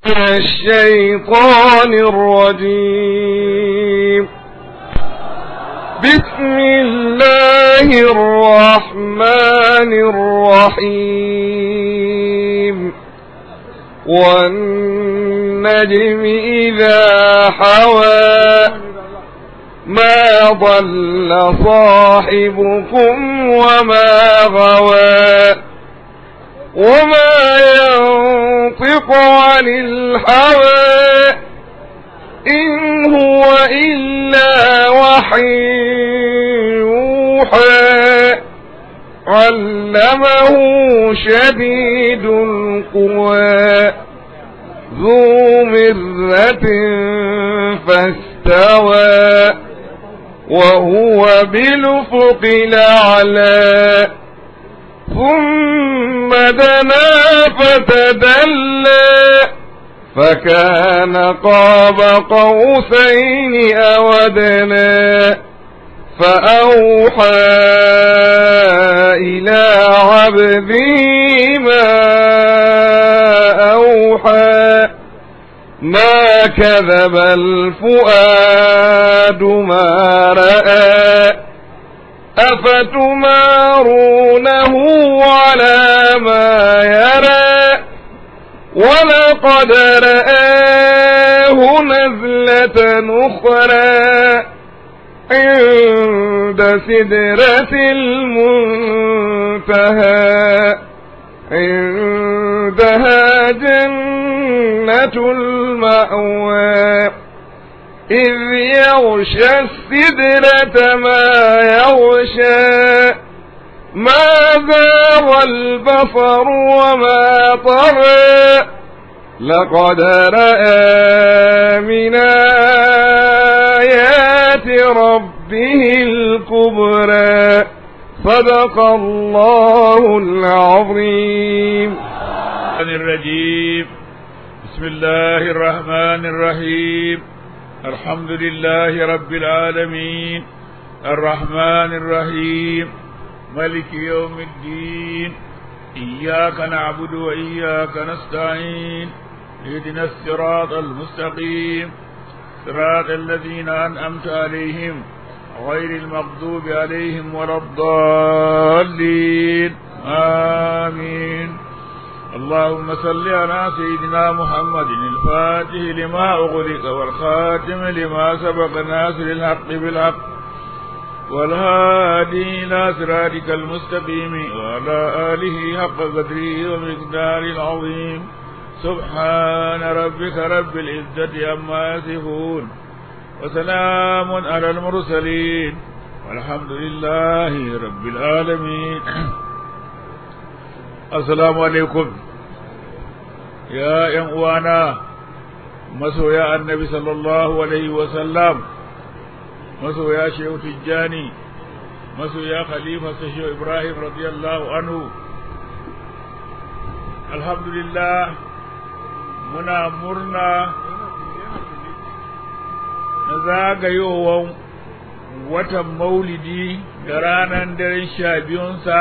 من الشيطان الرجيم بسم الله الرحمن الرحيم والنجم إذا حوى ما ضل صاحبكم وما غوى وما ينطق عن الهوى إن هو إلا وحي يوحى علمه شديد القوى ذو مرة فاستوى وهو بالأفق الأعلى ثم دنا فتدلى فكان قاب قوسين أودنا فأوحى إلى عبده ما أوحى ما كذب الفؤاد ما رأى أفتمارونه على ما يرى ولقد رآه نزلة أخرى عند سدرة المنتهى عندها جنة المأوى إذ يغشى السدرة ما يغشى ما زاغ البصر وما طغى لقد رأى من آيات ربه الكبرى صدق الله العظيم الرجيم بسم الله الرحمن الرحيم الحمد لله رب العالمين الرحمن الرحيم ملك يوم الدين إياك نعبد وإياك نستعين اهدنا الصراط المستقيم صراط الذين أنأمت عليهم غير المغضوب عليهم ولا الضالين آمين اللهم صل على سيدنا محمد الفاتح لما أغلق والخاتم لما سبق ناصر الحق بالحق والهادي إلى صراطك المستقيم وعلى آله حق قدره ومقدار العظيم سبحان ربك رب العزة عما يصفون وسلام على المرسلين والحمد لله رب العالمين السلام عليكم يا ينوانا مسويا النبي صلى الله عليه وسلم masoya shehu tijjani masoya khalifa sa shehu ibrahim radiyallahu anhu alhamdulillah muna murna na zagayowar watan maulidi da ranar daren sha biyunsa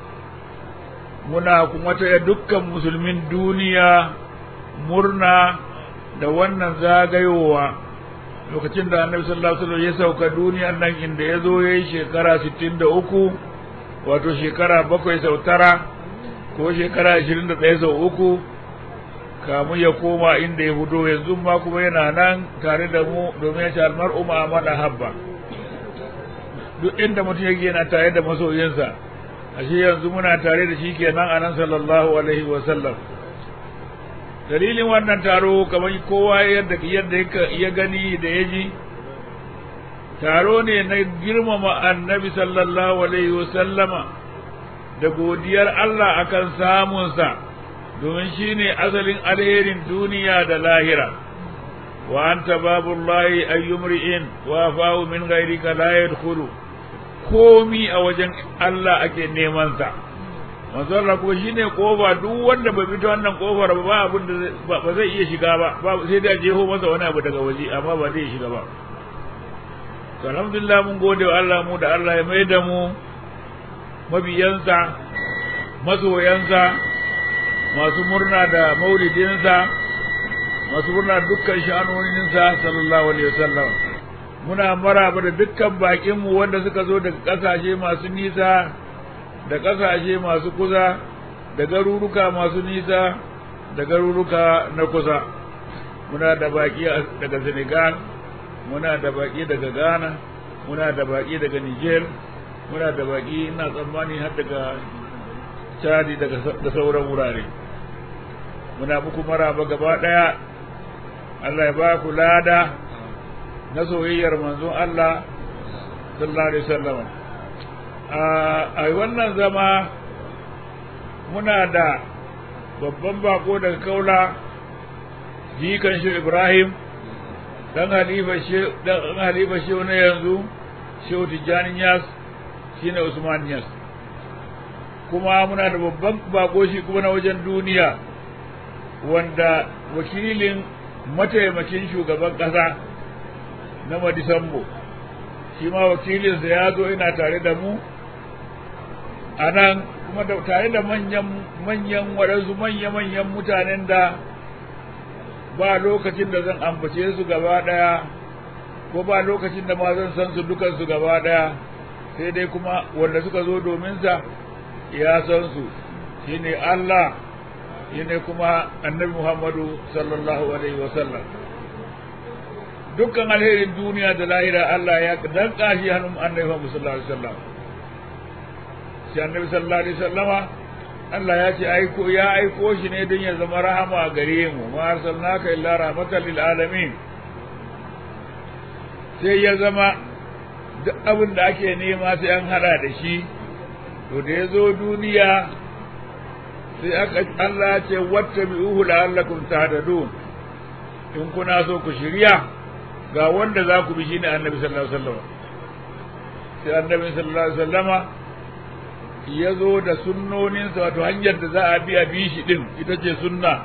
muna kuma taya dukkan musulmin duniya murna da wannan zagayowa lokacin da annabi sallallahu alaihi wasallam ya sauka duniyar nan inda ya zo ya yi shekara 63 wato shekara bakwai sau tara ko shekara 21 sau uku kamu ya koma inda ya fito yanzu ma kuma yana nan tare da mu domin ya ce almar'u ma'amala habba duk inda mutum yake yana tare da masoyinsa ashe yanzu muna tare da shi kenan anan sallallahu alaihi wasallam dalilin wannan taro kamar kowa yadda yadda ya gani da ya ji taro ne na girmama annabi sallallahu alaihi wasallama da godiyar Allah akan samunsa domin shi ne asalin alherin duniya da lahira wa anta babullahi ayyumri'in wa fa'u min ghairika la yadkhulu komi a wajen Allah ake neman sa manzon Allah kuma shine kofa duk wanda bai fito wannan kofar ba abin da ba zai iya shiga ba sai da jeho masa wani abu daga waje amma ba zai shiga ba to alhamdulillah mun gode wa Allah mu da Allah ya mai da mu mabiyansa masoyansa masu murna da maulidinsa masu murna dukkan sha'anoninsa sallallahu alaihi wasallam muna maraba da dukkan bakinmu wanda suka zo daga ƙasashe masu nisa da ƙasashe masu kusa da garuruka masu nisa da garuruka na kusa muna da baki daga Senegal muna da baki daga Ghana muna da baki daga Niger muna da baki ina tsammani har daga Chadi daga da sauran wurare muna muku maraba gaba daya Allah ya ba ku lada na soyayyar manzon Allah sallallahu alaihi wasallam a wannan zama muna da babban bako daga kaula jikan shi Ibrahim dan halifa shi dan halifa shi na yanzu Shehu Tijjani Yas shine Usman Yas kuma muna da babban bako shi kuma na wajen duniya wanda wakilin mataimakin shugaban ƙasa na Madisambo shi ma wakilinsa ya zo ina tare da mu a nan kuma da tare da manyan manyan waɗansu manya-manyan mutanen da ba lokacin da zan ambace su gaba ɗaya ko ba lokacin da ma zan san su dukansu gaba ɗaya sai dai kuma wanda suka zo domin sa ya san su shine Allah shine kuma annabi Muhammadu sallallahu alaihi wasallam dukkan alherin duniya da lahira Allah ya danka shi hannun annabi Muhammad sallallahu alaihi wasallam shi annabi sallallahu alaihi wasallama Allah ya ce aiko ya aiko shi ne don ya zama rahama gare mu ma arsalnaka illa rahmatan lil alamin sai ya zama duk abin da ake nema sai an hada da shi to da ya zo duniya sai aka Allah ya ce wattabi'uhu la'allakum tahtadun in kuna so ku shirya ga wanda za ku bi shine annabi sallallahu alaihi wasallam sai annabi sallallahu alaihi wasallama ya zo da sunnoninsa wato hanyar da za a bi a bi shi din ita ce sunna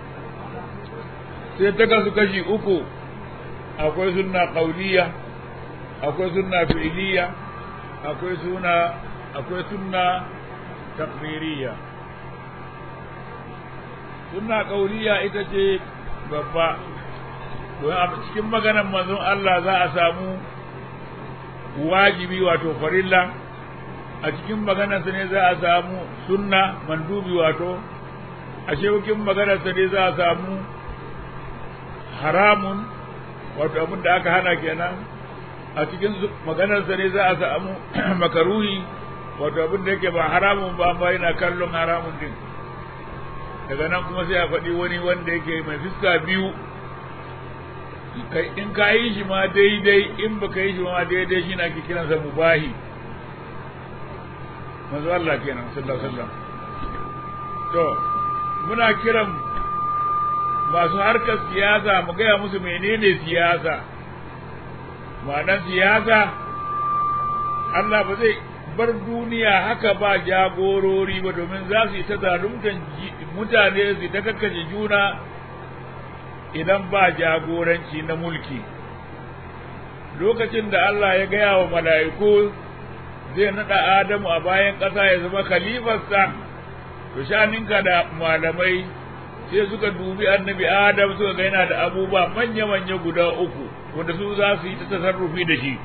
sai ta kasu kashi uku akwai sunna qauliya akwai sunna fi'liya akwai sunna akwai sunna taqririya sunna qauliya ita ce babba don a cikin maganar manzon Allah za a samu wajibi wato farilla a cikin maganarsa ne za a samu sunna mandubi wato a cikin maganarsa ne za a samu haramun wato abin da aka hana kenan a cikin maganarsa ne za a samu makaruhi wato abin da yake ba haramun ba amma yana kallon haramun din daga nan kuma sai a faɗi wani wanda yake mai fiska biyu in ka yi shi ma daidai in ba ka yi shi ma daidai shi na ake kiransa mubahi manzo Allah kenan sallallahu alaihi wasallam to muna kiran masu harkar siyasa mu gaya musu menene siyasa ma'anar siyasa Allah ba zai bar duniya haka ba jagorori ba domin za su yi ta zaluntan mutane su ta kakkace juna idan ba jagoranci na mulki lokacin da Allah ya gaya wa mala'iku zai naɗa Adamu a bayan ƙasa ya zama khalifarsa to shaninka da malamai sai suka dubi annabi Adam suka ga yana da abubuwa manya-manya guda uku wanda su za su yi ta tasarrufi da shi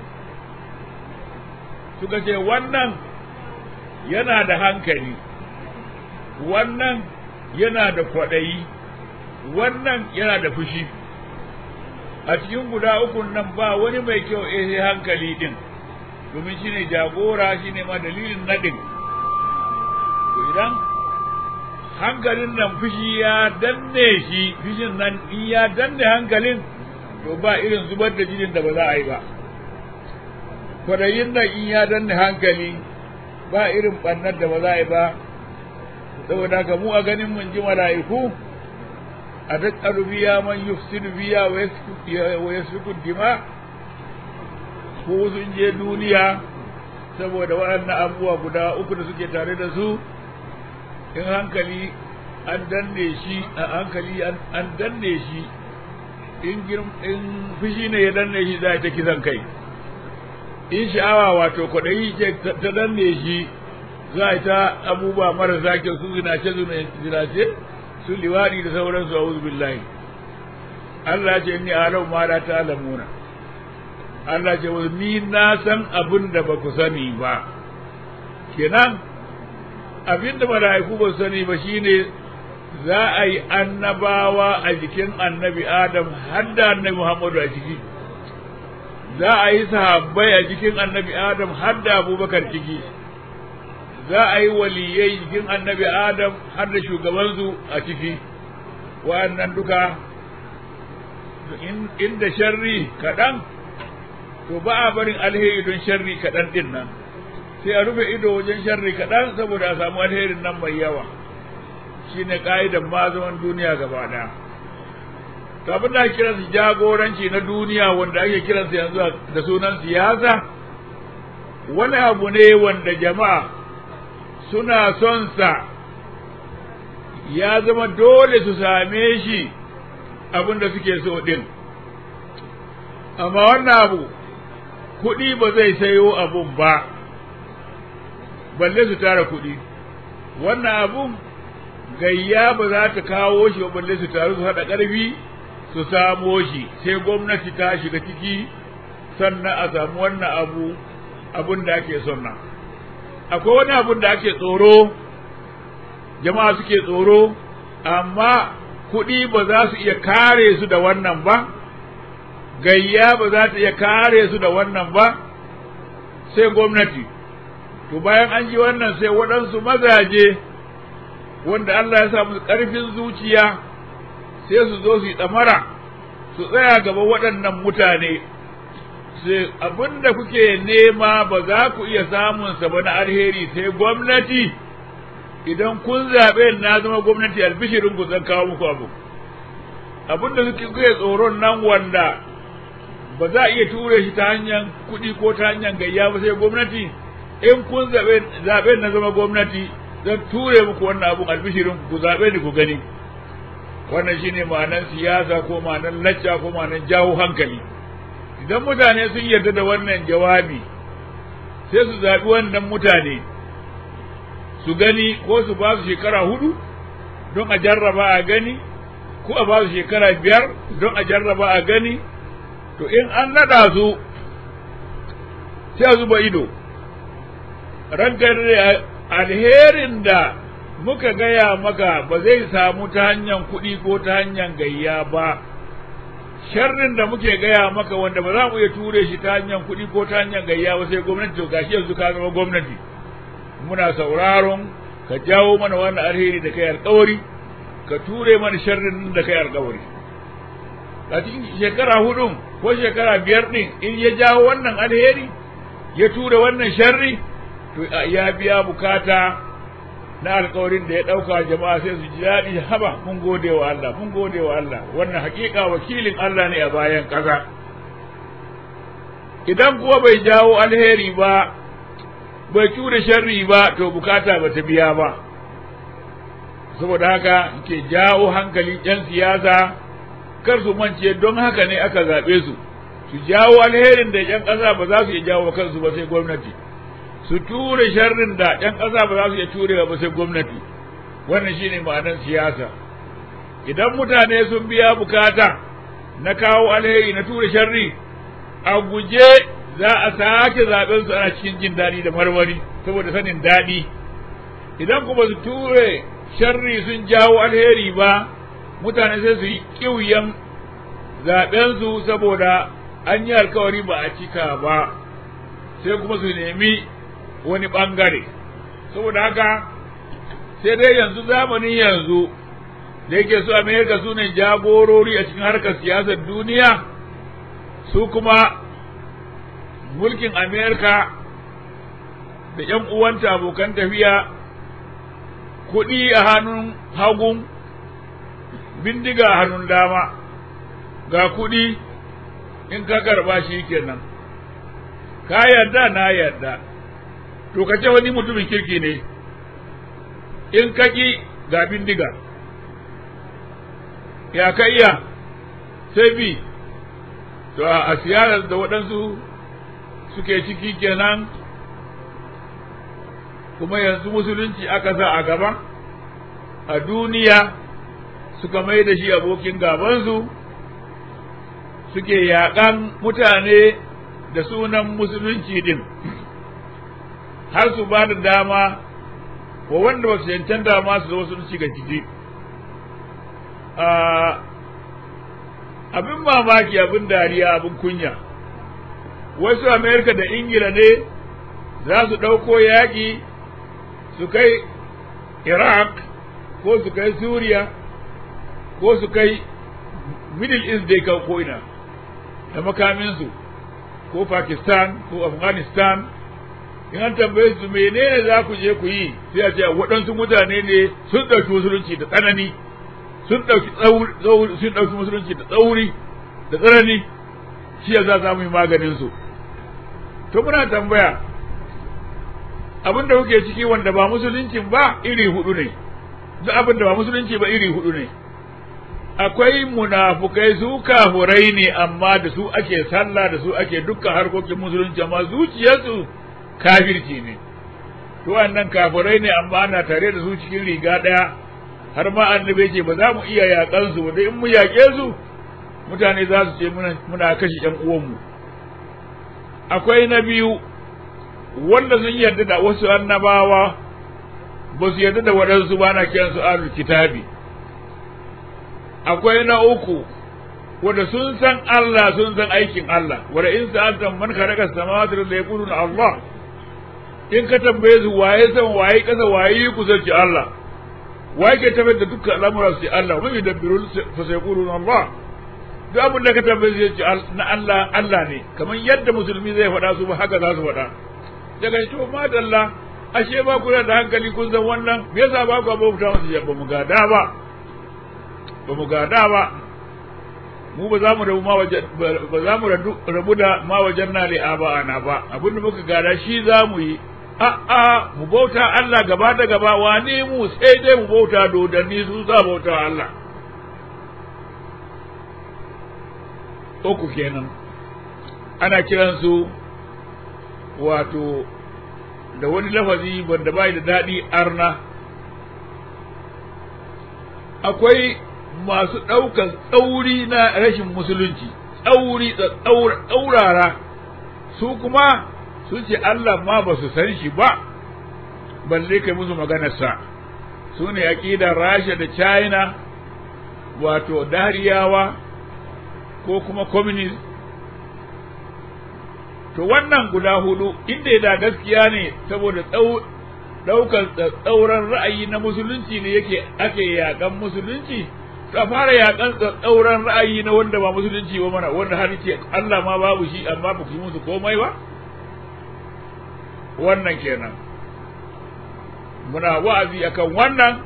suka ce wannan yana da hankali wannan yana da kwaɗayi wannan yana da fushi a cikin guda ukun nan ba wani mai kyau eh sai hankali din domin shine jagora shine ma dalilin nadin to idan hankalin nan fushi ya danne shi fushin nan in ya danne hankalin to ba irin zubar da jinin da ba za a yi ba kwadayin nan in ya danne hankali ba irin ɓannar da ba za a yi ba saboda haka mu a ganin mun ji mala'iku a tattalu biya man yufsidu biya wa yasfiku dima ko sun je duniya saboda waɗannan abubuwa guda uku da suke tare da su in hankali an danne shi a hankali an danne shi in in fushi ne ya danne shi za ta kisan kai in sha'awa wato kwaɗayi ce ta danne shi za a ta abubuwa marasa kyau su zinace zinace su liwaɗi da sauransu a billahi Allah ce ni alau ma la ta'lamuna Allah ce ni na san abin da ba ku sani ba kenan abin da mala'iku ba su sani ba shine za a yi annabawa a jikin annabi Adam har da annabi Muhammadu a ciki za a yi sahabbai a jikin annabi Adam har da Abubakar ciki za a yi waliyai jikin annabi Adam har da shugabansu a ciki wa'annan duka inda sharri kaɗan to ba a barin alheri don sharri kaɗan ɗin nan sai a rufe ido wajen sharri kaɗan saboda a samu alherin nan mai yawa shi ne ƙa'idan mazaman duniya gaba ɗaya kafin da ake kiransu jagoranci na duniya wanda ake kiransu yanzu da sunan siyasa wani abu ne wanda jama'a suna son sa ya zama dole su same shi abin da suke so ɗin amma wannan abu kuɗi ba zai sayo abun ba balle su tara kuɗi wannan abun gayya ba za ta kawo shi ba balle su taru su haɗa ƙarfi su samo shi sai gwamnati ta shiga ciki sannan a samu wannan abu abun da ake son nan akwai wani abun da ake tsoro jama'a suke tsoro amma kuɗi ba za su iya kare su da wannan ba gayya ba za ta iya kare su da wannan ba sai gwamnati to bayan an ji wannan sai waɗansu mazaje wanda Allah ya sa musu ƙarfin zuciya sai su zo su yi ɗamara su tsaya gaba waɗannan mutane sai abin da kuke nema ba za ku iya samunsa ba na alheri sai gwamnati idan kun zaɓe na zama gwamnati albishirin ku zan kawo muku abu abin da kuke tsoron nan wanda ba za a iya ture shi ta hanyar kuɗi ko ta hanyar gayya ba sai gwamnati in kun zaɓe na zama gwamnati zan ture muku wannan abun albishirin ku zaɓe ni ku gani wannan shine ma'anan siyasa ko ma'anan lacca ko ma'anan jawo hankali idan mutane sun yarda da wannan jawabi sai su zaɓi wannan mutane su gani ko su ba su shekara hudu don a jarraba a gani ko a ba su shekara biyar don a jarraba a gani to in an naɗa su sai a zuba ido rankar alherin da muka gaya maka ba zai samu ta hanyar kuɗi ko ta hanyar gayya ba sharrin da muke gaya maka wanda ba za mu iya ture shi ta hanyar kuɗi ko ta hanyar gayya ba sai gwamnati to gashi yanzu ka zama gwamnati muna sauraron ka jawo mana wannan alheri da kai alkawari ka ture mana sharrin da kai alkawari a cikin shekara hudun ko shekara biyar ɗin in ya jawo wannan alheri ya ture wannan sharri to ya biya bukata na alkawarin da ya ɗauka jama'a sai su ji daɗi haba mun gode wa Allah mun gode wa Allah wannan hakika wakilin Allah ne a bayan ƙasa idan kuwa bai jawo alheri ba bai ture sharri ba to bukata ba ta biya ba saboda haka ke jawo hankalin 'yan siyasa kar su mance don haka ne aka zaɓe su su jawo alherin da 'yan ƙasa ba za su iya jawo kansu ba sai gwamnati su ture sharrin da 'yan ƙasa ba za su iya turewa ba sai gwamnati wannan shine ma'anar siyasa idan mutane sun biya bukata na kawo alheri na ture sharri a guje za a sake zaben su ana cikin jin daɗi da marmari saboda sanin daɗi idan kuma su ture sharri sun jawo alheri ba mutane sai su yi ƙiuyan zaben su saboda an yi alkawari ba a cika ba sai kuma su nemi wani ɓangare saboda haka sai dai yanzu zamanin yanzu da yake su amerika su ne jagorori a cikin harkar siyasar duniya su kuma mulkin amerika da ‘yan uwanta abokan tafiya kuɗi a hannun hagun bindiga a hannun dama ga kuɗi in ka karba shi kenan ka yarda na yarda to ka ce wani mutumin kirki ne in ka ƙi ga bindiga ya ka iya sai bi to a siyarar da waɗansu suke ciki kenan kuma yanzu musulunci aka sa a gaba a duniya suka mai da shi abokin gabansu suke yaƙan mutane da sunan musulunci din har su ba da dama wa wanda ba su cancanta ma su zo sun shiga ciki abin mamaki abin dariya abin kunya wasu amerika da ingila ne za su ɗauko yaƙi su kai iraq ko su kai suriya ko su kai middle east dai kan ko'ina da makaminsu ko pakistan ko afghanistan in an tambaye su menene za ku je ku yi sai a ce waɗansu mutane ne sun ɗauki musulunci da tsanani sun ɗauki sun ɗauki musulunci da tsauri da tsanani shi ya za mu yi maganin su to muna tambaya abin da kuke ciki wanda ba musuluncin ba iri hudu ne duk abin da ba musulunci ba iri hudu ne akwai munafukai su kafurai ne amma da su ake sallah da su ake dukkan harkokin musulunci amma zuciyarsu kafirci ne to wannan kafirai ne amma ana tare da su cikin riga ɗaya har ma annabi ce ba za mu iya yaƙan su ba in mu yaƙe su mutane za su ce muna kashe ƴan uwanmu akwai na biyu wanda sun yarda da wasu annabawa ba su yarda da waɗansu ba na kiran su alul kitabi akwai na uku wanda sun san Allah sun san aikin Allah wanda in sa'atan man khalaqa samawati wal ardi yaquluna Allah in ka tambaye su waye san waye kasa waye ku sarki Allah waye ke tabbata da dukkan al'amura su Allah wa yudabbiru fa sayquluna Allah duk abin da ka tambaye su ce na Allah Allah ne kamar yadda musulmi zai faɗa su ba haka za su faɗa daga to madalla ashe ba ku da hankali kun san wannan me yasa ba ku bauta musu ba mu gada ba ba mu gada ba mu ba za mu rabu ma waje ba za mu rabu da ma wajen na li aba ana ba abinda muka gada shi za mu yi a a mu bauta Allah gaba da gaba wane mu sai dai mu bauta dodanni su za bauta Allah uku kenan ana kiransu wato da wani lafazi wanda bai da daɗi arna akwai masu ɗaukan tsauri na rashin musulunci tsauri tsaurara su kuma sun ce Allah ma ba su san shi ba balle kai musu maganarsa su ne aƙidar rasha da china wato dariyawa ko kuma communist to wannan guda hudu inda da gaskiya ne saboda ɗaukar tsauran ra'ayi na musulunci ne yake ake yaƙan musulunci ka fara yakan tsauran ra'ayi na wanda ba musulunci ba mana wanda har ce Allah ma babu shi amma ba ku yi musu komai ba wannan kenan muna wa'azi akan wannan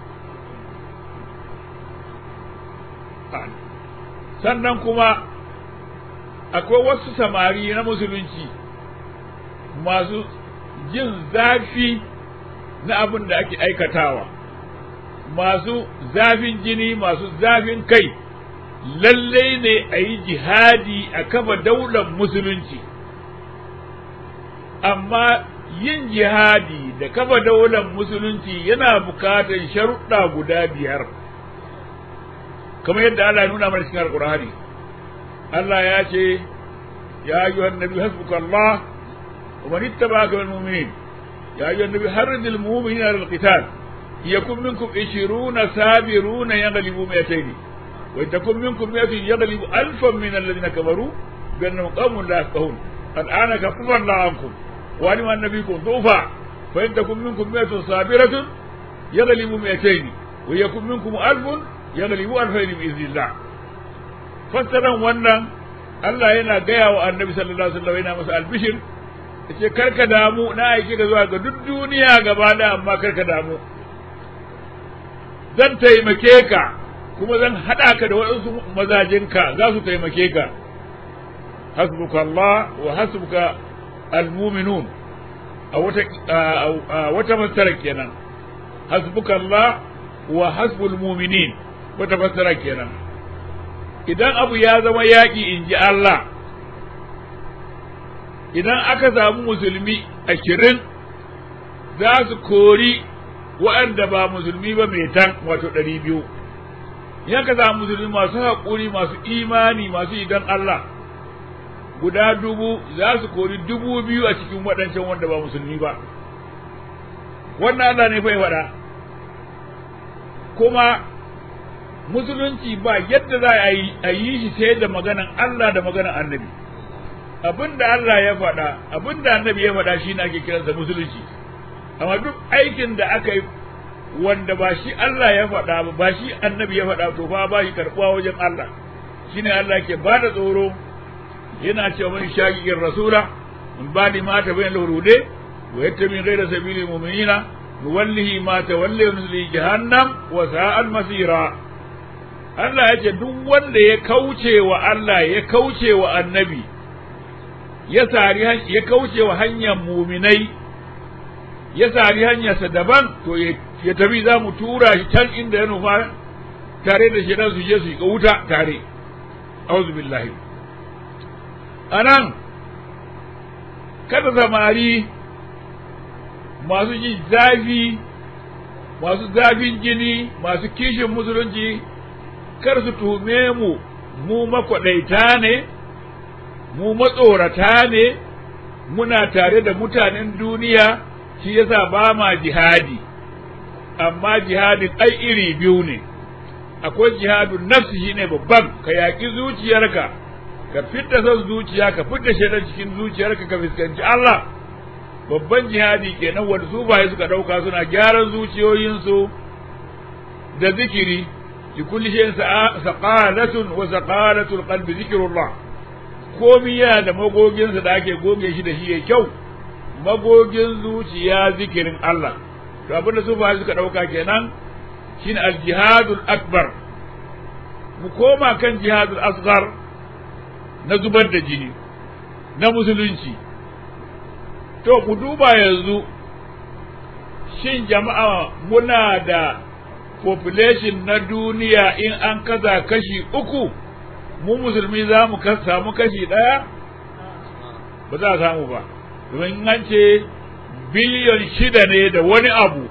sannan kuma akwai wasu samari na musulunci masu jin zafi na abin da ake aikatawa masu zafin jini masu zafin kai lallai ne a yi jihadi a kafa daular musulunci amma yin jihadi da kafa daular musulunci yana bukatar sharuɗa guda biyar kamar yadda Allah ya nuna mana cikin alkur'ani Allah ya ce ya ayyuhan nabi hasbuka Allah wa man ittaba'aka minal mu'minin ya ayyuhan nabi harridil mu'minina lil qital يكن منكم عشرون سابرون يغلبوا مئتين وإن تكن منكم مئة يغلب ألفا من الذين كفروا بأنهم قوم لا يفقهون الآن كفر الله عنكم وعلم أن نبيكم ضعفا فإن تكن منكم مئة صابرة يغلب مئتين ويكن منكم ألف يغلب ألفين بإذن الله فسرا wannan Allah yana gaya wa annabi sallallahu alaihi wasallam yana masa albishir yace karka damu na aike ka zuwa ga duk duniya gaba da amma karka damu zan taimake ka kuma zan haɗa ka da waɗansu mazajinka za su taimake ka hasbuka Allah wa hasbuka almuminun a wata a wata fassara kenan hasbuka Allah wa hasbul muminin wata fassara kenan idan abu ya zama yaƙi in ji Allah idan aka samu musulmi ashirin za su kori waɗanda ba musulmi ba mai tan wato ɗari biyu in ka samu musulmi masu haƙuri masu imani masu idan Allah guda dubu za su kori dubu biyu a cikin waɗancan wanda ba musulmi ba wannan Allah ne fa ya faɗa kuma musulunci ba yadda za a yi shi sai da maganan Allah da maganan annabi abinda Allah ya faɗa abinda annabi ya faɗa shi ne ake kiransa musulunci amma duk aikin da aka yi wanda ba shi Allah ya faɗa ba ba shi annabi ya faɗa to fa ba shi karɓuwa wajen Allah shine Allah ke ba da tsoro yana cewa man shaqiqir rasula min ba'di ma tabayyana lahu hude wa yattabi ghayra sabilil mu'minina nuwallihi ma tawalla wa nuslihi jahannam wa sa'at masira Allah ya ce duk wanda ya kauce wa Allah ya kauce wa annabi ya sari ya kauce wa hanyar muminai ya sari hanyarsa daban to ya tafi za mu tura shi can inda ya nufa tare da shi dan su je su yi wuta tare auzu billahi anan kada samari masu ji zafi masu zafin jini masu kishin musulunci kar su tume mu mu makwaɗaita ne mu matsorata ne muna tare da mutanen duniya shi yasa ba ma jihadi amma jihadin ai iri biyu ne akwai jihadun nafsi shine babban ka yaƙi zuciyarka ka fitta son zuciya ka fitta shaidan cikin zuciyarka ka fuskanci Allah babban jihadi kenan wanda su baye suka ɗauka suna gyaran zuciyoyinsu da zikiri li kulli shay'in saqalatun wa saqalatul qalbi zikrullah komi yana da magoginsa da ake goge shi da shi ya kyau magogin zuciya zikirin Allah to abin da su baye suka ɗauka kenan shine al-jihadul akbar mu koma kan jihadul asghar na zubar da jini na musulunci to mu duba yanzu shin jama'a muna da population na duniya in an kaza kashi uku mu musulmi za mu samu kashi ɗaya ba za a samu ba domin an ce biliyon shida ne da wani abu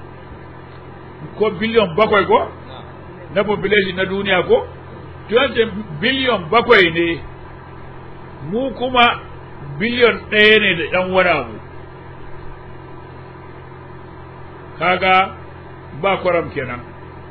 ko biliyon bakwai ko na population na duniya ko ce biliyon bakwai ne mu kuma biliyon ɗaya ne da ɗan wani abu kaga ba kwaram kenan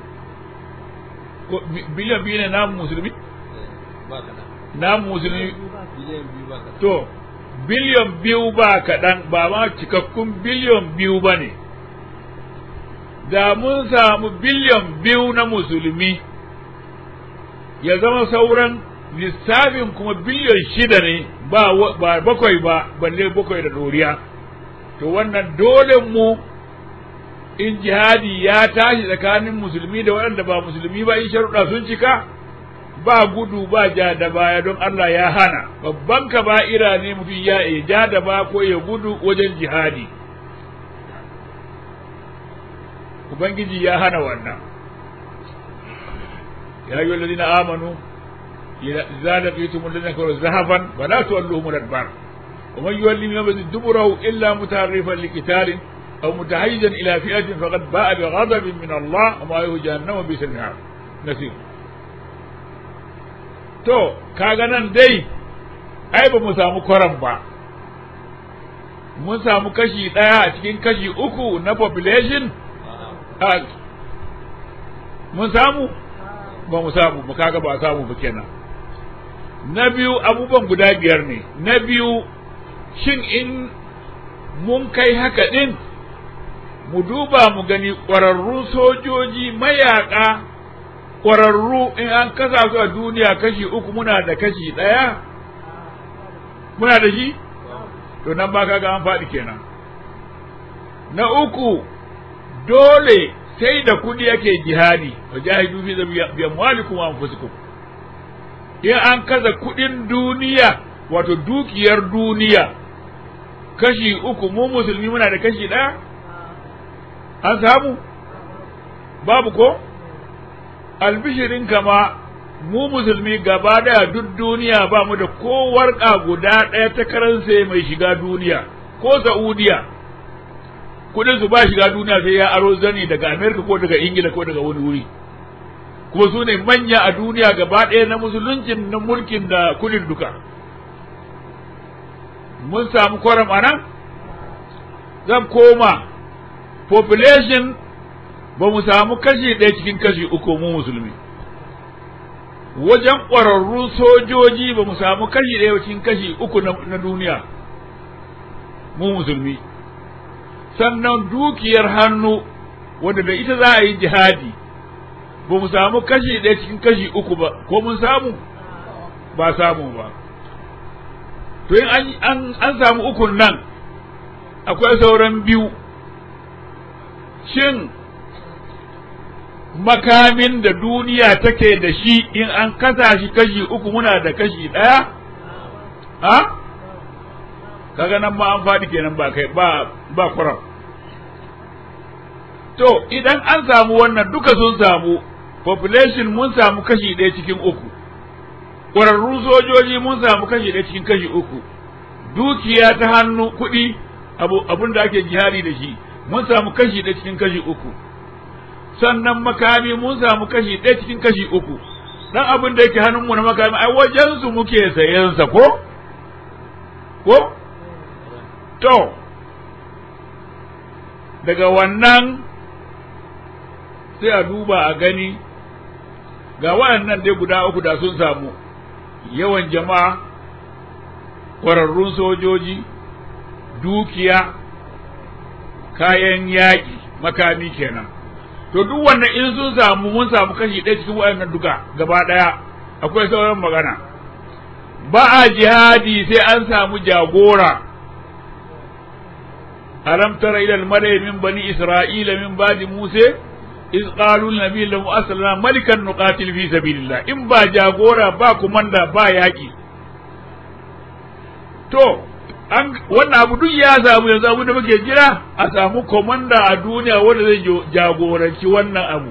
biliyon biyu ne namu musulmi namu musulmi to biliyon biyu ba kaɗan ba ma cikakkun biliyon biyu ba ne da mun samu biliyon biyu na musulmi ya zama sauran lissafin kuma biliyon shida ne ba bakwai ba balle bakwai da doriya to wannan dole mu in jihadi ya tashi tsakanin musulmi da waɗanda ba musulmi ba in sharuɗa sun cika ba gudu ba ja da baya don Allah ya hana babban kaba'ira ne mutum ya ja da ba ko ya gudu wajen jihadi ubangiji ya hana wannan ya yi wallazina amanu إذا لقيتم الذين كفروا زحفا فلا تولوهم الأدبار ومن يولي من دبره إلا متعرفا لقتال أو متحيزا إلى فئة فقد باء بغضب من الله وما له جهنم بئس المهاد نسير to kaga nan dai ai ba mu samu kwaran ba mun samu kashi ɗaya a cikin kashi uku na population mun samu ba mu samu ba kaga ba samu ba kenan na biyu abubuwan guda biyar ne na biyu shin in mun kai haka ɗin mu duba mu gani ƙwararrun sojoji mayaƙa ƙwararru in an kasa su a duniya kashi uku muna da kashi ɗaya muna da shi to nan ba kaga an faɗi kenan na uku dole sai da kuɗi yake jihadi wa jahidu fi bi amwalikum wa anfusikum in an kaza kuɗin duniya wato dukiyar duniya kashi uku mu musulmi muna da kashi ɗaya an samu babu ko albishirin kama mu musulmi gaba daya duk duniya ba mu da ko warƙa guda ɗaya ta karansa mai shiga duniya ko sa'udiya kudin su ba shiga duniya sai ya aro zani daga amerika ko daga ingila ko daga wani wuri kuma su ne manya a duniya gaba ɗaya na musuluncin na mulkin da kudin duka mun samu kwaram a nan zan koma population ba mu samu kashi ɗaya cikin kashi uku mu musulmi wajen ƙwararrun sojoji ba mu samu kashi ɗaya cikin kashi uku na duniya mu musulmi sannan dukiyar hannu wanda da ita za a yi jihadi ba mu samu kashi ɗaya cikin kashi uku ba ko mun samu ba samu ba to in an, an samu ukun nan akwai sauran biyu shin makamin da duniya take da shi in an kasa shi kashi uku muna da kashi ɗaya ha kaga nan ma an faɗi kenan ba kai ba ba kuram to idan an samu wannan duka sun samu population mun samu kashi ɗaya cikin uku ƙwararrun sojoji mun samu kashi ɗaya cikin kashi uku dukiya ta hannu kuɗi abun da ake jihari da shi mun samu kashi ɗaya cikin kashi uku sannan makami mun samu kashi ɗaya cikin kashi uku dan abin da yake hannunmu na makami ai wajen su muke sayensa ko ko to daga wannan sai a duba a gani ga waɗannan dai guda uku da sun samu yawan jama'a ƙwararrun sojoji dukiya kayan yaƙi makami kenan to duk wannan in sun samu mun samu kashi ɗaya cikin waɗannan duka gaba ɗaya akwai sauran magana ba a jihadi sai an samu jagora alam tara ila al-mala'i min bani isra'ila min ba'di musa iz qalu nabi lahu aslana malikan nuqatil fi sabilillah in ba jagora ba kumanda ba yaki to an wannan abu duk ya samu yanzu abu da muke jira a samu komanda a duniya wanda zai jagoranci wannan abu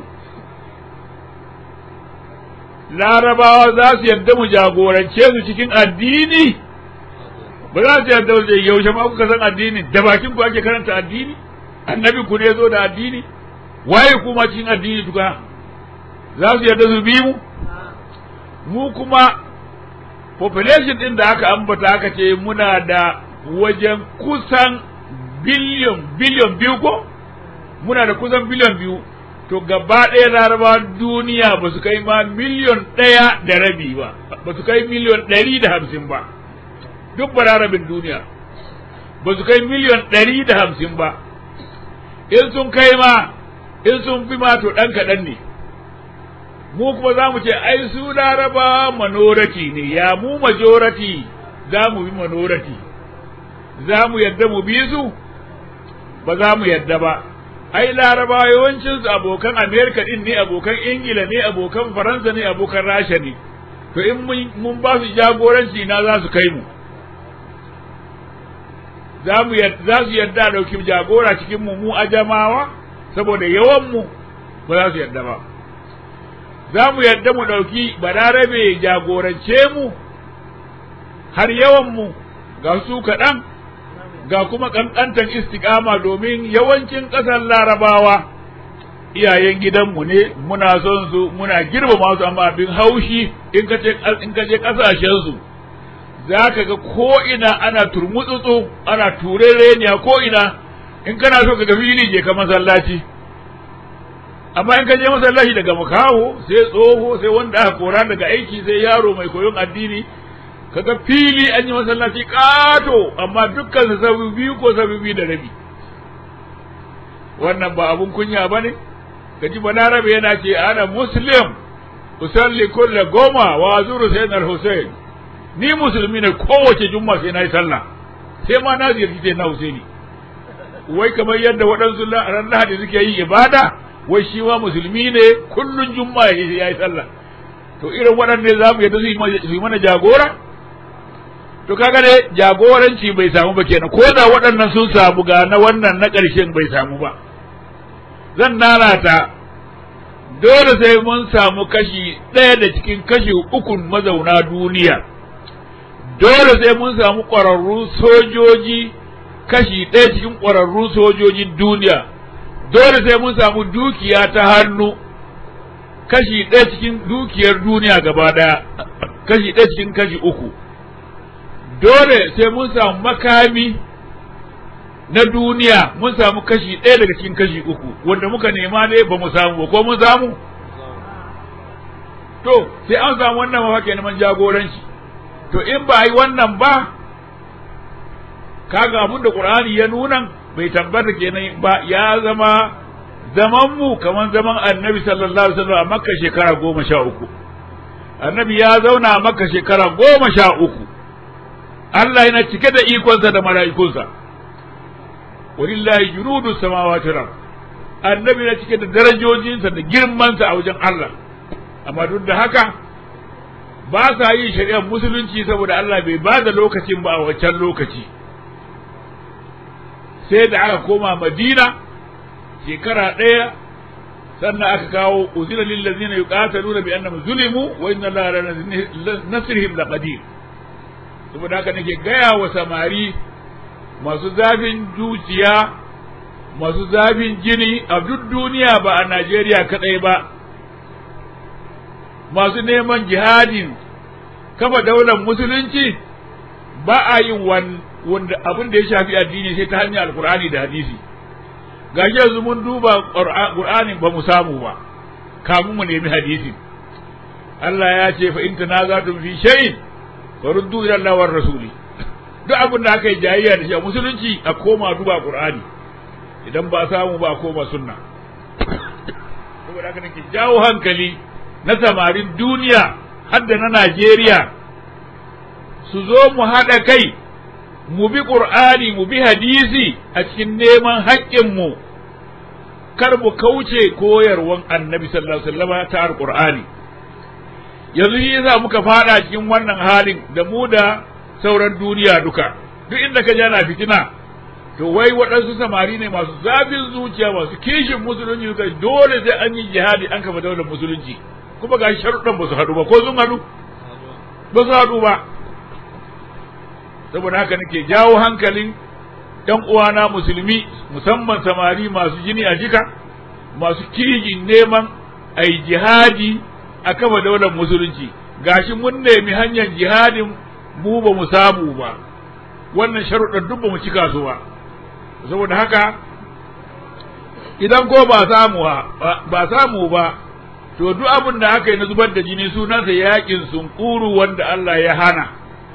larabawa za su yadda mu jagorance su cikin addini ba za su yadda su yaushe ma kuka san addini da bakin ku ake karanta addini annabi ku ne zo da addini waye kuma cikin addini duka za su yadda su bi mu mu kuma population din da aka ambata aka ce muna da wajen kusan biliyon biliyon biyu ko muna da kusan biliyon biyu to gaba ɗaya laraba duniya ba su kai ma miliyon ɗaya da rabi ba ba su kai miliyon ɗari da hamsin ba duk bararabin duniya ba su kai miliyon ɗari da hamsin ba in sun kai ma in sun fi ma to ɗan kaɗan ne mu kuma za mu ce ai su laraba manorati ne ya mu majorati za mu bi manorati za mu yadda mu bi su ba za mu yadda ba ai laraba yawancin su abokan amerika din ne abokan ingila ne abokan faransa ne abokan rasha ne to in mun ba su jagoranci na za su kai mu za mu za su yadda dauki jagora cikin mu mu ajamawa saboda yawan mu ba za su yadda ba za mu yadda mu ɗauki balarabe jagorance mu har yawanmu ga su kaɗan ga kuma ƙanƙantar istiƙama domin yawancin ƙasar larabawa iyayen gidanmu ne muna son su muna girmama su amma abin haushi in ka je ƙasashensu za ka ga ko'ina ana turmutsutsu ana turereniya ko'ina in kana so ka ga fili je ka masallaci amma in ka je masallaci daga makaho sai tsoho sai wanda aka kora daga aiki sai yaro mai koyon addini kaga fili an yi masallaci kato amma dukkan su sabu biyu ko sabu biyu da rabi wannan ba abun kunya ba ne gaji balarabe yana ce ana muslim usalli kulle goma wa zuru sayyid al-husayn ni musulmi ne kowace jumma sai na yi sallah sai ma na ziyarci sai na husaini wai kamar yadda waɗansu ran lahadi suke yi ibada wai shi ma musulmi ne kullun juma'a ya yi sallah to irin waɗanne za mu yadda su yi mana jagora to kaga ne jagoranci bai samu ba kenan ko da waɗannan sun samu ga na wannan na ƙarshen bai samu ba zan nanata dole sai mun samu kashi ɗaya da cikin kashi ukun mazauna duniya dole sai mun samu ƙwararrun sojoji kashi ɗaya cikin ƙwararrun sojojin duniya dole sai mun samu dukiya ta hannu kashi ɗaya cikin dukiyar duniya gaba ɗaya kashi ɗaya cikin kashi uku dole sai mun samu makami na duniya mun samu kashi ɗaya daga cikin kashi uku wanda muka nema ne ba mu samu ba ko mun samu to sai an samu wannan mafaka neman jagoranci to in ba yi wannan ba kaga abin da qur'ani ya nuna bai tabbata kenan ba ya zama zaman mu kamar zaman annabi sallallahu alaihi wasallam a makka shekara goma sha uku annabi ya zauna a makka shekara goma sha uku Allah yana cike da ikonsa da mala'ikunsa walillahi junudu samawati wal annabi na cike da darajojinsa da girmansa a wajen Allah amma duk da haka ba sa yin shari'ar musulunci saboda Allah bai ba da lokacin ba a wancan lokaci sai da aka koma Madina shekara ɗaya sannan aka kawo uzina lil ladzina yuqataluna bi annahum zulimu wa inna allaha la nasrihim laqadir saboda haka nake gaya wa samari masu zafin zuciya masu zafin jini a duk duniya ba a Najeriya kadai ba masu neman jihadin kafa daular musulunci ba a yin wanda abin da ya shafi addini sai ta hanyar alkur'ani da hadisi gashi yanzu mun duba qur'ani ba mu samu ba kamun mu nemi hadisi Allah ya ce fa in tanazatum fi shay'in faruddu ila Allah war rasuli duk abin da aka yi jayayya da shi a musulunci a koma duba qur'ani idan ba samu ba a koma sunna saboda haka nake jawo hankali na samarin duniya har da na Najeriya su zo mu haɗa kai mu bi ƙur'ani mu bi hadisi a cikin neman haƙƙinmu kar mu kauce koyarwan annabi sallallahu alaihi wasallam ta alƙur'ani yanzu shi yasa muka fada cikin wannan halin da mu da sauran duniya duka duk inda ka jana fitina to wai waɗansu samari ne masu zafin zuciya masu kishin musulunci suka dole sai an yi jihadi an kafa daular musulunci kuma ga sharuɗan ba su haɗu ba ko sun haɗu ba su haɗu ba saboda haka nake jawo hankalin ɗan uwana musulmi musamman samari masu jini a jika masu kirgin neman a yi jihadi a kafa daular musulunci gashi mun nemi hanyar jihadin mu ba mu samu ba wannan sharuɗan duk ba mu cika su ba saboda haka idan ko ba samu ba samu ba to duk abin da aka yi na zubar da jini sunansa yakin sunkuru wanda Allah ya hana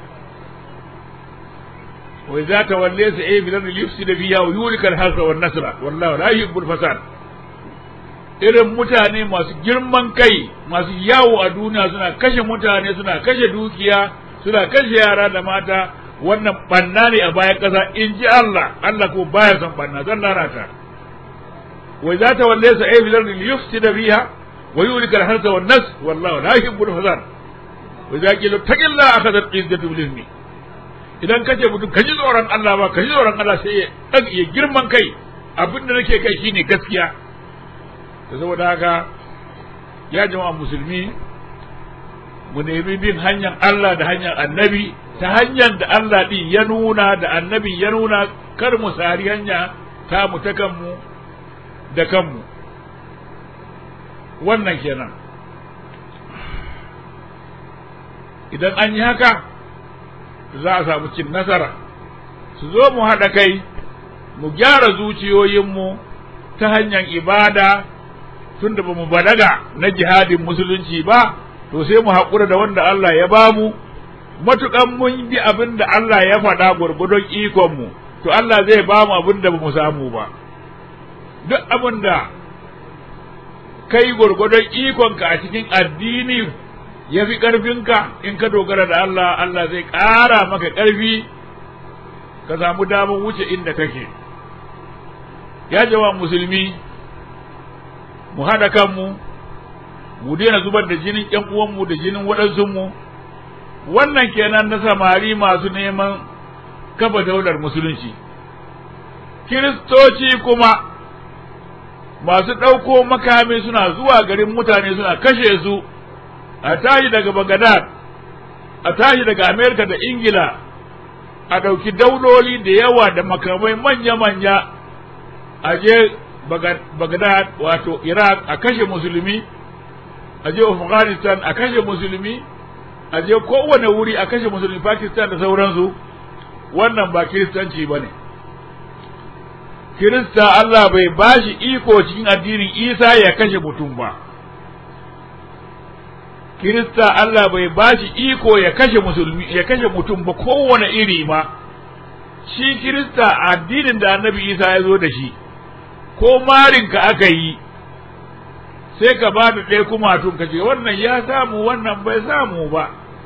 wa idza tawalla sa ay bilan yufsid biha wa yulika al-hasra wan nasra wallahu la yuhibbul fasad irin mutane masu girman kai masu yawo a duniya suna kashe mutane suna kashe dukiya suna kashe yara da mata wannan banna ne a bayan ƙasa in ji Allah Allah ko baya son banna zan lalata wa idza tawalla sa ay bilan yufsid biha ويولك الحرث والنس والله لا يحب الفساد وإذا قيل اتق الله أخذت عزة بالإثم idan kace mutum ka ji tsoron Allah ba ka ji tsoron Allah sai ya dan ya girman kai abin da nake kai shine gaskiya to saboda haka ya jama'a musulmi mu nemi bin hanyar Allah da hanyar annabi ta hanyar da Allah din ya nuna da annabi ya nuna kar mu sari hanya ta mu ta kanmu da kanmu wannan kenan idan an yi haka za a samu cin nasara su zo mu haɗa kai mu gyara zuciyoyinmu ta hanyar ibada tun da ba mu balaga na jihadin musulunci ba to sai mu haƙura da wanda Allah ya bamu matuƙan mun bi abin da Allah ya faɗa gwargwadon ikonmu to Allah zai bamu abin da ba mu samu ba duk abin da kai gwargwadon ikonka a cikin addini ya fi ƙarfinka in ka dogara da Allah Allah zai ƙara maka ƙarfi ka samu damar wuce inda kake ya jawa musulmi mu haɗa kanmu mu daina zubar da jinin ƴan uwanmu da jinin waɗansunmu wannan kenan na samari masu neman kafa daular musulunci kiristoci kuma masu ɗauko makami suna zuwa garin mutane suna kashe su a tashi daga Bagadad a tashi daga Amerika da Ingila a ɗauki dauloli da yawa da makamai manya-manya a je Bagadad wato Iraq a kashe musulmi a je afghanistan a kashe musulmi a je kowane wuri a kashe musulmi pakistan da sauransu wannan ba kiristanci ba ne kirista allah bai bashi iko cikin addinin isa ya kashe mutum ba kirista allah bai bashi iko ya kashe musulmi ya kashe mutum ba kowane iri ma shi kirista addinin da annabi isa ya zo da shi ko marinka aka yi sai ka ba da ɗaya kuma tun ka ce wannan ya samu wannan bai samu ba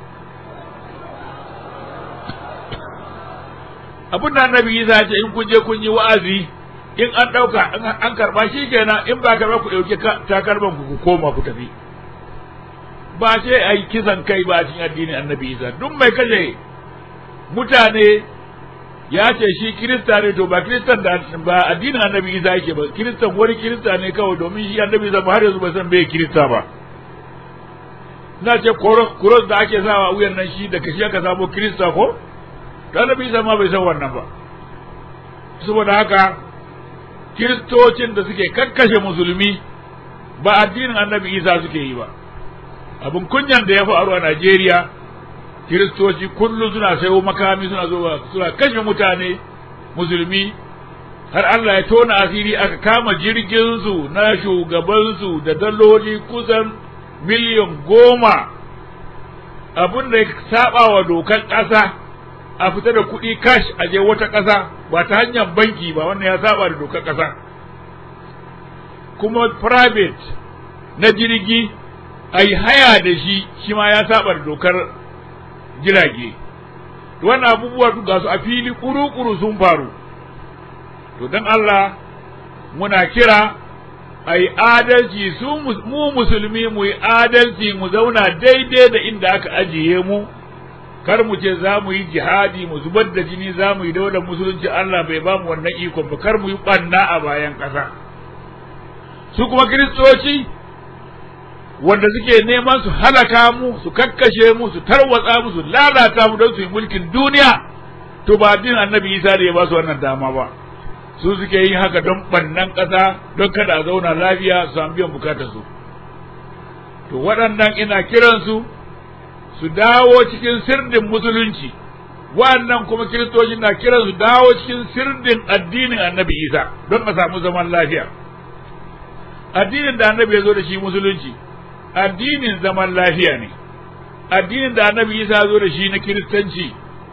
abin da annabi isa ce in kun je kun yi wa'azi in an ɗauka an karɓa shi kenan in ba karɓa ku ɗauki takalman ku ku koma ku tafi ba ce a yi kisan kai ba cikin addinin annabi isa duk mai kashe mutane ya ce shi kirista ne to ba kiristan da ba addinin annabi isa yake ba kiristan wani kirista ne kawai domin shi annabi isa ba har yanzu bai san bai kirista ba na ce kuros da ake sawa wuyan nan shi da kashi aka samu kirista ko to annabi isa ma bai san wannan ba saboda haka kiristocin da suke kakkashe musulmi ba addinin annabi isa suke yi ba abin kunyan da ya faru a Najeriya kiristoci kullum suna sayo makami suna zuwa suna kashe mutane musulmi har Allah ya tona asiri aka kama jirgin su na shugabansu da daloli kusan miliyan goma abin da ya saba wa dokar ƙasa a fita da kuɗi cash a je wata ƙasa ba ta hanyar banki ba wannan ya saba da dokar ƙasa kuma private na jirgi a yi haya da shi shi ma ya saba da dokar jirage wannan abubuwa ga su a fili kuru-kuru sun faru to don Allah muna kira a yi adalci su mu musulmi mu yi adalci mu zauna daidai da inda aka ajiye mu kar mu ce za mu yi jihadi mu zubar da jini za mu yi daular musulunci Allah bai ba mu wannan ikon ba kar mu yi ɓanna a bayan ƙasa su kuma kiristoci wanda suke neman su halaka mu su kakkashe mu su tarwatsa mu su lalata mu don su yi mulkin duniya to ba addinin annabi isa da ya ba su wannan dama ba su suke yin haka don bannan ƙasa don kada a zauna lafiya su samu biyan bukatar su to waɗannan ina kiransu su dawo cikin sirdin musulunci waɗannan kuma kiristoci na kiran su dawo cikin sirdin addinin annabi isa don a samu zaman lafiya addinin da annabi ya zo da shi musulunci addinin zaman lafiya ne addinin da annabi isa zo da shi na kiristanci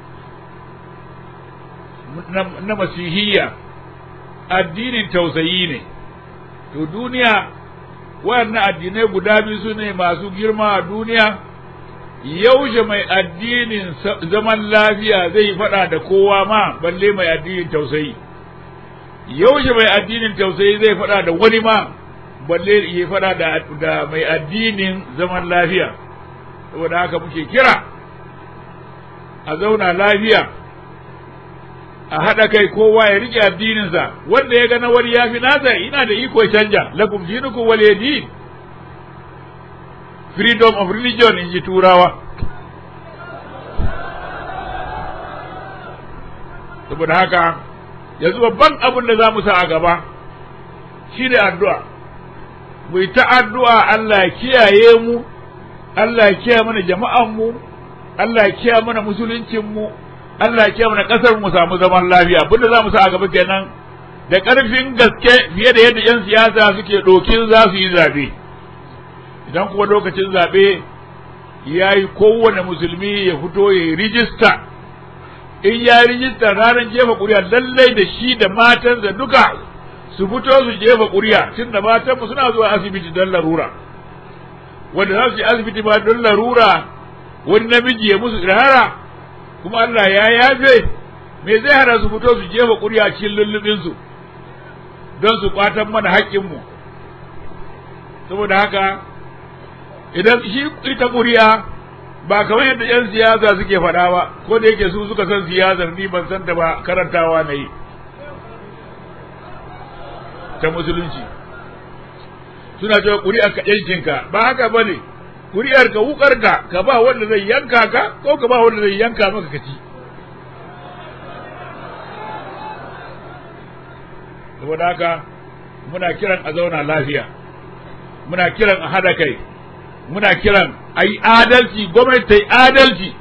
na masihiyya addinin tausayi ne to duniya waɗannan addinai guda biyu su ne masu girma a duniya yaushe mai addinin zaman lafiya zai faɗa da kowa ma balle mai addinin tausayi yaushe mai addinin tausayi zai faɗa da wani ma balle ya faɗa da, da mai addinin zaman lafiya saboda haka muke kira a zauna lafiya a haɗa kai kowa ya rike addininsa wanda ya ga na wani ya fi nasa ina da iko canja lakum dinukum wal din freedom of religion in ji turawa saboda haka yanzu babban abin da za mu sa a gaba shi ne addu'a mu yi ta addu'a Allah ya kiyaye mu Allah ya kiyaye mana jama'an mu Allah ya kiyaye mana musuluncin mu Allah ya kiyaye mana kasar mu samu zaman lafiya abin da za mu sa a gaba kenan da ƙarfin gaske fiye da yadda 'yan siyasa suke ɗokin za su yi zaɓe idan kuma lokacin zaɓe ya yi kowane musulmi ya fito ya yi rijista in ya yi rijista ranar jefa ƙuri'a lallai da shi da matansa duka su fito su jefa ƙuri'a tun da matanmu suna zuwa asibiti don larura wanda za su yi asibiti ba don larura wani namiji ya musu irhara kuma Allah ya yafe me zai hana su fito su jefa ƙuri'a cikin lullubinsu don su kwatan mana haƙƙinmu saboda haka idan shi ita ƙuri'a ba kamar yadda 'yan siyasa suke faɗa ba ko da yake su suka san siyasar ni ban san ta ba karantawa na yi ta musulunci suna cewa ƙuri'ar ka yankinka ba haka ba ne ƙuri'ar ka wukar ka ka ba wanda zai yanka ka ko ka ba wanda zai yanka maka ka ci saboda haka muna kiran a zauna lafiya muna kiran a hada kai muna kiran a yi adalci gwamnati ta yi adalci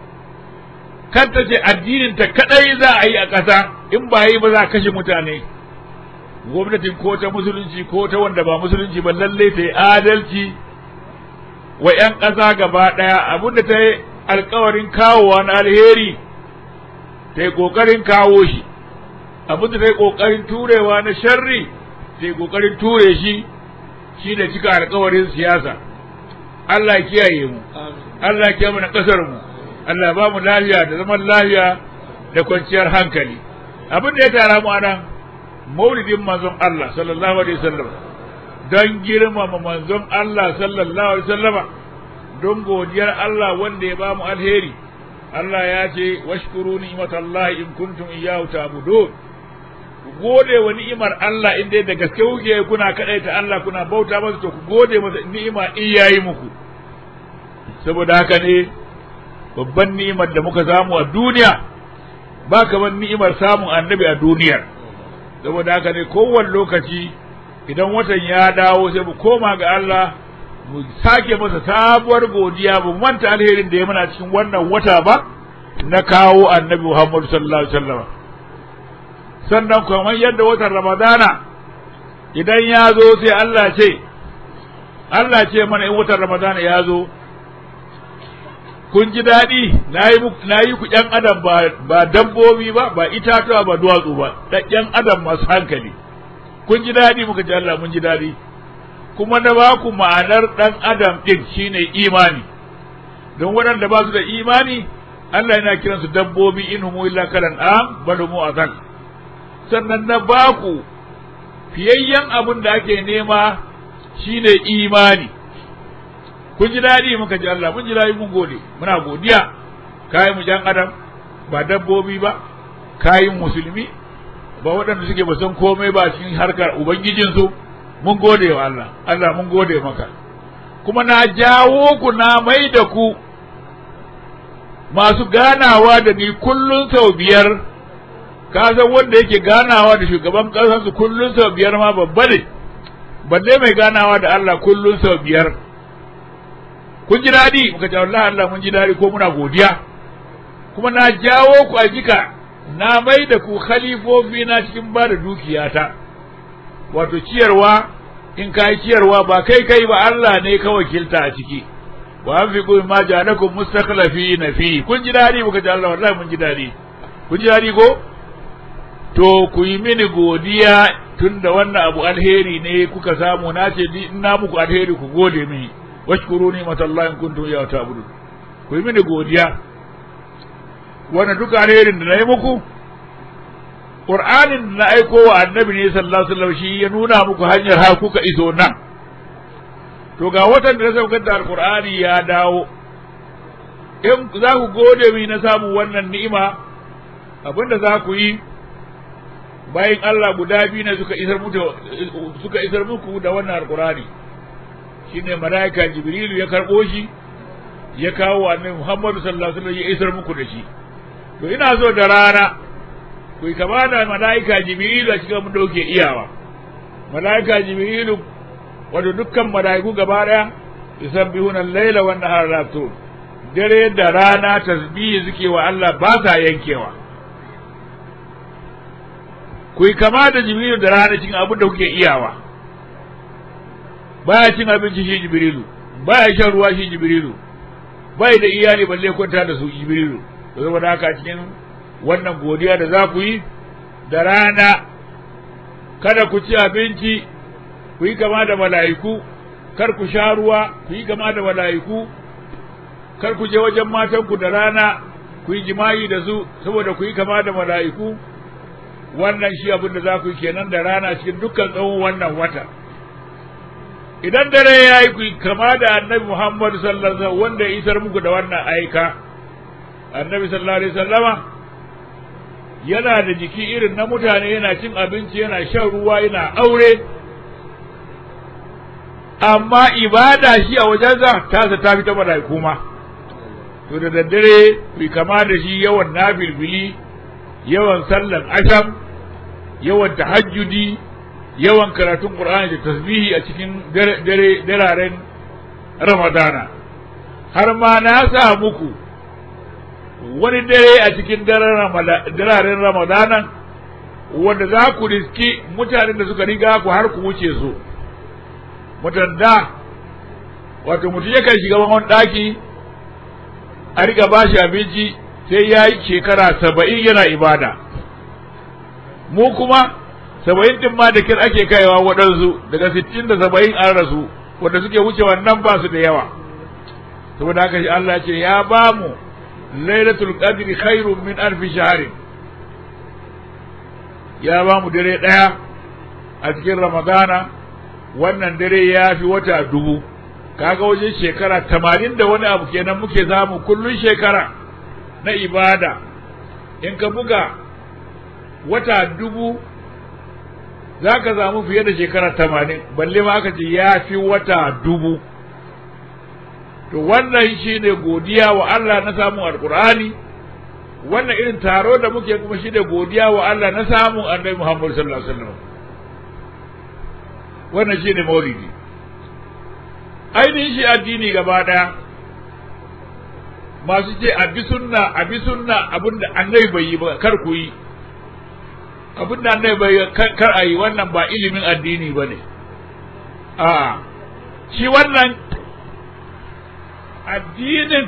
kan ta ce addinin ta kadai za a yi a ƙasa in ba yi ba za a kashe mutane gwamnatin ko ta musulunci ko ta wanda ba musulunci ba lalle ta yi adalci wa 'yan ƙasa gaba ɗaya abinda ta yi alkawarin kawowa na alheri ta yi ƙoƙarin kawo shi abinda ta yi ƙoƙarin turewa na sharri ta yi ƙoƙarin ture shi shi da cika alkawarin siyasa Allah ya kiyaye mu Allah ya kiyaye mu na ƙasar mu Allah ya ba mu lafiya da zaman lafiya da kwanciyar hankali abin da ya tara mu anan maulidin manzon Allah sallallahu alaihi wasallam don girmama manzon Allah sallallahu alaihi wasallama don godiyar Allah wanda ya ba mu alheri Allah ya ce washkuru ni'matallahi in kuntum iyyahu ta'budun ku gode wa ni'imar Allah in dai da gaske kuke kuna kadaita Allah kuna bauta masa to ku gode masa ni'ima in yayi muku saboda haka ne babban ni'imar da muka samu a duniya ba kamar ni'imar samun annabi a duniyar saboda haka ne kowane lokaci idan watan ya dawo sai mu koma ga Allah mu sake masa sabuwar godiya mu manta alherin da ya muna cikin wannan wata ba na kawo annabi Muhammad sallallahu alaihi wasallam sannan kamar yadda watan Ramadana idan ya zo sai Allah ce Allah ce mana in watan Ramadana ya zo kun ji daɗi na yi ku ƴan adam ba dabbobi ba ba itatuwa ba duwatsu ba ƴan adam masu hankali kun ji daɗi muka ji Allah mun ji daɗi kuma na ba ku ma'anar ɗan adam ɗin shine imani don waɗanda ba su da imani Allah yana kiransu dabbobi in humu illa kalan am bal humu azal sannan na ba ku fiyayyen abin da ake nema shine imani kun ji daɗi muka ji Allah mun ji daɗi mun gode muna godiya kayan mu jan adam ba dabbobi ba kayan musulmi ba waɗanda suke ba san komai ba cikin harkar ubangijinsu mun gode wa Allah Allah mun gode maka kuma na jawo ku na mai da ku masu ganawa da ni kullun sau biyar ka san wanda yake ganawa da shugaban ƙasarsu kullun sau biyar ma babba ne balle mai ganawa da Allah kullun sau biyar kun ji daɗi muka ce wallahi Allah mun ji daɗi ko muna godiya kuma na jawo ku a jika na mai da ku khalifofi na cikin ba da dukiyata wato ciyarwa in ka yi ciyarwa ba kai kai ba Allah ne ka wakilta a ciki wa an fi kuma ma ja'alakum mustakhlafi na fi kun ji daɗi muka ce Allah wallahi mun ji daɗi kun ji daɗi ko to ku yi mini godiya tun da wannan abu alheri ne kuka samu na ce na muku alheri ku gode mini washkuru ni matallahi in kuntum ya ta'budun ku yi mini godiya wannan duka alherin da na yi muku Qur'anin da na aiko wa annabi ne sallallahu alaihi wasallam shi ya nuna muku hanyar ha kuka iso nan to ga watan da na saukar da alqur'ani ya dawo in za ku gode mi na samu wannan ni'ima abinda za ku yi bayan Allah guda biyu ne suka isar muku suka isar muku da wannan alqur'ani shine malaika jibrilu ya karbo shi ya kawo annabi Muhammad sallallahu alaihi wasallam ya isar muku da shi to ina so da rana ku yi kama da malaika jibrilu a cikin mun dauke iyawa malaika jibrilu wato dukkan malaiku gaba daya yusabbihuna al-laila wan nahara la dare da rana tasbihi suke wa Allah ba sa yankewa ku yi kama da jibrilu da rana cikin abin da kuke iyawa baya cin abinci shi jibrilu baya shan ruwa shi jibrilu bai da iyali balle kwanta da su jibrilu to saboda haka cikin wannan godiya da za ku yi da rana kada ku ci abinci ku yi kama da mala'iku kar ku sha ruwa ku yi kama da mala'iku kar ku je wajen matanku da rana ku yi jima'i da su saboda ku yi kama da mala'iku wannan shi abin da za ku yi kenan da rana cikin dukkan tsawon wannan wata idan dare ya yi ku kama da annabi Muhammad sallallahu alaihi wasallam wanda ya isar muku da wannan aika annabi sallallahu alaihi wasallama yana da jiki irin na mutane yana cin abinci yana shan ruwa yana aure amma ibada shi a wajensa tasa ta fi ta mala'iku ma to da daddare ku kama da shi yawan nafilfili yawan sallan asham yawan tahajjudi yawan karatun qur'ani da tasbihi a cikin dare dararen ramadana har ma na sa muku wani dare a cikin dararen ramadana wanda za ku riski mutanen da suka riga ku har ku wuce su mutan da wato mutum yakan shiga wani ɗaki a riga ba shi abinci sai ya yi shekara saba'in yana ibada mu kuma saba'in din ma da kir ake kaiwa waɗansu daga sittin da saba'in an rasu wanda suke wuce wannan ba su da yawa saboda haka Allah ce ya ba mu lailatul qadri khairun min alfi shahrin ya ba mu dare ɗaya a cikin ramadana wannan dare ya fi wata dubu kaga wajen shekara tamanin da wani abu kenan muke samu kullun shekara na ibada in ka buga wata dubu za ka samu fiye da shekara tamanin balle ma aka ce ya fi wata dubu to wannan shi ne godiya wa Allah na samun alkur'ani wannan irin taro da muke kuma shi ne godiya wa Allah na samun annabi Muhammad sallallahu alaihi wasallam wannan shi ne maulidi ainihin shi addini gaba daya masu ce a bi sunna a bi sunna abinda annabi bai yi ba kar ku yi abinda annabi bai kar a yi wannan ba ilimin addini ba ne a shi wannan addinin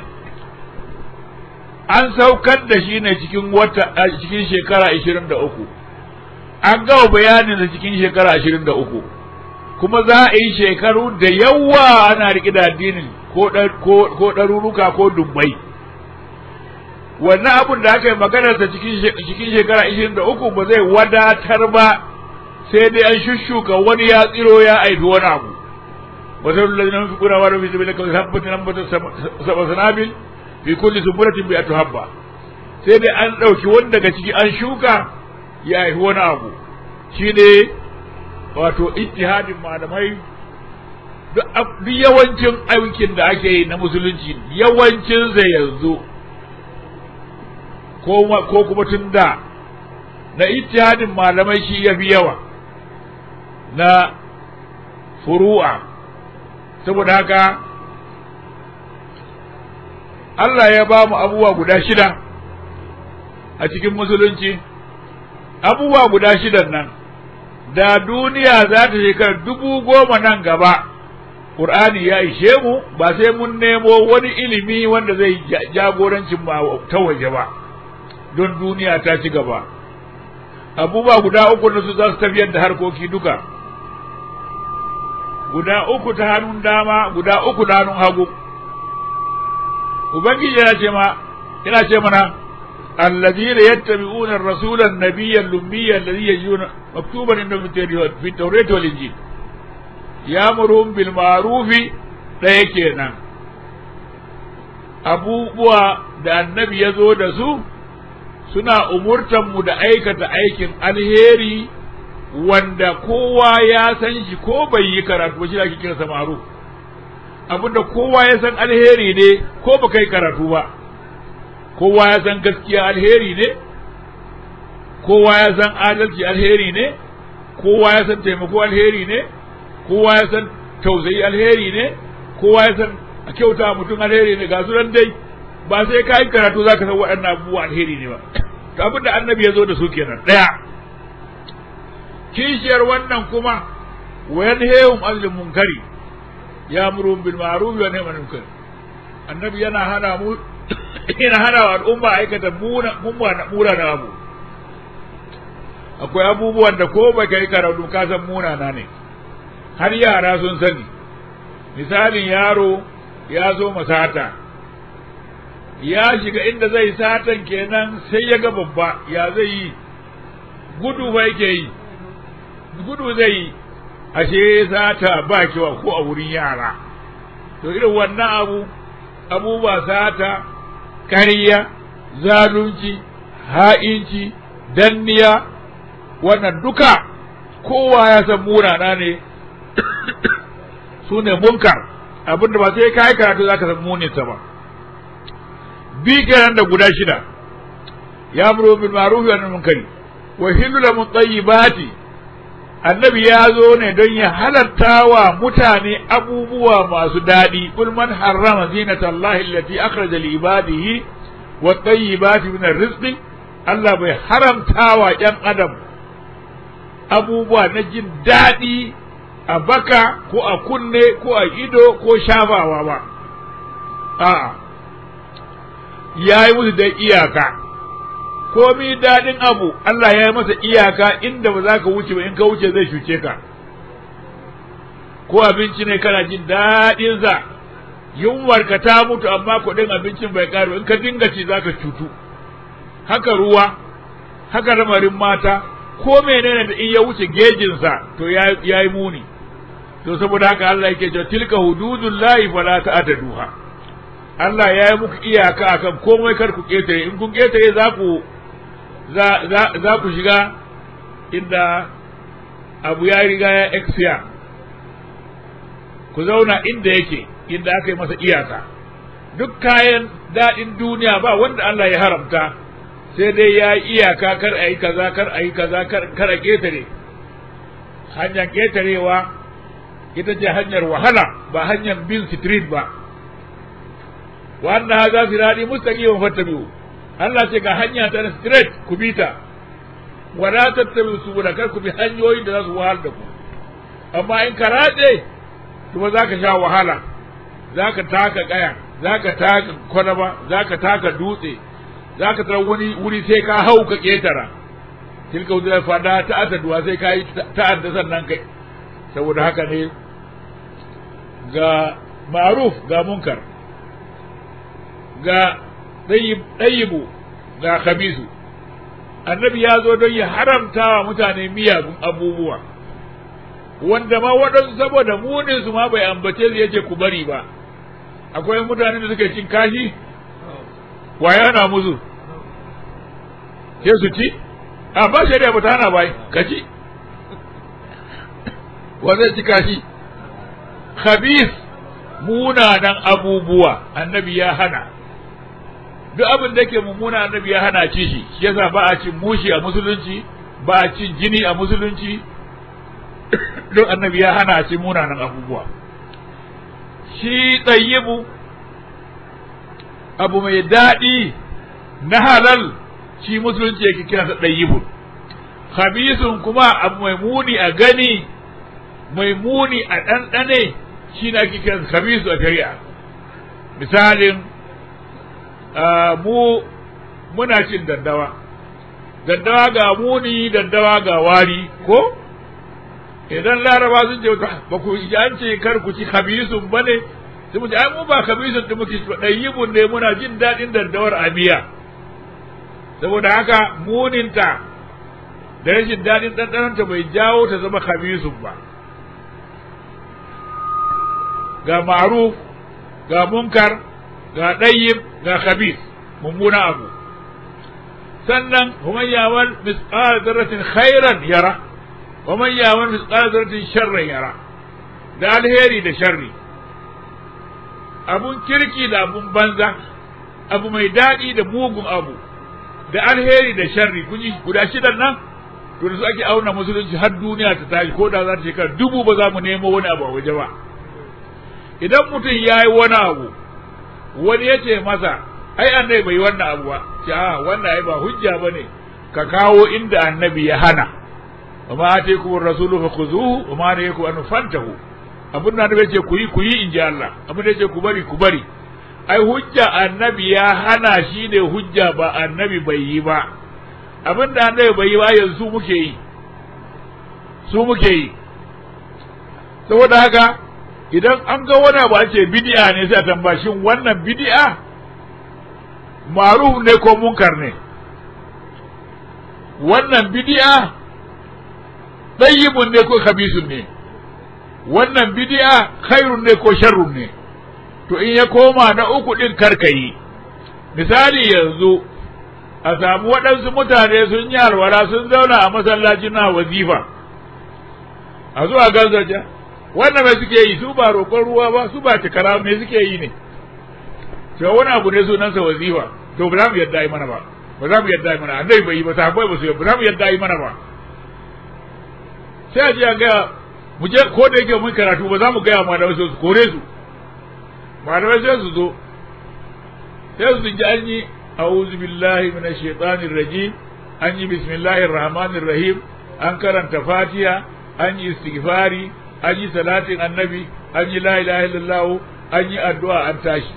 an saukar da shi ne cikin wata cikin shekara ashirin da uku an gawa bayanin da cikin shekara ashirin da uku kuma za a yi shekaru da yawa ana riƙe da addinin ko ɗaruruka ko dubbai wannan abun da aka yi maganarsa cikin shekara ishirin da uku ba zai wadatar ba sai dai an shushuka wani ya tsiro ya aifi wani abu wasu lalazina fi kuna wani fi sabi da kawai habbatin nan bata saba sanabil fi kulli sumburatin bi atu habba sai dai an ɗauki wani daga ciki an shuka ya aifi wani abu shi ne wato ijtihadin malamai duk yawancin aikin da ake yi na musulunci yawancin zai yanzu ko kuma tun da na ijtihadin malamai shi ya fi yawa na furu'a saboda haka Allah ya ba mu abubuwa guda shida a cikin musulunci abubuwa guda shidan nan da duniya za ta shekara dubu goma nan gaba Qur'ani ya ishe mu ba sai mun nemo wani ilimi wanda zai jagorancin ba ta waje ba don duniya ta ci gaba abubuwa guda uku na su za su tafiyar da harkoki duka guda uku ta hannun dama guda uku ta hannun hagu ubangiji yana ce ma yana ce mana الذين يتبعون الرسول النبي الأمي الذي يجدون مكتوبا عندهم في التوراة والإنجيل يأمرهم بالمعروف ɗaya kenan abubuwa da annabi ya zo da su suna umurtanmu da aikata aikin alheri wanda kowa ya san shi ko bai yi karatu ba shi ake kira sa ma'ruf abinda kowa ya san alheri ne ko ba kai karatu ba kowa ya san gaskiya alheri ne kowa ya san adalci alheri ne kowa ya san taimako alheri ne kowa ya san tausayi alheri ne kowa ya san a kyauta mutum alheri ne ga su nan dai ba sai ka yi karatu za ka san waɗannan abubuwa alheri ne ba to abin da annabi ya zo da su kenan ɗaya kishiyar wannan kuma wayan hewum azlin munkari ya muru bil ma'ruf wa nahyi anil munkar annabi yana hana mu yana hana wa al'umma aikata muna na abu akwai abubuwan da ko baka yi karatu ka san munana ne har yara sun sani misalin yaro ya zo masata ya shiga inda zai satan kenan sai ya ga babba ya zai yi gudu ba yake yi gudu zai yi ashe sata ba kiwa ko a wurin yara to irin wannan abu abubuwa sata ƙarya zalunci ha'inci danniya wannan duka kowa ya san munana ne su ne munkar abinda ba sai kai karatu zaka san muninsa ba bi kenan da guda shida ya muru bil ma'ruf wa munkari wa hillu lahum tayyibati annabi ya zo ne don ya halatta wa mutane abubuwa masu daɗi kul man harrama zinata Allah allati akhraja li ibadihi wa tayyibati min rizqi Allah bai haramta wa ƴan adam abubuwa na jin daɗi a baka ko a kunne ko a ido ko shafawa ba a'a ya yi musu da iyaka komi daɗin abu Allah ya yi masa iyaka inda ba za ka wuce ba in ka wuce zai shuce ka ko abinci ne kana jin daɗinsa yunwar ka ta mutu amma kuɗin abincin bai ƙaru in ka dinga ci za ka cutu haka ruwa haka lamarin mata ko menene da in ya wuce gejinsa to ya yi muni to saboda haka Allah yake cewa tilka hududullahi fala ta'taduha Allah ya yi muku iyaka akan komai kar ku ketare in kun ketare za ku za ku shiga inda abu ya riga ya expire ku zauna inda yake inda aka yi masa iyaka duk kayan daɗin duniya ba wanda Allah ya haramta sai dai ya yi iyaka kar a yi kaza kar a yi kaza kar a ketare hanyar ketarewa ita ce hanyar wahala ba hanyar bin street ba wannan haza sirari mustaqimin fattabi'u Allah ce ga hanya ta straight ku bi ta wala tattabi'u subula kar ku bi hanyoyin da za su wahal da ku amma in ka ratse kuma za ka sha wahala za ka taka kaya za ka taka kwalaba za ka taka dutse za ka tara wani wuri sai ka hau ka ketara tilka wuzular fada ta asaduwa sai ka yi ta'adda sannan kai saboda haka ne ga maruf ga munkar ga ɗayyibu ga khabisu annabi ya zo don ya haramta wa mutane miyagun abubuwa wanda ma waɗansu saboda munin su ma bai ambace su yace ku bari ba akwai mutane da suke cin kashi waya na musu sai su ci a ba shari'a ba ta hana bai ka ci wa zai ci kashi khabis munanan abubuwa annabi ya hana duk abin da ke mummuna annabi ya hana ci shi shi yasa ba a cin mushi a musulunci ba a cin jini a musulunci duk annabi ya hana ci munanan abubuwa shi tsayyibu abu mai daɗi na halal shi musulunci yake kira sa ɗayyibun khabisun kuma abu mai muni a gani mai muni a ɗanɗane shi na ake kira khabisu a shari'a misalin mu muna cin daddawa daddawa ga muni daddawa ga wari ko idan laraba sun ce ba ku ji an ce kar ku ci khabisun ba ne sai mu ce ai mu ba khabisun da muke ba dayyibun ne muna jin daɗin daddawar amiya saboda haka muninta da rashin daɗin ɗanɗanonta bai jawo ta zama khabisun ba ga ma'ruf ga munkar ga ɗayyib ga khabis mummuna abu sannan ومن يعمل مثقال ذرة خيرا يرى ومن يعمل مثقال ذرة شرا يرى da alheri da sharri abun kirki da abun banza abu mai daɗi da mugun abu da alheri da sharri kun yi guda shidan nan to da su ake auna musulunci har duniya ta tashi ko da za ta shekara dubu ba za mu nemo wani abu a waje ba idan mutum ya yi wani abu wani ya ce masa ai annabi bai wannan abu ba ce a wannan ai ba hujja bane ka kawo inda annabi ya hana wa ma ataykum ar-rasulu fakhuzuhu wa ma nahakum an fantahu abin da annabi ce ku yi ku yi inji Allah abin da ce ku bari ku bari ai hujja annabi ya hana shi ne hujja ba annabi bai yi ba abin da annabi bai yi ba yanzu muke yi su muke yi saboda haka idan an ga wani abu ce bid'a ne sai a tambaya shin wannan bid'a maruf ne ko munkar ne wannan bid'a tayyibun ne ko khabisun ne wannan bid'a khairun ne ko sharrun ne to in ya koma na uku din karkayi misali yanzu a samu waɗansu mutane sun yi alwala sun zauna a masallacin na wazifa a zuwa ganzaja wannan mai suke yi su ba roƙon ruwa ba su ba tikara me suke yi ne to wani abu ne sunansa wazifa to ba za mu yadda yi mana ba ba za mu yadda yi mana annabi bai yi ba sahabbai ba su ba za mu yadda yi mana ba sai a je a gaya mu je ko da yake mun karatu ba za mu gaya malamai sai su kore su malamai sai su zo sai su ji an yi a'udhu billahi minash shaitanir rajim an yi bismillahir rahmanir rahim an karanta fatiha an yi istighfari an yi salatin annabi an yi la ilaha illallah an yi addu'a an tashi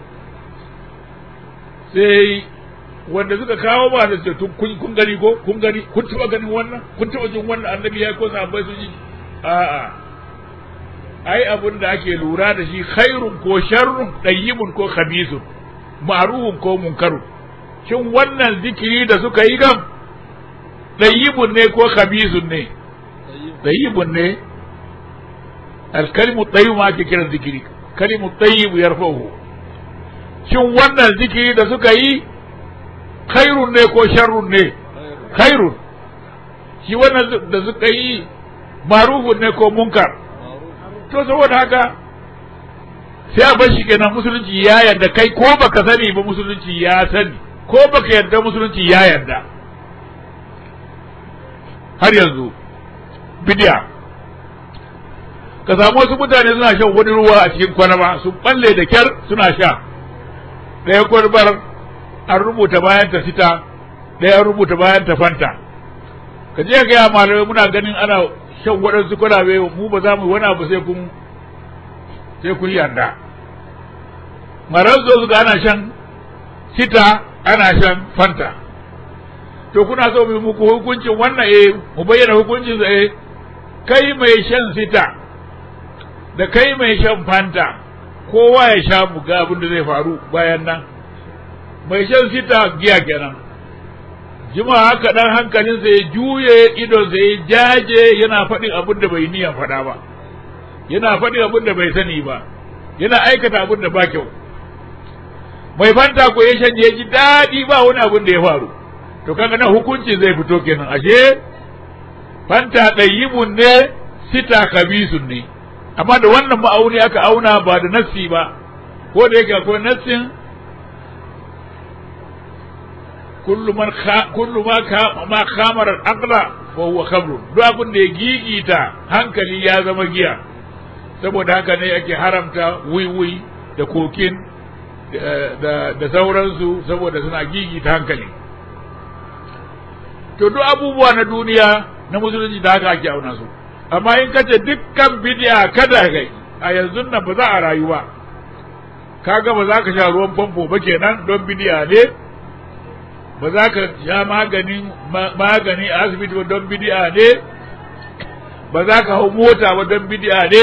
sai wanda suka kawo ba da ce kun kun gani ko kun gani kun taba ganin wannan kun taba jin wannan annabi ya ko sahabbai sun yi a'a ai abun da ake lura da shi khairun ko sharrun dayyibun ko khabithun ma'rufun ko munkarun shin wannan zikiri da suka yi gam dayyibun ne ko khabithun ne dayyibun ne alkalimu tayyib ma ake kiran zikiri kalimu tayyib yarfa'uhu shin wannan zikiri da suka yi khairun ne ko sharrun ne khairun shi wannan da suka yi marufun ne ko munkar to saboda haka sai a bar shi kenan musulunci ya yarda kai ko baka sani ba musulunci ya sani ko baka yarda musulunci ya yarda har yanzu bidiya ka samu wasu mutane suna shan wani ruwa a cikin kwalaba sun balle da kyar suna sha ɗaya kwalbar an rubuta bayan ta fita ɗaya an rubuta bayan ta fanta ka je ga ya malamai muna ganin ana shan waɗansu kwalabe mu ba za mu wani abu sai kun sai kun yarda marar zo su ga ana shan sita ana shan fanta to kuna so mu muku hukuncin wannan eh mu bayyana hukuncin sa eh kai mai shan sita da kai mai shan fanta kowa ya sha mu ga abin da zai faru bayan nan mai shan sita giya kenan jima haka dan hankalinsa ya juye idonsa ya jaje yana faɗin abin da bai niyan faɗa ba yana faɗin abin da bai sani ba yana aikata abin da ba kyau mai fanta ko ya shanye ya ji daɗi ba wani abin da ya faru to kaga nan hukunci zai fito kenan ashe fanta ɗayyibun ne sita kabisun ne amma da wannan ma'auni aka auna ba da nassi ba ko da yake akwai nassin kullu man kullu ma ka ma khamara al-aqla fa huwa khamr duk abin da ya gigita hankali ya zama giya saboda haka ne ake haramta wiwi da kokin da da sauransu saboda suna gigita hankali to duk abubuwa na duniya na musulunci da haka ake auna su amma in kace dukkan bid'a kada kai a yanzu nan ba za a rayu ba kaga ba za ka sha ruwan famfo ba kenan don bid'a ne ba za ka sha maganin magani a asibiti ba don bid'a ne ba za ka hau mota ba don bid'a ne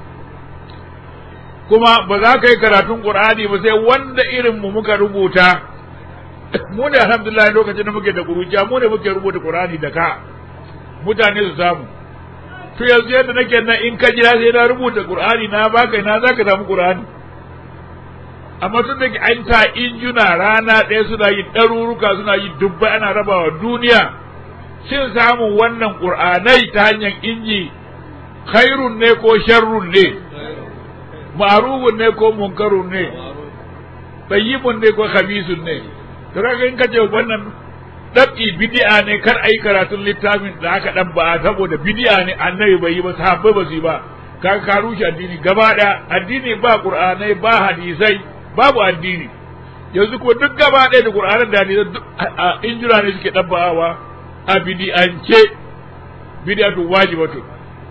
kuma ba za ka yi karatun qur'ani ba sai wanda irin mu muka rubuta mu ne alhamdulillah lokacin da muke da kuruciya mu ne muke rubuta qur'ani da ka mutane su samu to yanzu yadda nake nan in ka jira sai na rubuta qur'ani na baka na zaka samu qur'ani amma tun da an ta injuna rana ɗaya suna yi ɗaruruka suna yi dubbai ana rabawa duniya shin samun wannan qur'anai ta hanyar inji khairun ne ko sharrun ne ma'rufun ne ko munkarun ne tayyibun ne ko khabisun ne to kaga in kace wannan dab'i bid'a ne kar ayi karatun littafin da aka dan ba saboda bid'a ne annabi bai yi ba sahabbai ba su yi ba ka ka rushe addini gaba da addini ba qur'anai ba hadisai babu addini yanzu ko duk gaba ɗaya da qur'anan da hadisai injira ne suke dabbawa a bid'ance bid'atu wajibatu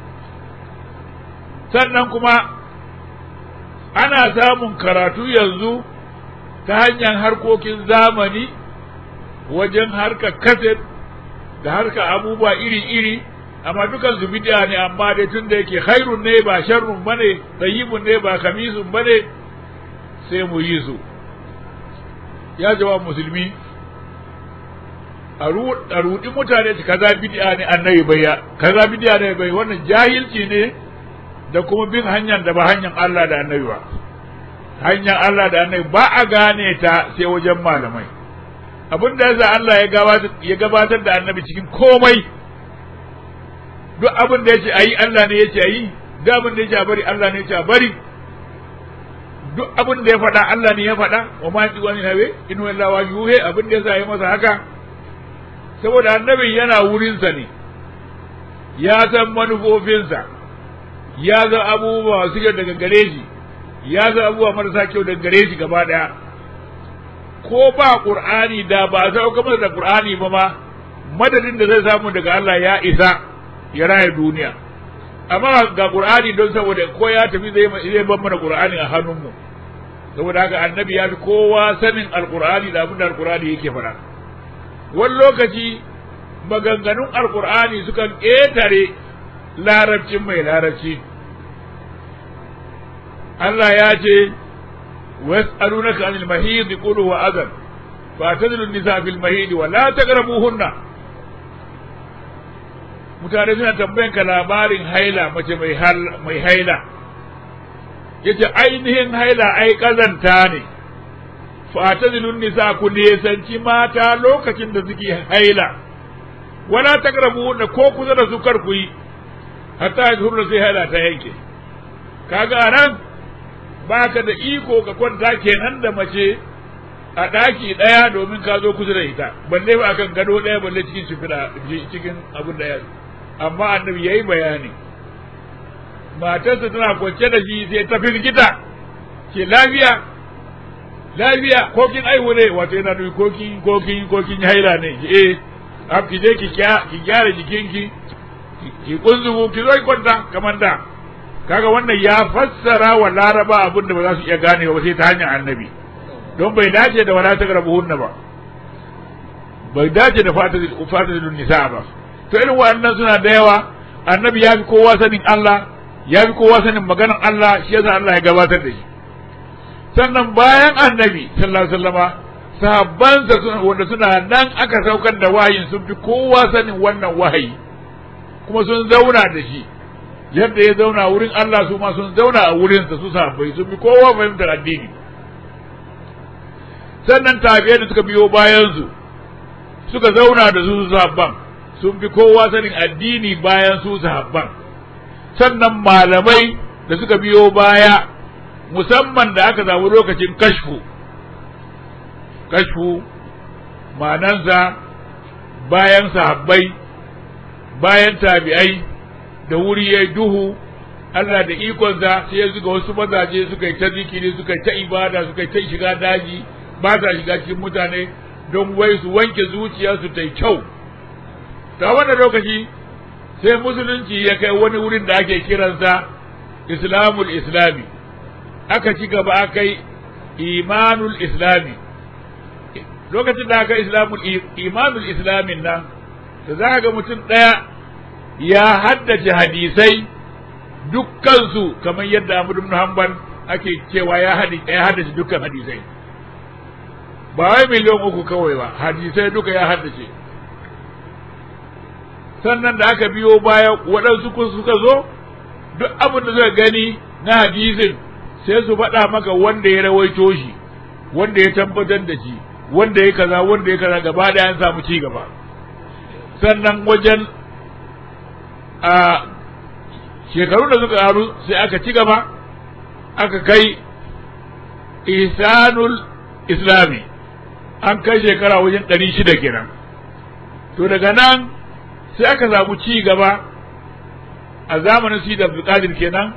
sannan kuma ana samun karatu yanzu ta hanyar harkokin zamani wajen harka kaset da harka abubuwa iri-iri amma dukan su bid'a ne amma dai tun da yake khairun ne ba sharrun bane tayyibun ne ba kamisun bane sai mu yi su ya jawab musulmi a rudi mutane su kaza bid'a ne annabi bai ya kaza bid'a ne bai wannan jahilci ne da kuma bin hanyar da ba hanyar Allah da annabi ba hanyar Allah da annabi ba a gane ta sai wajen malamai abin da yasa Allah ya gabatar da annabi cikin komai duk abin da yace ayi Allah ne yace ayi duk abin da yace a bari Allah ne yace a bari duk abin da ya faɗa Allah ne ya faɗa wa ma yanzu wani nawe in wa Allah yuhe abin da yasa ya masa haka saboda annabin yana wurinsa ne ya san manufofinsa ya san abubuwa masu kyau daga gare shi ya san abubuwa marasa kyau daga gare shi gaba ɗaya ko ba qur'ani da ba sauka masa da qur'ani ba ma madadin da zai samu daga Allah ya isa ya raya duniya amma ga qur'ani don saboda ko ya tafi zai zai ban mana qur'ani a hannunmu saboda haka annabi ya fi kowa sanin alqur'ani da abin da alqur'ani yake faɗa wani lokaci maganganun alqur'ani sukan ƙetare larabcin mai larabci Allah ya ce ويسألونك عن المهيض قل هو أذى فاعتزلوا النساء في المهيض ولا تقربوهن mutane suna tambayan ka labarin haila mace mai haila yace ainihin haila ai kazanta ne fatazilun nisa ku nesanci mata lokacin da suke haila wala takrabuhunna ko kusa da su kar ku yi hatta yadhurna sai haila ta yanke kaga anan baka da iko ka kwanta kenan da mace a ɗaki ɗaya domin ka zo kusa da ita balle ba akan gado ɗaya balle cikin shimfiɗa cikin abin da ya amma annabi yayi bayani matarsa tana kwance da shi sai ta firgita ce lafiya lafiya ko kin aihu ne wato yana nufi ko kin ko kin ko kin haila ne ki eh ab ki je ki ki gyara jikinki ki kunzugu ki zo ki kwanta kamar da kaga wannan ya fassara wa laraba abin da ba za su iya gane ba sai ta hanyar annabi don bai dace da wala tagrabuhunna ba bai dace da fatazilun nisa ba to irin waɗannan suna da yawa annabi ya fi kowa sanin Allah ya fi kowa sanin maganar Allah shi yasa Allah ya gabatar da shi sannan bayan annabi sallallahu alaihi wasallama sahabbansa suna wanda suna nan aka saukar da wahayin sun fi kowa sanin wannan wahayi kuma sun zauna da shi yadda ya zauna wurin Allah su ma sun zauna a wurinsa su sahabbai sun fi kowa fahimtar addini sannan tabi'ai da suka biyo bayansu suka zauna da su sahabban sun fi kowa sanin addini bayan su sahabban sannan malamai da suka biyo baya musamman da aka samu lokacin kashfu kashfu ma'anansa bayan sahabbai bayan tabi'ai da wuri ya duhu Allah da ikonsa sai ya zuga wasu mazaje suka yi ta zikiri suka yi ta ibada suka yi ta shiga daji ba sa shiga cikin mutane don wai su wanke zuciyarsu ta yi kyau ta wannan lokaci sai musulunci ya kai wani wurin da ake kiransa islamul islami aka ci gaba aka yi imanul islami lokacin da aka islamul imanul islamin nan da za ga mutum ɗaya ya haddace hadisai dukkansu kamar yadda Ahmad ibn Hanbal ake cewa ya haddace dukkan hadisai ba wai miliyan uku kawai ba hadisai duka ya haddace sannan da aka biyo baya waɗansu suka zo duk abin da suka gani na hadisin sai su faɗa maka wanda ya rawaito shi wanda ya tabbatar da shi wanda ya kaza wanda ya kaza gaba da an samu ci gaba sannan wajen a shekaru da suka karu sai aka ci gaba aka kai ihsanul islami an kai shekara wajen ɗari shida kenan to daga nan sai aka samu ci gaba a zamanin su da abdulkadir kenan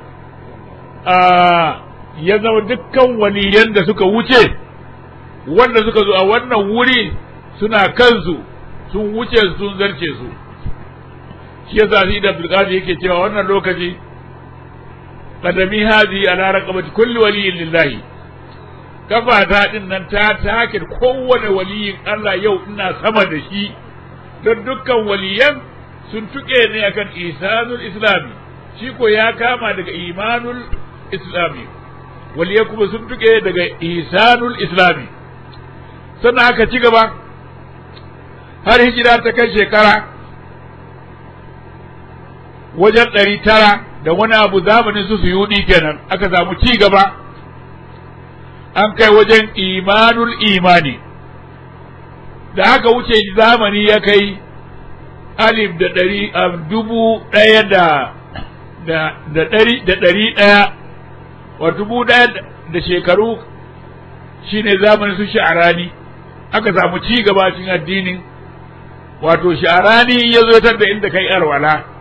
a ya zama dukkan waliyan da suka wuce wanda suka zo a wannan wuri suna kansu sun wuce sun zarce su shi yasa shi da abdulkadir yake cewa wannan lokaci qadami hadi ala raqabati kulli waliyyin lillahi kafa ta din nan ta take kowane waliyin Allah yau ina sama da shi don dukkan waliyan sun tuke ne akan isanul islami shi ko ya kama daga imanul islami waliyan kuma sun tuke daga isanul islami sannan aka ci gaba har hijira ta kai shekara wajen ɗari tara da wani abu zamanin su suyudi kenan aka samu ci gaba an kai wajen imanul imani da aka wuce zamani ya kai alif da ɗari dubu ɗaya da da ɗari da ɗari ɗaya wa dubu ɗaya da shekaru shine zamanin su sha'arani aka samu ci gaba cikin addinin wato sha'arani ya zo da inda kai alwala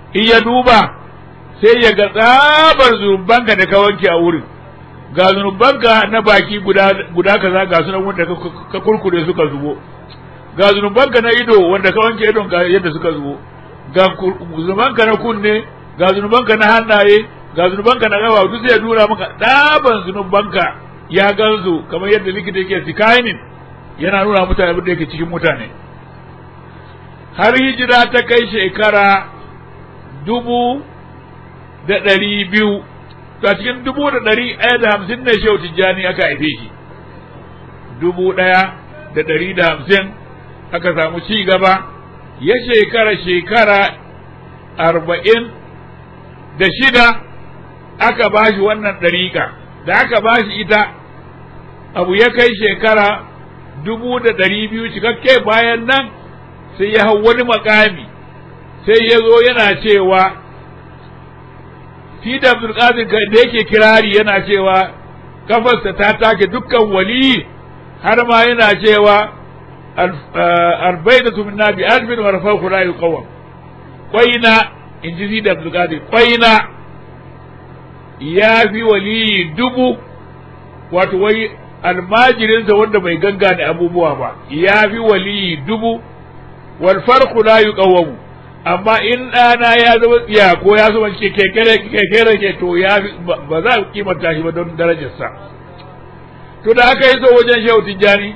in ya duba sai ya ga tsabar zunubanka da ka wanke a wurin ga zunubanka na baki guda guda kaza ga sunan wanda ka kurkure suka zubo ga zunubanka na ido wanda ka wanke idon ga yadda suka zubo ga zunubanka na kunne ga zunubanka na hannaye ga zunubanka na gaba duk zai nuna maka ɗaban zunubanka ya gansu kamar yadda likita yake sikainin yana nuna mutane abin da yake cikin mutane har hijira ta kai shekara dubu da ɗari biyu a cikin dubu da ɗari ɗaya da hamsin ne shehu tijjani aka haife shi dubu ɗaya da ɗari da hamsin aka samu ci gaba ya shekara shekara arba'in da shida aka ba shi wannan ɗariƙa da aka ba shi ita abu ya kai shekara dubu da ɗari biyu cikakke bayan nan sai ya hau wani makami sai ya zo yana cewa fi da abdulkadir da yake kirari yana cewa kafarsa ta take dukkan wali har ma yana cewa albaidatu minna bi alfin wa rafa'u la yuqawwam qaina in ji da abdulkadir qaina ya fi wali dubu wato wai almajirinsa wanda bai gangane abubuwa ba ya fi wali dubu wal farqu la yuqawwamu amma in ɗana ya zama tsiya ko ya zama kekere kekere ke to ya ba za a kimanta shi ba don darajarsa to da aka yi so wajen shehu tijjani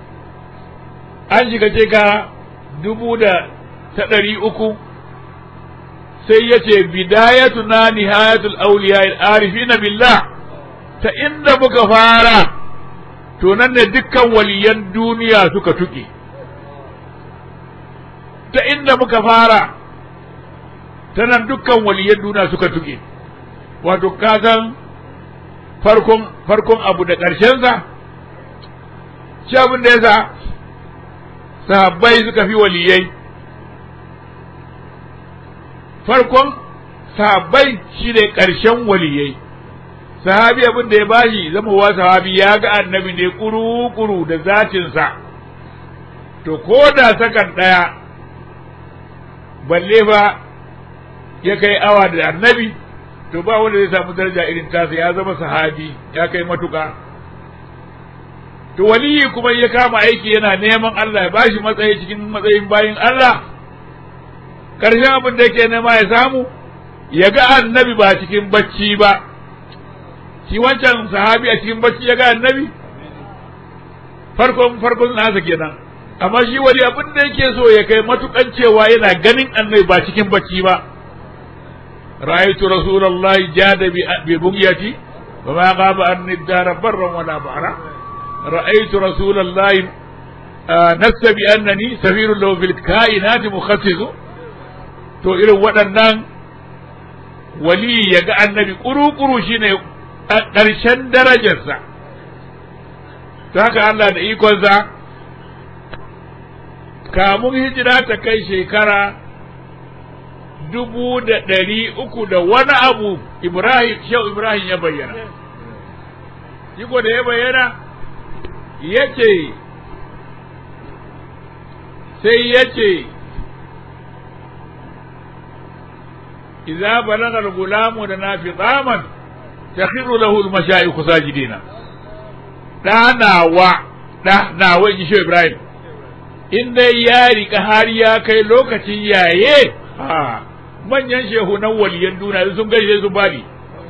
an shiga ce ka dubu da ta ɗari uku sai ya ce bidayatu na nihayatul auliya arifina billah ta inda muka fara to nan ne dukkan waliyan duniya suka tuke ta inda muka fara ta nan dukkan waliyan duniya suka tuke wato kasan farkon farkon abu da ƙarshensa shi abin da yasa sahabbai suka fi waliyai farkon sahabbai shi ne ƙarshen waliyai sahabi abin da ya bashi zama wa sahabi ya ga annabi ne kuru-kuru da zatinsa to ko da sakan ɗaya balle ba ya kai awa da annabi to ba wanda zai samu daraja irin tasa ya zama sahabi ya kai matuka to waliyi kuma ya kama aiki yana neman Allah ya bashi matsayi cikin matsayin bayin Allah karshen abin da yake nema ya samu ya ga annabi ba cikin bacci ba shi wancan sahabi a cikin bacci ya ga annabi farkon farkon nasa kenan amma shi wani abin da yake so ya kai matukan cewa yana ganin annabi ba cikin bacci ba ra'aytu rasulullahi jada bi bugyati wa ma ghaba anni dara barran wala bahra ra'aytu rasulullahi nassa bi annani safirun lahu fil kainati mukhassisu to irin waɗannan wali ya ga annabi kuru-kuru shine ƙarshen darajarsa ta haka Allah da ikonsa kamun hijira ta kai shekara dubu da ɗari uku da wani abu Ibrahim Shehu Ibrahim ya bayyana. Iko da ya bayyana ya ce sai ya ce إذا بلغ الغلام دنا فطاما تخر له المشايخ ساجدين دانا ɗana wa in ji Ibrahim in dai ya rika har ya kai lokacin yaye ha manyan shehunan waliyan duniya sun gaishe su bani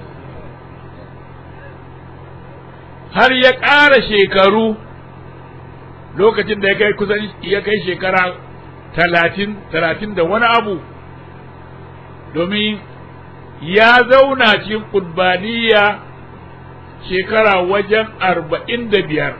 har ya ƙara shekaru lokacin da ya kai kusan ya kai shekara talatin talatin da wani abu domin ya zauna cikin ƙudbaniya shekara wajen arba'in da biyar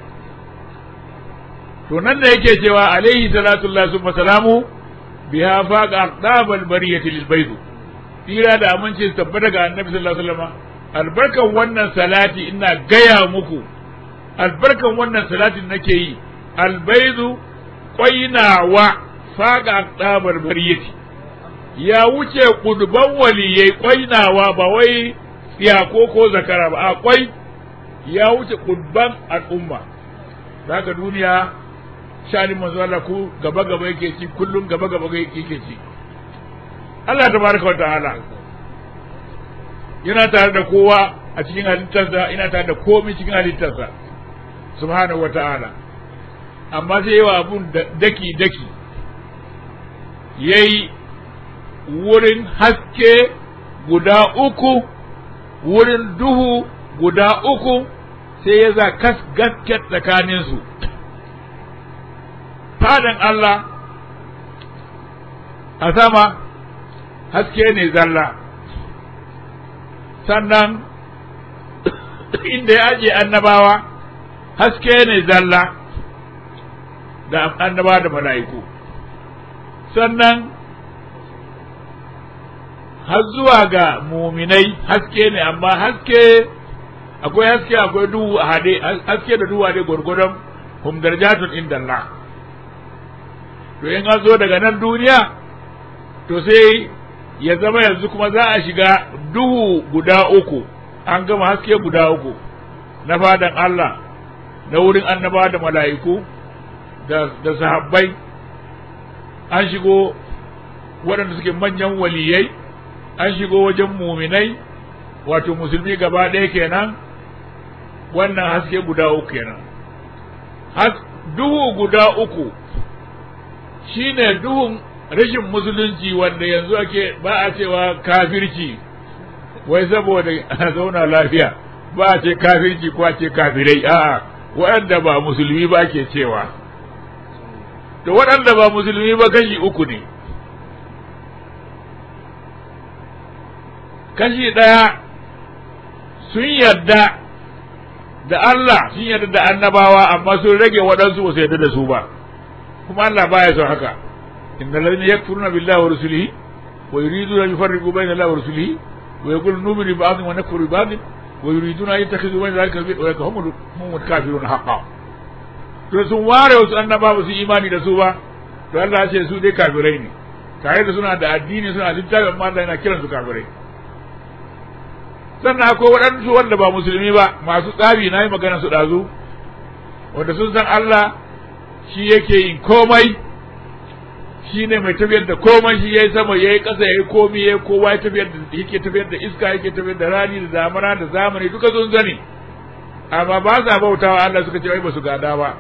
to nan da yake cewa alaihi salatullah sun salamu biya faqa aqdabal bariyati lil baydu tira da aminci su tabbata ga annabi sallallahu alaihi wasallam albarkan wannan salati ina gaya muku albarkan wannan salatin nake yi albaidu qainawa faqa aqdabal bariyati ya wuce kudban waliyai kwainawa ba wai tsiyako ko zakara ba a kwai ya wuce kudban al'umma zaka duniya shani manzo Allah ku gaba gaba yake ci kullum gaba gaba yake ci Allah tabaraka wa ta'ala yana tare da kowa a cikin halittarsa yana tare da komai cikin halittarsa subhanahu wa ta'ala amma sai yawa abun daki daki yayi wurin haske guda uku wurin duhu guda uku sai ya za kas gaske tsakaninsu fadan Allah a sama haske ne zalla sannan inda ya aje annabawa haske ne zalla da annaba da mala'iku sannan har zuwa ga muminai haske ne amma haske akwai haske akwai duhu a hade haske da duhu a hade gwargwadon hum darajatun inda Allah to in an zo daga nan duniya to sai ya zama yanzu kuma za a shiga duhu guda uku an gama haske guda uku na fadan Allah na wurin annaba da mala'iku da, da sahabbai an shigo waɗanda suke manyan waliyai an shigo wajen muminai wato musulmi gaba ɗaya kenan wannan haske guda uku kenan duhu guda uku shine duhun rashin musulunci wanda yanzu ake ba a cewa kafirci wai saboda a zauna lafiya ba a ce kafirci ko a ce kafirai a'a waɗanda ba musulmi ba ke cewa to waɗanda ba musulmi ba kashi uku ne kashi ɗaya sun yarda da Allah sun yarda da annabawa amma sun rage waɗansu ba su yarda da su ba kuma Allah baya son haka innal ladina yakfuruna billahi wa rusulihi wa yuriduna an yufarriqu bayna allahi wa rusulihi wa yaquluna nu'minu bi ba'dhin wa nakfuru bi ba'dhin wa yuriduna an yattakhidhu bayna dhalika sabila wa yakhumu hum kafirun haqqan to sun ware wasu annaba ba su imani da su ba to Allah ya ce su dai kafirai ne tare da suna da addini suna littafin amma Allah yana kiransu kafirai sannan akwai waɗansu wanda ba musulmi ba masu tsari na yi magana su ɗazu wanda sun san Allah shi yake yin komai shi ne mai tafiyar da komai shi ya yi sama ya yi ƙasa ya yi komi ya yi kowa ya tafiyar da yake tafiyar da iska yake tafiyar da rani da damana da zamani duka sun sani amma ba sa bautawa Allah suka ce wai ba su gada ba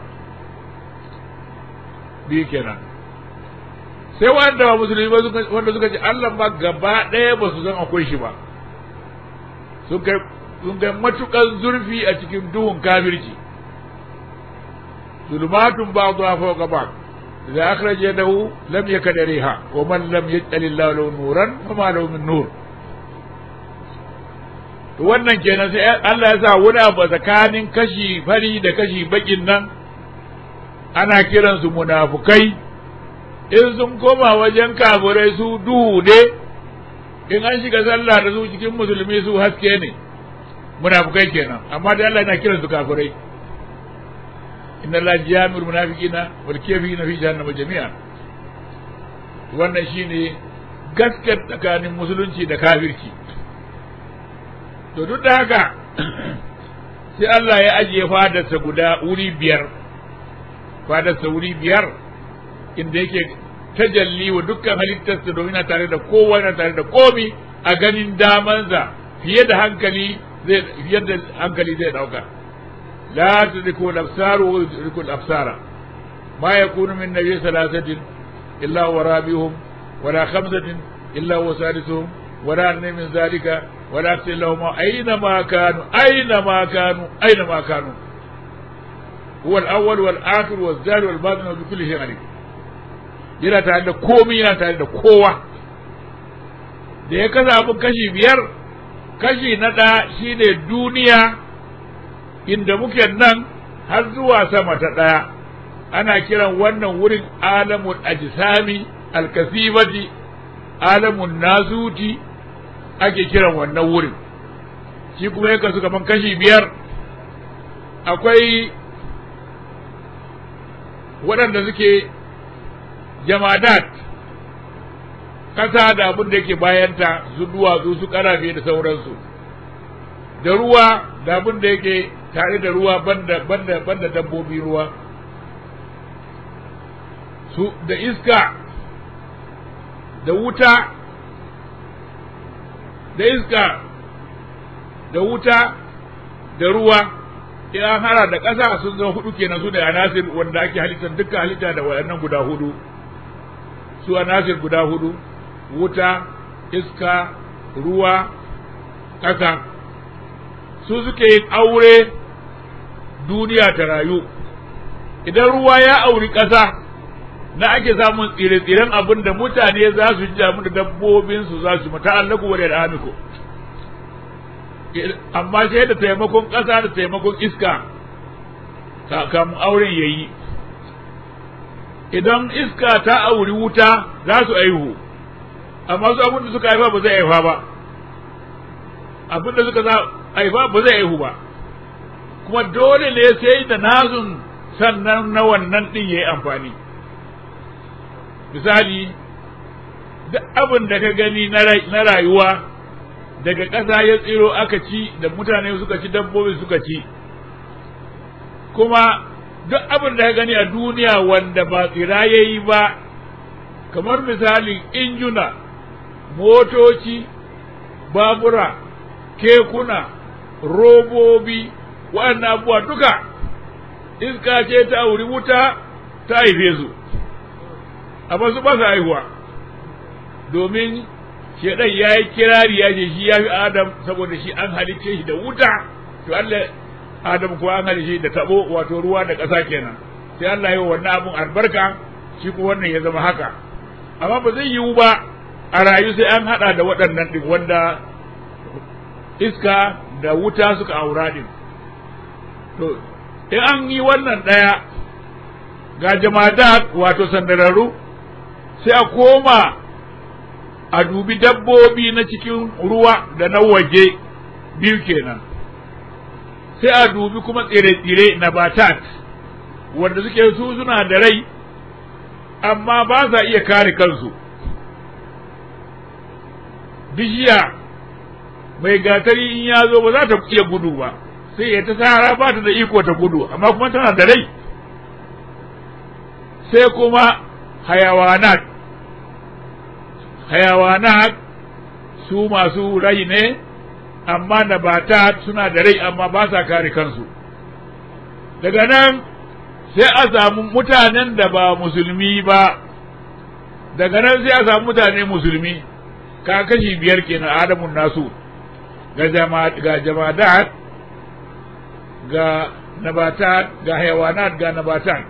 biyu kenan sai wanda ba musulmi ba wanda suka ce Allah ma gaba ɗaya ba su san akwai shi ba sun kai matukan zurfi a cikin duhun kafirci zulmatun ba zuwa fauka ba da akhraj yadahu lam yakdariha wa man lam yaj'al Allah lahu nuran fama lahu min nur to wannan kenan sai Allah ya sa wani abu tsakanin kashi fari da kashi bakin nan ana kiransu munafukai in sun koma wajen kafirai su duhu ne in an shiga sallah da su cikin musulmi su haske ne munafukai kenan amma da Allah yana kiran su kafirai inna Allah jami'ul munafiqina wal kafirina fi jahannama jami'a wannan shine gaskar tsakanin musulunci da kafirci to duk da haka sai Allah ya ajiye fadarsa guda wuri biyar fadarsa wuri biyar inda yake tajalli wa dukkan halittarsa domin na tare da kowa na tare da komi a ganin damansa fiye da hankali zai fiye da hankali zai dauka la tudriku al-absar wa tudriku al-absara ma yakunu min nabiy thalathatin illa huwa rabihum wala khamsatin illa huwa sadisuhum wala adna min zalika wala akthar lahum aina ma kanu aina ma kanu aina ma kanu huwa al-awwal wal-akhir wal-zahir wal-batin wa bi kulli shay'in alim yana tare da komai yana tare da kowa da ya kasa abin kashi biyar kashi na ɗaya shine duniya inda muke nan har zuwa sama ta ɗaya ana kiran wannan wurin alamun ajisami alkasibati alamun nasuti ake kiran wannan wurin shi kuma ya kasu kaman kashi biyar akwai waɗanda suke jamadat ƙasa da abin da yake bayanta su duwatsu su ƙarafe da sauransu da ruwa da abin da yake tare da ruwa banda banda banda dabbobi ruwa su da iska da wuta da iska da wuta da ruwa in an hara da ƙasa sun zama hudu kenan su da anasir wanda ake halittar dukkan halitta da waɗannan guda hudu su anasir guda hudu wuta iska ruwa ƙasa su suke yin aure duniya ta rayu idan ruwa ya auri ƙasa na ake samun tsire-tsiren abin da mutane za su ji damu da dabbobinsu za su mata allaku wa da amiko amma sai da taimakon ƙasa da taimakon iska kamun auren ya yi idan iska ta auri wuta za su aihu amma su abin da suka haifa ba zai haifa ba abin da suka haifa ba zai haihu ba kuma dole ne sai da nazun sannan na wannan ɗin ya yi amfani misali duk abin da ka gani na rayuwa daga ƙasa ya tsiro aka ci da mutane suka ci dabbobi suka ci kuma duk abin da ka gani a duniya wanda ba tsira ya yi ba kamar misalin injuna motoci babura kekuna robobi waɗannan abubuwa duka iska ce ta wuri wuta ta haife su amma su ba su haihuwa domin shedan ya yi kirari ya ce shi ya fi adam saboda shi an halicce shi da wuta to Allah adam kuwa an halicce shi da tabo wato ruwa da ƙasa kenan sai Allah ya wannan abun albarka shi kuma wannan ya zama haka amma ba zai yiwu ba a rayu sai an hada da waɗannan ɗin wanda iska da wuta suka aura ɗin to in an yi wannan ɗaya ga jama'a wato sandararru sai a koma a dubi dabbobi na cikin ruwa da na waje biyu kenan sai a dubi kuma tsire-tsire na batat wanda suke su suna da rai amma ba sa iya kare kansu bishiya mai gatari in ya zo ba za ta iya gudu ba sai ya ta sahara ba ta da iko ta gudu amma kuma tana da rai sai kuma hayawanat hayawanat su masu rai ne amma nabata suna da rai amma ba sa kare kansu daga nan sai a samu mutanen da ba musulmi ba daga nan sai a samu mutane musulmi ka kashi biyar kenan adamun nasu ga jamadat ga nabatat ga hayawanat ga nabatat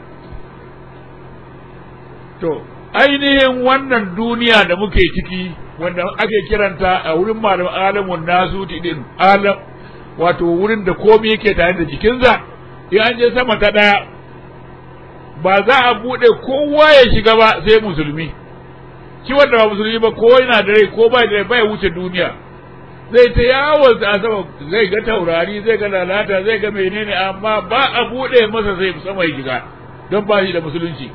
to ainihin wannan duniya da muke ciki wanda ake kiranta a wurin malamin alamun nasu din alam wato wurin da komai yake tare da jikinsa in an je sama ta ɗaya ba za a buɗe kowa ya shiga ba sai musulmi shi wanda ba musulmi ba ko yana da rai ko ba da rai bai wuce duniya zai ta yawon a sama zai ga taurari zai ga lalata zai ga menene amma ba a buɗe masa sai sama ya shiga don ba shi da musulunci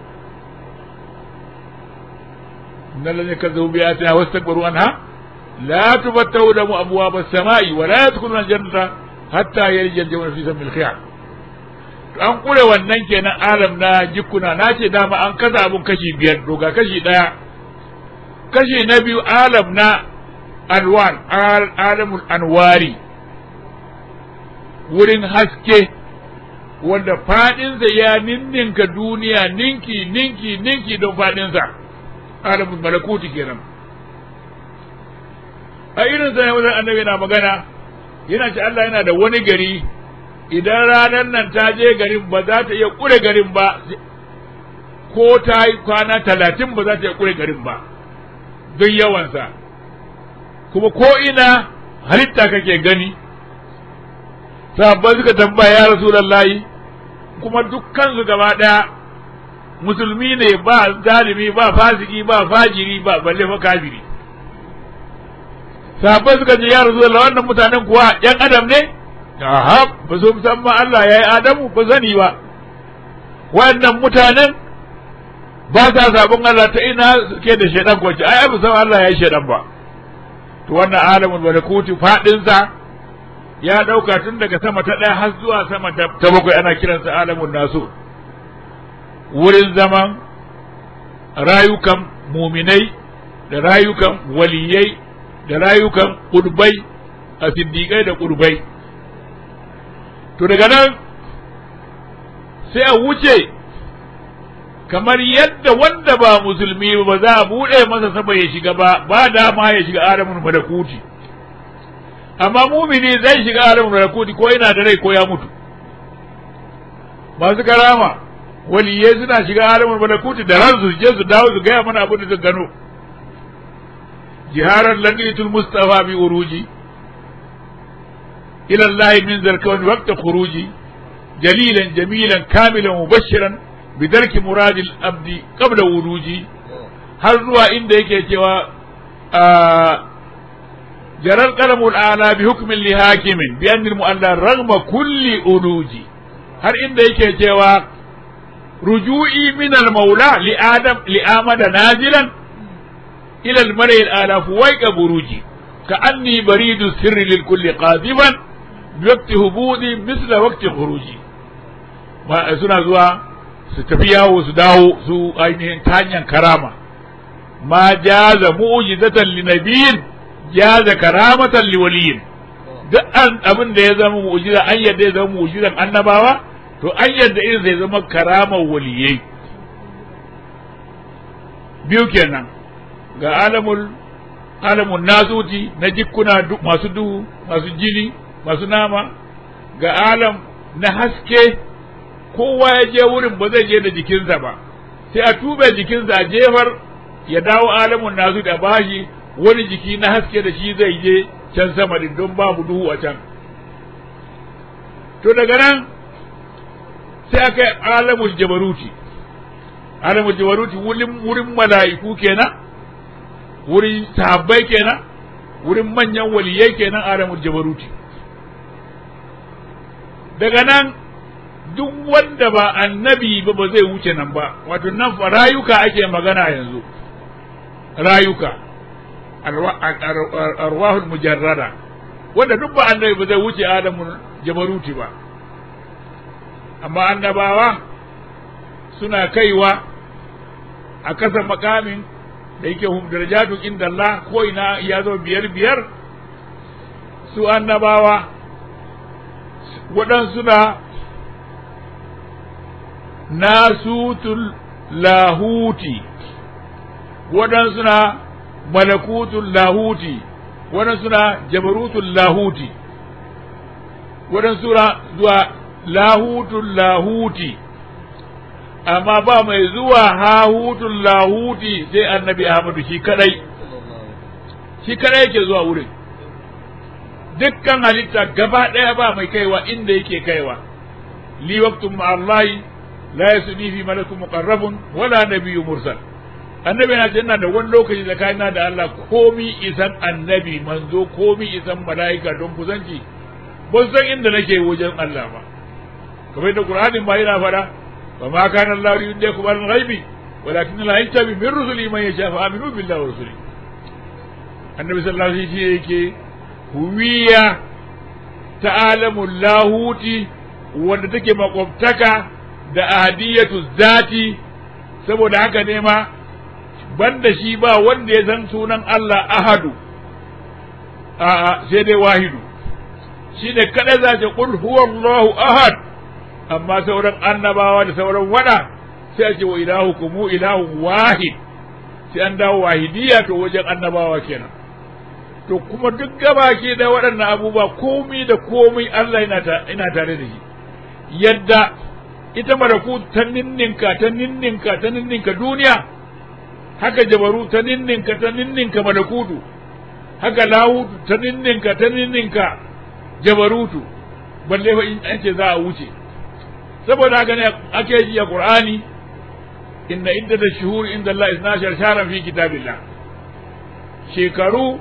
إن الذين كذبوا بآياتنا واستكبروا عنها لا تفتحوا لهم أبواب السماء ولا يدخلون الجنة حتى يلج الجمل في سم الخيار an kure wannan kenan alam na jikuna na ce dama an kasa abun kashi biyar doga kashi ɗaya kashi na biyu alam na alwan alamul anwari wurin haske wanda fadinsa ya ninninka duniya ninki ninki ninki don fadinsa alamul malakuti kenan a irin sa wajen annabi yana magana yana ce Allah yana da wani gari idan ranar nan ta je garin ba za ta iya kure garin ba ko ta yi kwana talatin ba za ta iya kure garin ba don yawansa kuma ko ina halitta kake gani sahabbai suka tambaya ya rasulallahi kuma dukkansu gaba ɗaya musulmi ne ba zalimi ba fasiki ba fajiri ba balle fa kafiri sahabbai suka ce ya rasulullahi wannan mutanen kuwa yan adam ne aha ba su musamman Allah ya yi adamu ba sani ba wannan mutanen ba sa sabon Allah ta ina suke da shaidan kwace ai abu san Allah ya yi shaidan ba to wannan alamul malakuti fadin sa ya dauka tun daga sama ta daya har zuwa sama ta bakwai ana kiransa alamun nasu wurin zaman rayukan muminai da rayukan waliyai da rayukan ƙurbai a siddiƙai da ƙurbai to daga nan sai a wuce kamar yadda wanda ba musulmi ba za a buɗe masa sama ya shiga ba ba dama ya shiga alamun malakuti amma mumini zai shiga alamun malakuti ko yana da rai ko ya mutu masu karama waliyai suna shiga alamun malakuti da ransu su je su dawo su gaya mana abin da su gano jiharar laqitul mustafa bi uruji ila Allah min zarkawan waqta khuruji jalilan jamilan kamilan mubashiran bidarki muradil abdi qabla wuruji har zuwa inda yake cewa jarar qalamul ala bi hukmin li hakimin bi anil mu'alla ragma kulli uluji har inda yake cewa ruju'i min al maula li adam li amada nazilan ila al mar'i al ala fuwaiqa buruji ka anni baridu sirri lil kulli qadiban bi waqti hubudi misla waqti khuruji suna zuwa su tafi yawo su dawo su ainihin ta hanyar karama ma jaza mu'jizatan li nabiyyin jaza karamatan li waliyin duk an abin da ya zama mu'jiza an yadda ya zama mu'jizan annabawa to an yadda irin zai zama karamar waliyai biyu kenan ga alamul alamun nasuti na jikkuna masu duhu masu jini masu nama ga alam na haske kowa ya je wurin ba zai je da jikinsa ba sai a tube jikinsa a jefar ya dawo alamun nasu da bashi wani jiki na haske da shi zai je can sama din don babu duhu a can to daga nan sai aka yi alamul jabaruti alamul jabaruti wurin wurin mala'iku kenan wurin sahabbai kenan wurin manyan waliyai kenan alamul jabaruti daga nan duk wanda ba annabi ba ba zai wuce nan ba wato nan fa rayuka ake magana yanzu rayuka arwahul mujarrada wanda duk ba annabi ba zai wuce adamu jabaruti ba amma annabawa suna kaiwa a kasa makamin da yake hum darajatu inda Allah ko ina ya zo biyar biyar su annabawa waɗansu na nasutul lahuti waɗansu na malakutul lahuti waɗansu na jabarutul lahuti waɗansu na zuwa lahutul lahuti amma ba mai zuwa hahutul lahuti sai annabi ahmadu shi kadai shi kadai yake zuwa wurin dukkan halitta gaba ɗaya ba mai kaiwa inda yake kaiwa li waqtun ma'allahi la yasuni fi malakun muqarrabun wala nabiyyu mursal annabi na ce ina da wani lokaci tsakanina da Allah komi isan annabi manzo komi isan mala'ika don kusanci ban san inda nake wajen Allah ba kamar da Qur'anin ba yana fada wa ma kana Allah yudaikum al ghaibi walakin la yastabi min rusuli man yasha fa aminu billahi wa rusuli annabi sallallahu alaihi wasallam yake huwiya ta alamul lahuti wanda take makwabtaka da ahadiyatu zati saboda haka ne ma banda shi ba wanda ya san sunan Allah ahadu a'a sai dai wahidu shi ne kada za ta qul huwallahu ahad amma sauran annabawa da sauran wada sai a ce wa ilahukum ilahu wahid sai an dawo wahidiyya to wajen annabawa kenan to kuma duk gabaki da waɗannan abubuwa komi da komai Allah yana tare da shi yadda ita maraku ta ninninka ta ninninka ta ninninka duniya haka jabaru ta ninninka ta ninninka malakutu haka lahutu ta ninninka ta ninninka jabarutu balle fa in an ce za a wuce saboda haka ne ake ji a qur'ani inna iddata shuhur inda Allah isna sharan fi kitabillah shekaru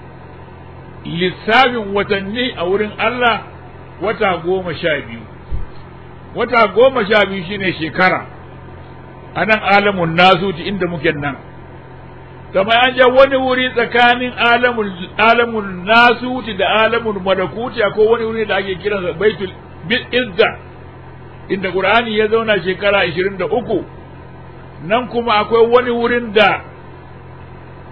lissafin watanni a wurin Allah wata goma sha biyu wata goma sha biyu shine shekara a nan alamun nasuti inda muke nan kamar an ja wani wuri tsakanin alamun nasuti da alamun malakuti akwai wani wuri da ake kiransa baitul izza inda qur'ani ya zauna shekara ashirin da uku nan kuma akwai wani wurin da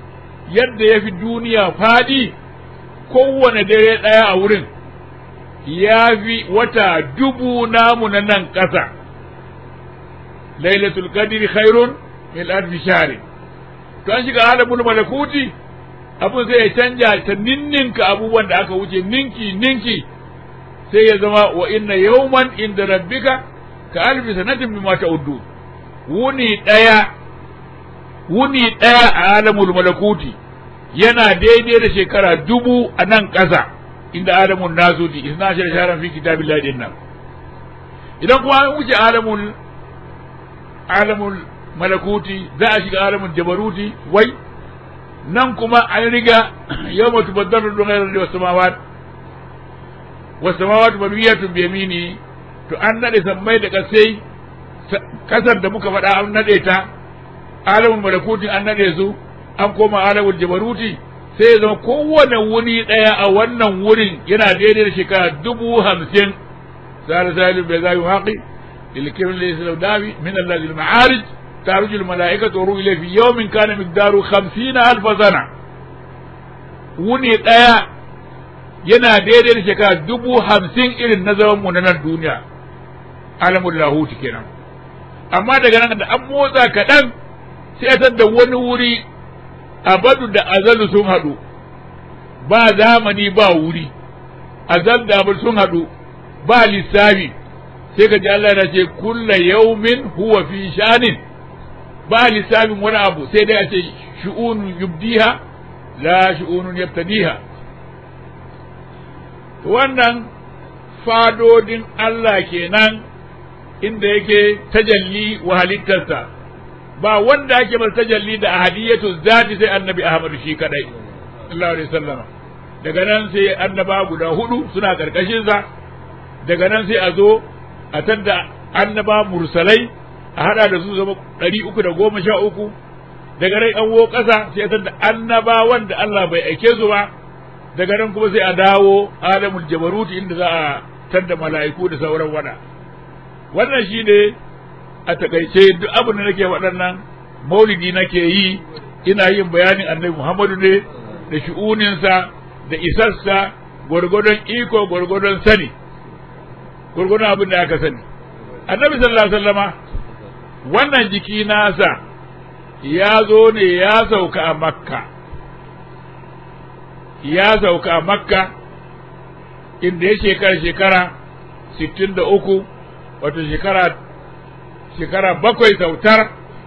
yadda ya fi duniya faɗi kowane dare ɗaya a wurin ya fi wata dubu namu na nan ƙasa lailatul qadri khairun min alfi shahri to an shiga alamul malakuti abun sai ya canja ta ninninka abubuwan da aka wuce ninki ninki sai ya zama wa inna yawman inda rabbika ka alfi sanatin mimma ta'uddu wuni daya wuni daya a alamul malakuti yana daidai da shekara dubu a nan ƙasa inda adamun nasuti isna shi sharan fi kitabillahi din nan idan kuma an wuce alamul alamul malakuti za a shiga alamul jabaruti wai nan kuma an riga yawma tubaddalu al-ghayru wa samawat wa samawat mabniyatun bi yamini to an nade sammai da kasai kasar da muka faɗa an nade ta alamul malakuti an nade su an koma alamul jabaruti sai ya zama kowane wuni ɗaya a wannan wurin yana daidai da shekara dubu hamsin sa'ar salim bai zabi haƙi ilkirin da yasa dawi min Allah zil ma'arij taruju al mala'ikatu wa ruhu fi yawmin kana miqdaru 50 alf sana wuni ɗaya yana daidai da shekara dubu hamsin irin na zaman mu na nan duniya alamul lahuti kenan amma daga nan da an motsa kaɗan sai a da wani wuri abadu da azalu sun haɗu ba zamani ba wuri azal da abadu sun haɗu ba lissafi sai ka ji Allah na ce kulla yaumin huwa fi shanin ba lissafin wani abu sai dai a ce shu'unun yubdiha la shu'unun yabtadiha wannan fadodin Allah kenan inda yake tajalli wa halittarsa ba wanda ake masa tajalli da ahadiyatu zati sai annabi Ahmadu shi kadai sallallahu alaihi wasallam daga nan sai annaba guda hudu suna karkashin sa daga nan sai a zo a tadda annaba mursalai a hada da su zama ɗari uku da goma sha uku daga nan an wo ƙasa sai a tadda annaba wanda Allah bai aike su ba daga nan kuma sai a dawo alamul jabaruti inda za a tadda mala'iku da sauran wada wannan shine a takaice duk abin da nake waɗannan maulidi nake yi ina yin bayanin annabi Muhammadu ne da shu'uninsa da isarsa gwargwadon iko gwargwadon sani gwargwadon abin da aka sani annabi sallallahu alaihi wasallama wannan jiki nasa ya zo ne ya sauka a makka ya sauka a makka inda ya shekara shekara sittin da uku wato shekara shekara bakwai sautar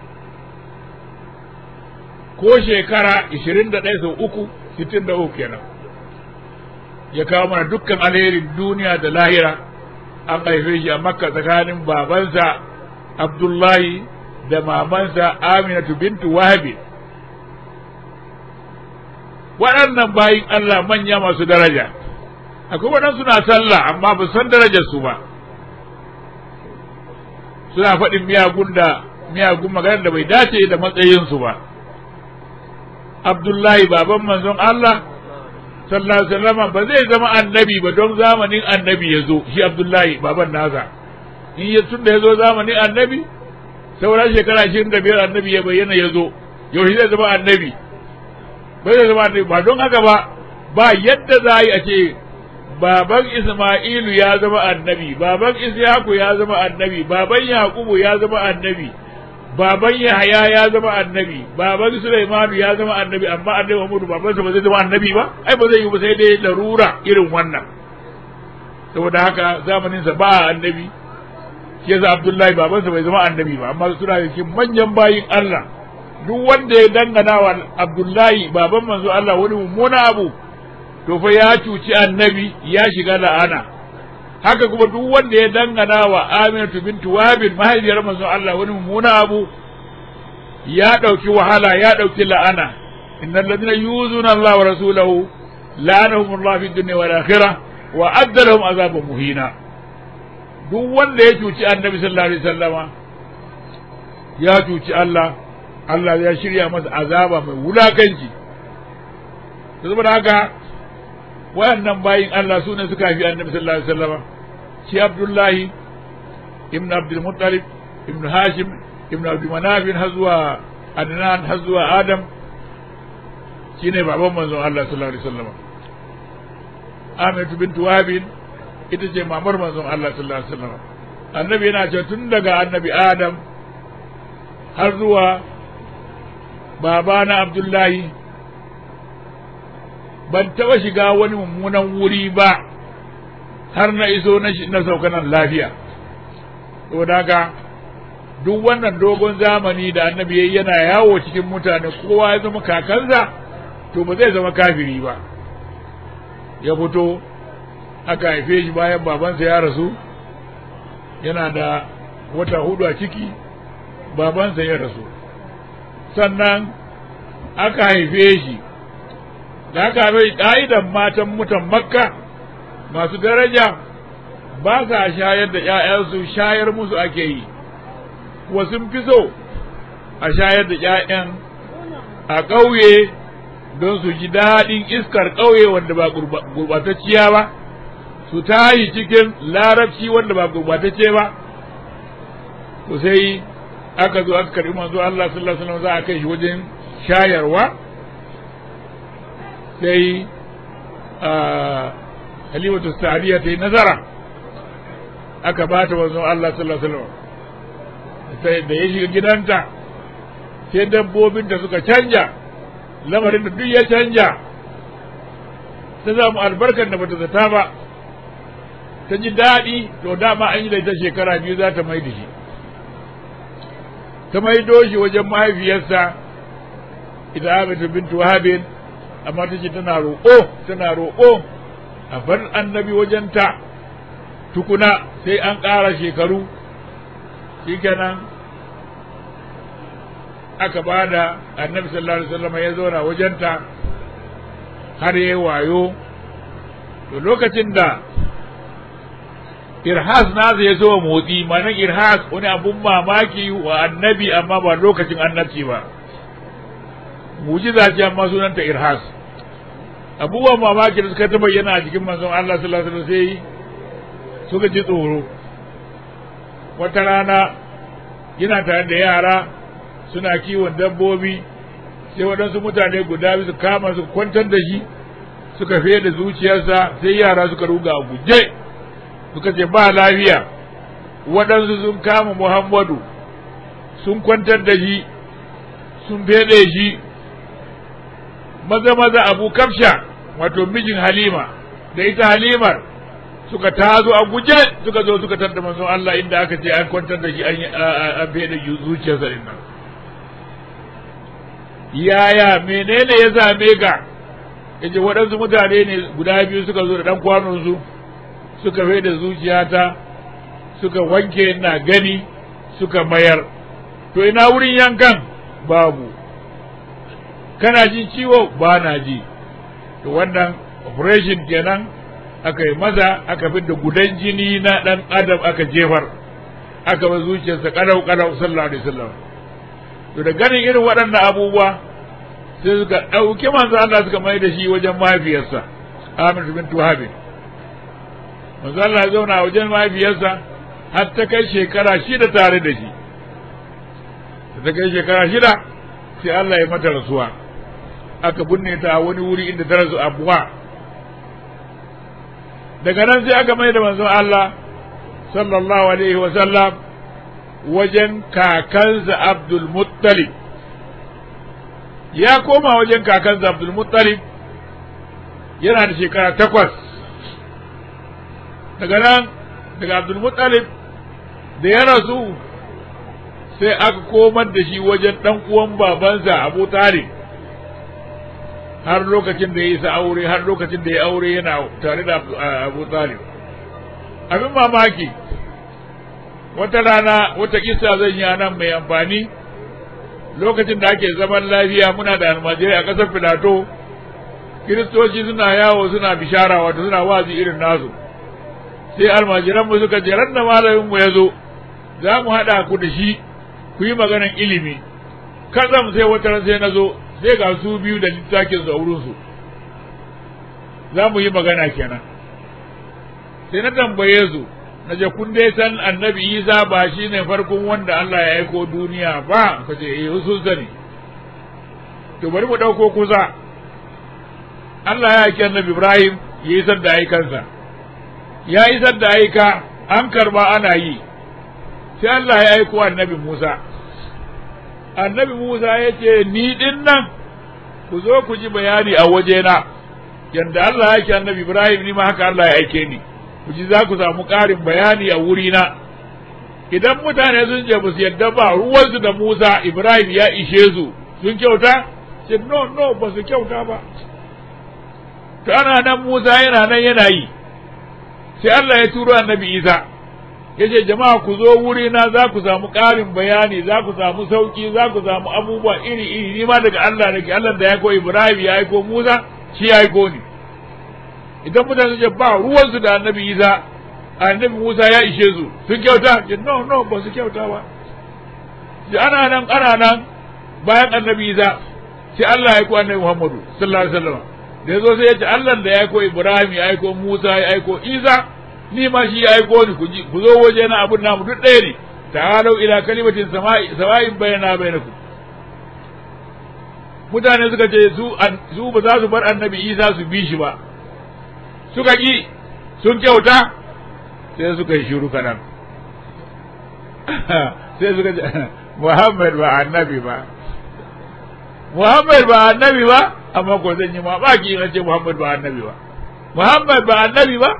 ko shekara ishirin da ɗaya sau uku sittin da uku kenan ya kawo mana dukkan alherin duniya da lahira an haife shi a makka tsakanin babansa abdullahi da mamansa aminatu bintu wahabi waɗannan bayin allah manya masu daraja akwai waɗansu na sallah amma ba san darajarsu ba suna faɗin miyagun da miyagun magana da bai dace da matsayinsu ba abdullahi baban manzon Allah sallallahu alaihi wasallam ba zai zama annabi ba don zamanin annabi ya zo shi abdullahi baban nasa in ya tunda ya zo zamanin annabi sauran shekara ashirin da biyar annabi ya bayyana ya zo yaushe zai zama annabi ba zai zama annabi ba don haka ba ba yadda za a yi a ce baban Isma'ilu ya zama annabi, baban Ishaku ya zama annabi, baban Yakubu ya zama annabi, baban Yahaya ya zama annabi, baban Sulaimanu ya zama annabi, amma annabi Muhammadu babansa ba zai zama annabi ba, ai ba zai yi ba sai dai larura irin wannan. Saboda haka zamaninsa ba annabi, shi yasa Abdullahi babansa bai zama annabi ba, amma suna da cikin manyan bayin Allah. Duk wanda ya dangana wa Abdullahi baban manzo Allah wani mummuna abu, to fa ya cuci annabi ya shiga la'ana haka kuma duk wanda ya dangana wa Aminatu bintu Wahab mahaifiyar manzon Allah wani mummuna abu ya dauki wahala ya dauki la'ana innal ladina yuzuna Allah wa rasulahu la'anahum Allah fi dunya wal akhirah wa adda lahum azaban muhina duk wanda ya cuci annabi sallallahu alaihi wasallama ya cuci Allah Allah ya shirya masa azaba mai wulakanci saboda haka wayannan bayin Allah su ne suka fi annabi sallallahu alaihi wasallam shi Abdullahi ibn Abdul Muttalib ibn Hashim ibn Abdul Manaf har zuwa Adnan har zuwa Adam shine baban manzon Allah sallallahu alaihi wasallam Aminatu bintu Wahab ita ce mamar manzon Allah sallallahu alaihi wasallam annabi yana cewa tun daga annabi Adam har zuwa babana Abdullahi ban taɓa shiga wani mummunan wuri ba har na iso na sauka nan lafiya saboda haka duk wannan dogon zamani da annabi yayi yana yawo cikin mutane kowa ya zama kakansa to ba zai zama kafiri ba ya fito aka haife shi bayan babansa ya rasu yana da wata hudu a ciki babansa ya rasu sannan aka haife shi da aka haife ƙa'idan matan mutan makka masu daraja ba sa shayar da ‘ya'yansu shayar musu ake yi kuwa sun fi so a shayar da ‘ya'yan a ƙauye don su ji daɗin iskar ƙauye wanda ba gurbatacciya ba su tayi cikin larabci wanda ba gurbatacce ba to sai aka zo aka karɓi manzo Allah sallallahu alaihi wasallam za a kai shi wajen shayarwa sai halimatu sa'diya ta yi nazara aka ba ta manzo Allah sallallahu alaihi wasallam sai da ya shiga gidanta sai dabbobin da suka canja lamarin da duk ya canja ta samu albarkar da bata zata ba ta ji daɗi to dama an yi da ita shekara biyu za ta mai da shi ta maido shi wajen mahaifiyarsa ita Amatu bintu Wahabin amma ta ce tana roƙo tana roƙo a bar annabi wajenta tukuna sai an ƙara shekaru shikenan aka ba da annabi sallallahu alaihi wasallam ya zauna wajenta har ya wayo to lokacin da irhas nasa ya zo motsi manan irhas wani abun mamaki wa annabi amma ba lokacin annabci ba mujiza ce amma sunanta irhas abubuwan mamaki da suka ta bayyana a cikin manzon Allah sallallahu alaihi wasallam sai suka ji tsoro wata rana yana tare da yara suna kiwon dabbobi sai waɗansu mutane guda biyu su kama su kwantar da shi suka fiye da zuciyarsa sai yara suka ruga a guje suka ce ba lafiya waɗansu sun kama muhammadu sun kwantar da shi sun fede shi maza maza abu kafsha wato mijin halima da ita halimar suka tazo a guje suka zo suka tarda manzon Allah inda aka ce an kwantar da shi an an fede zuciyarsa din nan yaya menene ya same ka yace waɗansu mutane ne guda biyu suka zo da ɗan kwanon su suka fai da zuciyata suka wanke na gani suka mayar to ina wurin yankan babu kana jin ciwo ba na ji to wannan operation kenan aka yi maza aka fi da gudan jini na ɗan adam aka jefar aka ba zuciyarsa ƙalau ƙalau sallallahu alaihi wasallam to da ganin irin waɗannan abubuwa sai suka ɗauki manzo Allah suka mai da shi wajen mahaifiyarsa Amir bin Tuhabin manzo Allah ya zauna wajen mahaifiyarsa har ta kai shekara shida tare da shi ta kai shekara shida sai Allah ya mata rasuwa aka binne ta a wani wuri inda ta rasu abuwa daga nan sai aka mai da manzon Allah sallallahu alaihi wa sallam wajen kakansa Abdul Muttalib ya koma wajen kakansa Abdul Muttalib yana da shekara takwas daga nan daga Abdul Muttalib da ya rasu sai aka komar da shi wajen ɗan uwan babansa Abu Talib har lokacin da ya isa aure har lokacin da ya aure yana tare da Abu Talib abin mamaki wata rana wata kisa zan yi nan mai amfani lokacin da ake zaman lafiya muna da almajirai a ƙasar filato kiristoci suna yawo suna bishara wato suna wazi irin nasu sai almajiran mu suka je ran da malamin mu ya zo za mu haɗa ku da shi ku yi maganan ilimi kazam sai wata ran sai na zo sai ga su biyu da littafin su a wurin su za mu yi magana kenan sai na tambaye su na je kun dai san annabi isa ba shi ne farkon wanda Allah ya aiko duniya ba ka ce eh sun sani to bari mu ɗauko kusa Allah ya aiki annabi Ibrahim ya isar da aikansa ya isar da aika an karba ana yi sai Allah ya aiko annabi Musa annabi Musa ya ce ni din nan ku zo ku ji bayani a wajena yadda Allah ya aiki annabi Ibrahim ni ma haka Allah ya aike ni ku ji za ku samu ƙarin bayani a wurina idan mutane sun ce ba su yadda ba ruwansu da Musa Ibrahim ya ishe su sun kyauta ce no no ba su kyauta ba to ana nan Musa yana nan yana yi sai Allah ya turo annabi Isa ya ce jama'a ku zo wuri na za ku samu ƙarin bayani za ku samu sauki za ku samu abubuwa iri iri ni ma daga Allah nake Allah da ya ko Ibrahim ya aiko Musa shi ya aiko ni idan mutane sun ce ba ruwansu da annabi Isa annabi Musa ya ishe su sun kyauta ce no no ba su kyauta ba da ana nan ana nan bayan annabi Isa sai Allah ya aiko annabi Muhammadu sallallahu alaihi wasallam da yazo sai ya ce Allah da ya aiko Ibrahim ya aiko Musa ya aiko Isa ni ma shi ya aiko ni ku ji ku zo waje na abun namu duk ɗaya ne ta'alu ila kalimatin sama'i sama'in bayana bainakum mutane suka ce su su ba za su bar annabi Isa su bi shi ba suka ki sun kyauta sai suka yi shiru kanan sai suka ce Muhammad ba annabi ba Muhammad ba annabi ba amma ko zan yi mamaki in ce Muhammad ba annabi ba Muhammad ba annabi ba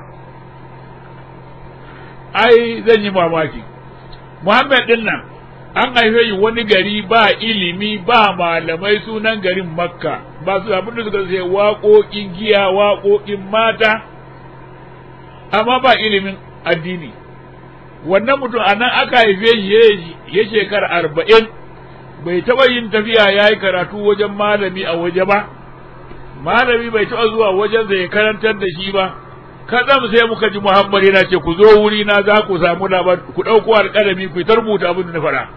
ai zan yi mamaki Muhammad din nan an haife shi wani gari ba ilimi ba malamai sunan garin Makka ba su abin da suka sai waƙoƙin giya waƙoƙin mata amma ba ilimin addini wannan mutum a nan aka haife shi ya shekara arba'in bai taɓa yin tafiya ya yi karatu wajen malami a waje ba malami bai taɓa zuwa wajen ya karantar da shi ba kaɗan sai muka ji muhammad yana ce ku zo wuri na za ku samu labar ku ɗauko alƙalami ku ta rubuta abin da na faɗa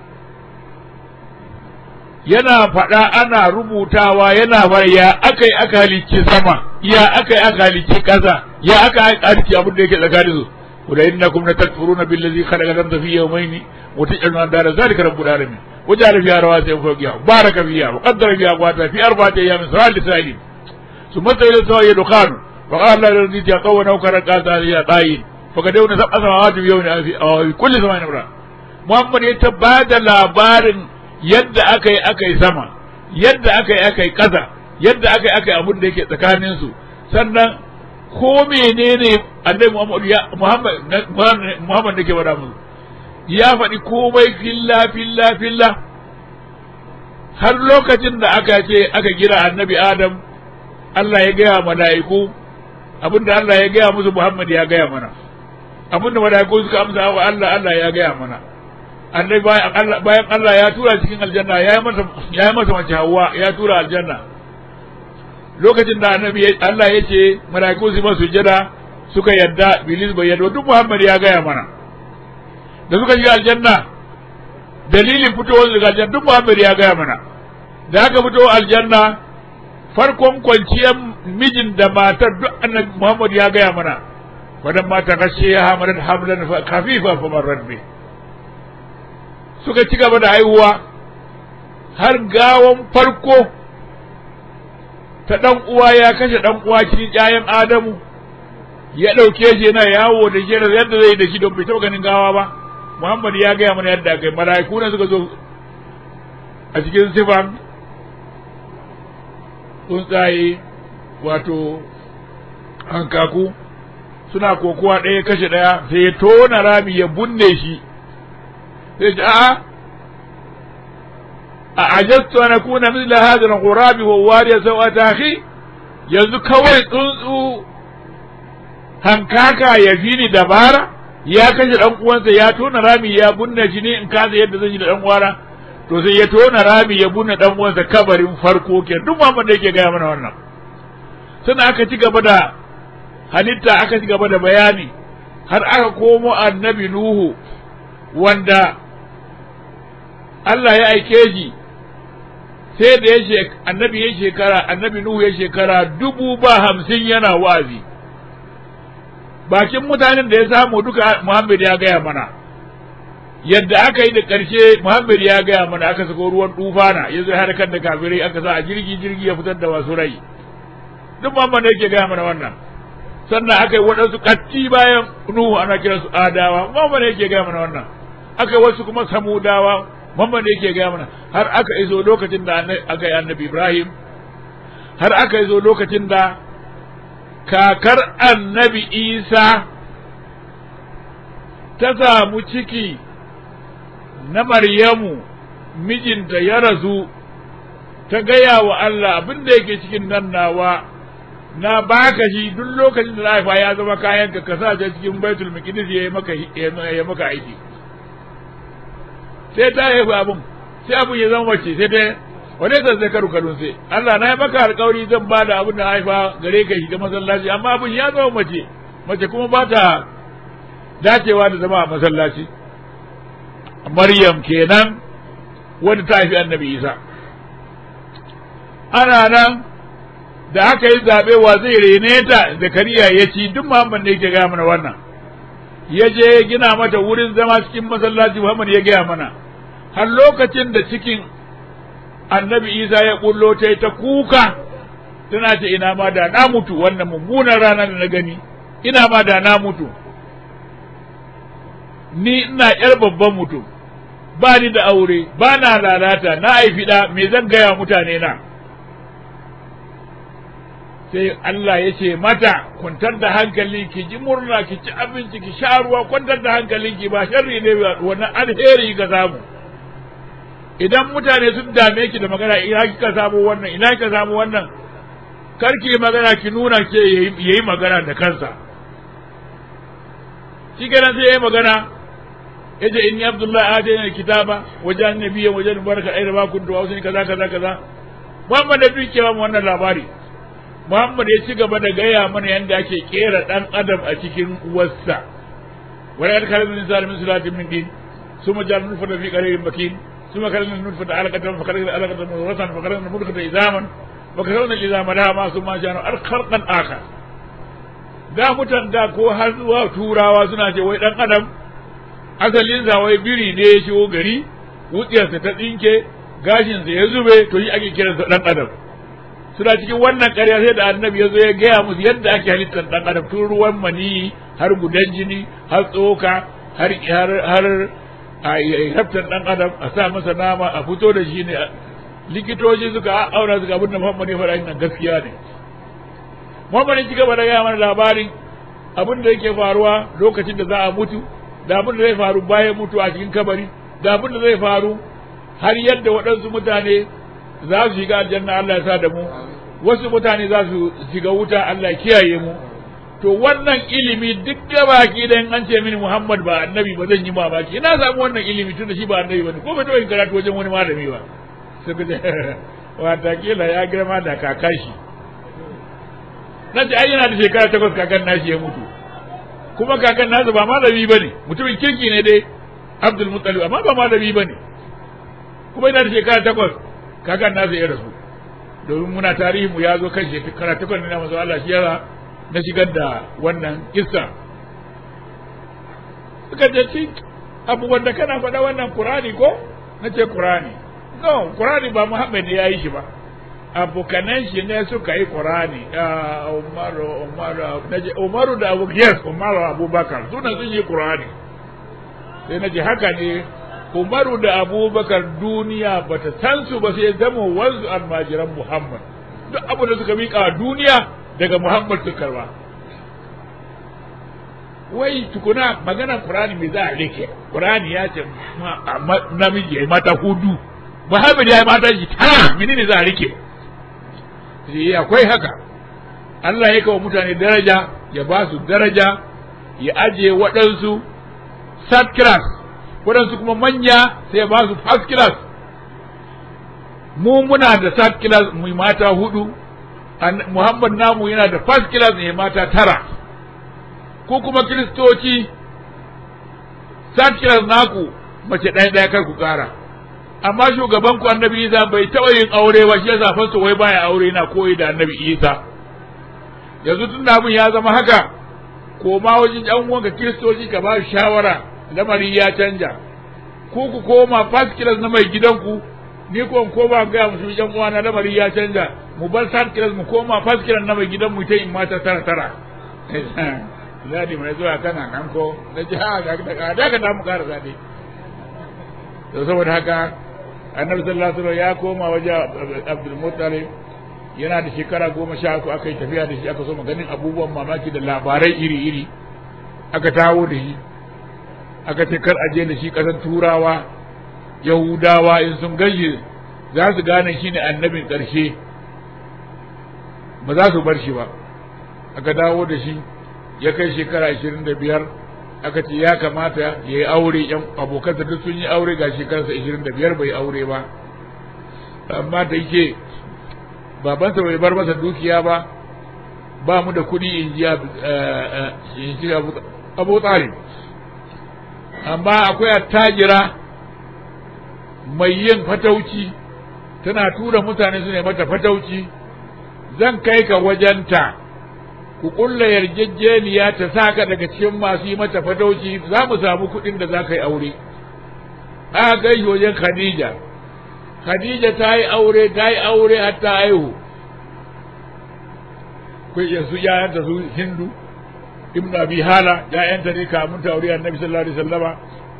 yana faɗa ana rubutawa yana fara ya aka yi aka halicci sama ya aka yi aka halicci ƙasa ya aka yi halicci abin da yake tsakanin su ولا إنكم لتكفرون بالذي خلق الأرض في يومين وتجعلون أندار ذلك رب العالمين وجعل فيها رواسي فوقها وبارك فيها وقدر فيها أقواتها في أربعة أيام سواء لسائلين ثم إلى السماء دخان فقال لا الذي تقوى نوكر قالت هذه قايل فقدونا سبع سماوات في يوم في كل سماء نمرة محمد يتبادى labarin yadda aka yi aka yi sama yadda aka yi aka yi ƙasa yadda aka yi aka yi abin da yake tsakaninsu sannan ko menene annabi Muhammad ya Muhammad Muhammad da ke faɗa musu ya faɗi komai filla filla filla har lokacin da aka ce aka gira annabi Adam Allah ya gaya mala'iku abinda Allah ya gaya musu Muhammad ya gaya mana abinda mala'iku suka amsa wa Allah Allah ya gaya mana annabi bayan Allah bayan Allah ya tura cikin aljanna ya yi masa ya yi masa mace Hawwa ya tura aljanna lokacin da annabi Allah ya ce mala'iku su masu jada suka yadda bilis bai yadda duk Muhammad ya gaya mana da suka shiga aljanna dalilin fitowar daga aljanna duk Muhammad ya gaya mana da aka fito aljanna farkon kwanciyar mijin da matar duk annabi Muhammad ya gaya mana wadan mata kashe ya hamadan hamlan kafifa fa marrat bi suka ci gaba da haihuwa har gawon farko ta ɗan uwa ya kashe ɗan uwa cikin ƴaƴan Adamu ya ɗauke shi yana yawo da shi yadda zai da shi don bai taɓa ganin gawa ba Muhammad ya gaya mana yadda kai mala'iku ne suka zo a cikin sifan tsuntsaye wato hankaku suna kokowa ɗaya kashe ɗaya sai ya tona rami ya bunne shi sai ce a'a a ajastu an akuna mithla hadha al-ghurabi wa wariya sawata akhi yanzu kawai tsuntsu hankaka ya fi ni dabara ya kashe dan uwansa ya tona rami ya bunne shi ne in kasa yadda zan yi da dan uwana to sai ya tona rami ya bunne dan uwansa kabarin farko ke duk Muhammad da yake gaya mana wannan sannan aka ci gaba da halitta aka ci gaba da bayani har aka komo annabi Nuhu wanda Allah ya aike shi sai da ya annabi ya shekara annabi Nuhu ya shekara dubu ba hamsin yana wazi bakin mutanen da ya samu duka Muhammad ya gaya mana yadda aka yi da ƙarshe Muhammad ya gaya mana aka sako ruwan tufana ya zo harkar da kafirai aka sa a jirgi jirgi ya fitar da wasu rai duk Muhammad yake gaya mana wannan sannan aka yi waɗansu katti bayan Nuhu ana kiransu Adawa Muhammad yake gaya mana wannan aka yi wasu kuma Samudawa Muhammad yake gaya mana har aka iso lokacin da aka yi annabi Ibrahim har aka iso lokacin da kakar annabi Isa ta samu ciki na Maryamu mijinta ya rasu ta gaya wa Allah abin da yake cikin nan nawa na baka shi duk lokacin da haifa ya zama kayan ka ka sa cikin baitul maqdis ya maka ya maka aiki sai ta haifa abin sai abin ya zama mace sai ta wani sai zai karu kadun sai Allah na yi maka alƙawari zan ba da abin da haifa gare ka shiga masallaci amma abin ya zama mace mace kuma ba ta dacewa da zama a masallaci Maryam kenan wanda ta haifi annabi Isa ana nan da aka yi zaɓe wa zai rene ta zakariya ya ci duk muhammad ne yake gaya mana wannan ya je gina mata wurin zama cikin masallaci muhammad ya gaya mana har lokacin da cikin annabi isa ya kullo ta ta kuka tana ce ina ma da na mutu wannan mummunan rana da na gani ina ma da na mutu ni ina yar babban mutum ba ni da aure ba na lalata na haifi da me zan gaya mutane na sai Allah ya ce mata kwantar da hankali ki ji murna ki ci abinci ki sha ruwa kwantar da hankalinki ba sharri ne wannan alheri ka samu idan mutane sun dame ki da magana ina kika samu wannan ina kika samu wannan kar ki magana ki nuna ke yayi magana da kansa shi kenan sai yayi magana yace inni abdullahi atayna kitaba wajen nabiyya wajen baraka aina ba kuntu wa kaza kaza kaza Muhammad da duk kewa wannan labari Muhammad ya ci gaba da gaya mana yadda ake kera ɗan adam a cikin uwarsa. Wani an kalmar min zalimin sulatin min din, su ma jalin nufa da fi ƙarerin bakin, su ma kalmar nufa da alaƙatan fa kalmar alaƙatan da ratan fa kalmar mulka da izaman, fa kalmar izama da ma su ma jano ar kharqan aka. Da mutan da ko har zuwa turawa suna ce wai ɗan adam asalin sa wai biri ne ya shigo gari, wutsiyarsa ta tsinke, gashinsa ya zube, to shi ake kiransa ɗan adam. suna cikin wannan ƙarya sai da annabi ya zo ya gaya musu yadda ake halittar ɗan adam tun ruwan mani har gudan jini har tsoka har har har a haftar ɗan adam a sa masa nama a fito da shi ne likitoci suka aura suka abin da Muhammad ya faɗa nan gaskiya ne Muhammad ya ci gaba da gaya mana labarin abin da yake faruwa lokacin da za a mutu da abin da zai faru bayan mutu a cikin kabari da abin da zai faru har yadda waɗansu mutane za su shiga aljanna Allah ya sa da mu wasu mutane za su shiga wuta Allah ya kiyaye mu to wannan ilimi duk da baki dan an ce mini Muhammad ba annabi ba zan yi mamaki ina samu wannan ilimi tun da shi ba annabi bane ko bai taɓa yin karatu wajen wani malami ba sai ku wata kila ya girma da kakan shi na ce ai yana da shekara takwas kakan nashi ya mutu kuma kakan nasa ba malami bane mutumin kirki ne dai Abdul Muttalib amma ba malami bane kuma yana da shekara takwas kakan nasa ya rasu domin muna tarihi mu ya zo kan shekara takwas ne na manzo Allah shi yasa na shigar da wannan kissa suka ce ci abubuwan da kana faɗa wannan Qur'ani ko na ce Qur'ani no Qur'ani ba Muhammad ne ya yi shi ba abokanan shi ne suka yi Qur'ani Umaru Umaru naje Umaru da Abu Yes Umaru Abubakar suna sun yi Qur'ani sai naje haka ne Umaru da Abubakar duniya bata san su ba sai zama wanzu almajiran Muhammad duk abu da suka miƙa duniya daga Muhammad suka karba wai tukuna maganar Qur'ani me za a rike Qur'ani ya ce namiji ya mata hudu Muhammad ya mata shi tara menene za a rike sai akwai haka Allah ya kawo mutane daraja ya ba su daraja ya aje waɗansu third class waɗansu kuma manya sai ba su first class mu muna da third class mu mata hudu Muhammad namu yana da first class ne mata tara ko kuma kiristoci third class naku mace ɗaya ɗaya kar ku ƙara amma shugaban ku annabi Isa bai taɓa yin aure ba shi yasa fasta wai baya aure na koyi da annabi Isa yanzu tun da abin ya zama haka ko ma wajen ƴan uwanka kiristoci ka ba shawara lamari ya canja ko ku koma first class na mai gidanku ni ko ko ba ga musu yan uwa na lamari ya canja mu bar san kiras mu koma fas kiran na mai gidan mu ta in mata tara tara zadi mai zuwa kana nan ko da ji ha ga da da ka mu kara zadi to saboda haka annabi sallallahu alaihi wasallam ya koma waje Abdul Muttalib yana da shekara goma sha uku aka yi tafiya da shi aka so ganin abubuwan mamaki da labarai iri-iri aka tawo da shi aka ce kar aje da shi ƙasar turawa yahudawa in sun gaji za su gane shi ne annabin ƙarshe ba za su bar shi ba aka dawo da shi ya kai shekara ashirin da biyar aka ce ya kamata ya yi aure yan abokansa duk sun yi aure ga shekararsa ashirin da biyar bai aure ba amma da yake babansa bai bar masa dukiya ba ba mu da kuɗi in ji abu talib amma akwai attajira mai yin fatauci tana tura mutane su ne mata fatauci zan kai ka wajenta ku kulla yarjejeniya ta saka daga cikin masu yi mata fatauci za mu samu kuɗin da za ka yi aure aka kai wajen khadija khadija ta yi aure ta yi aure har ta haihu kai yanzu yayanta su hindu ibnu abi hala yayanta ne kamun ta aure annabi sallallahu alaihi wasallama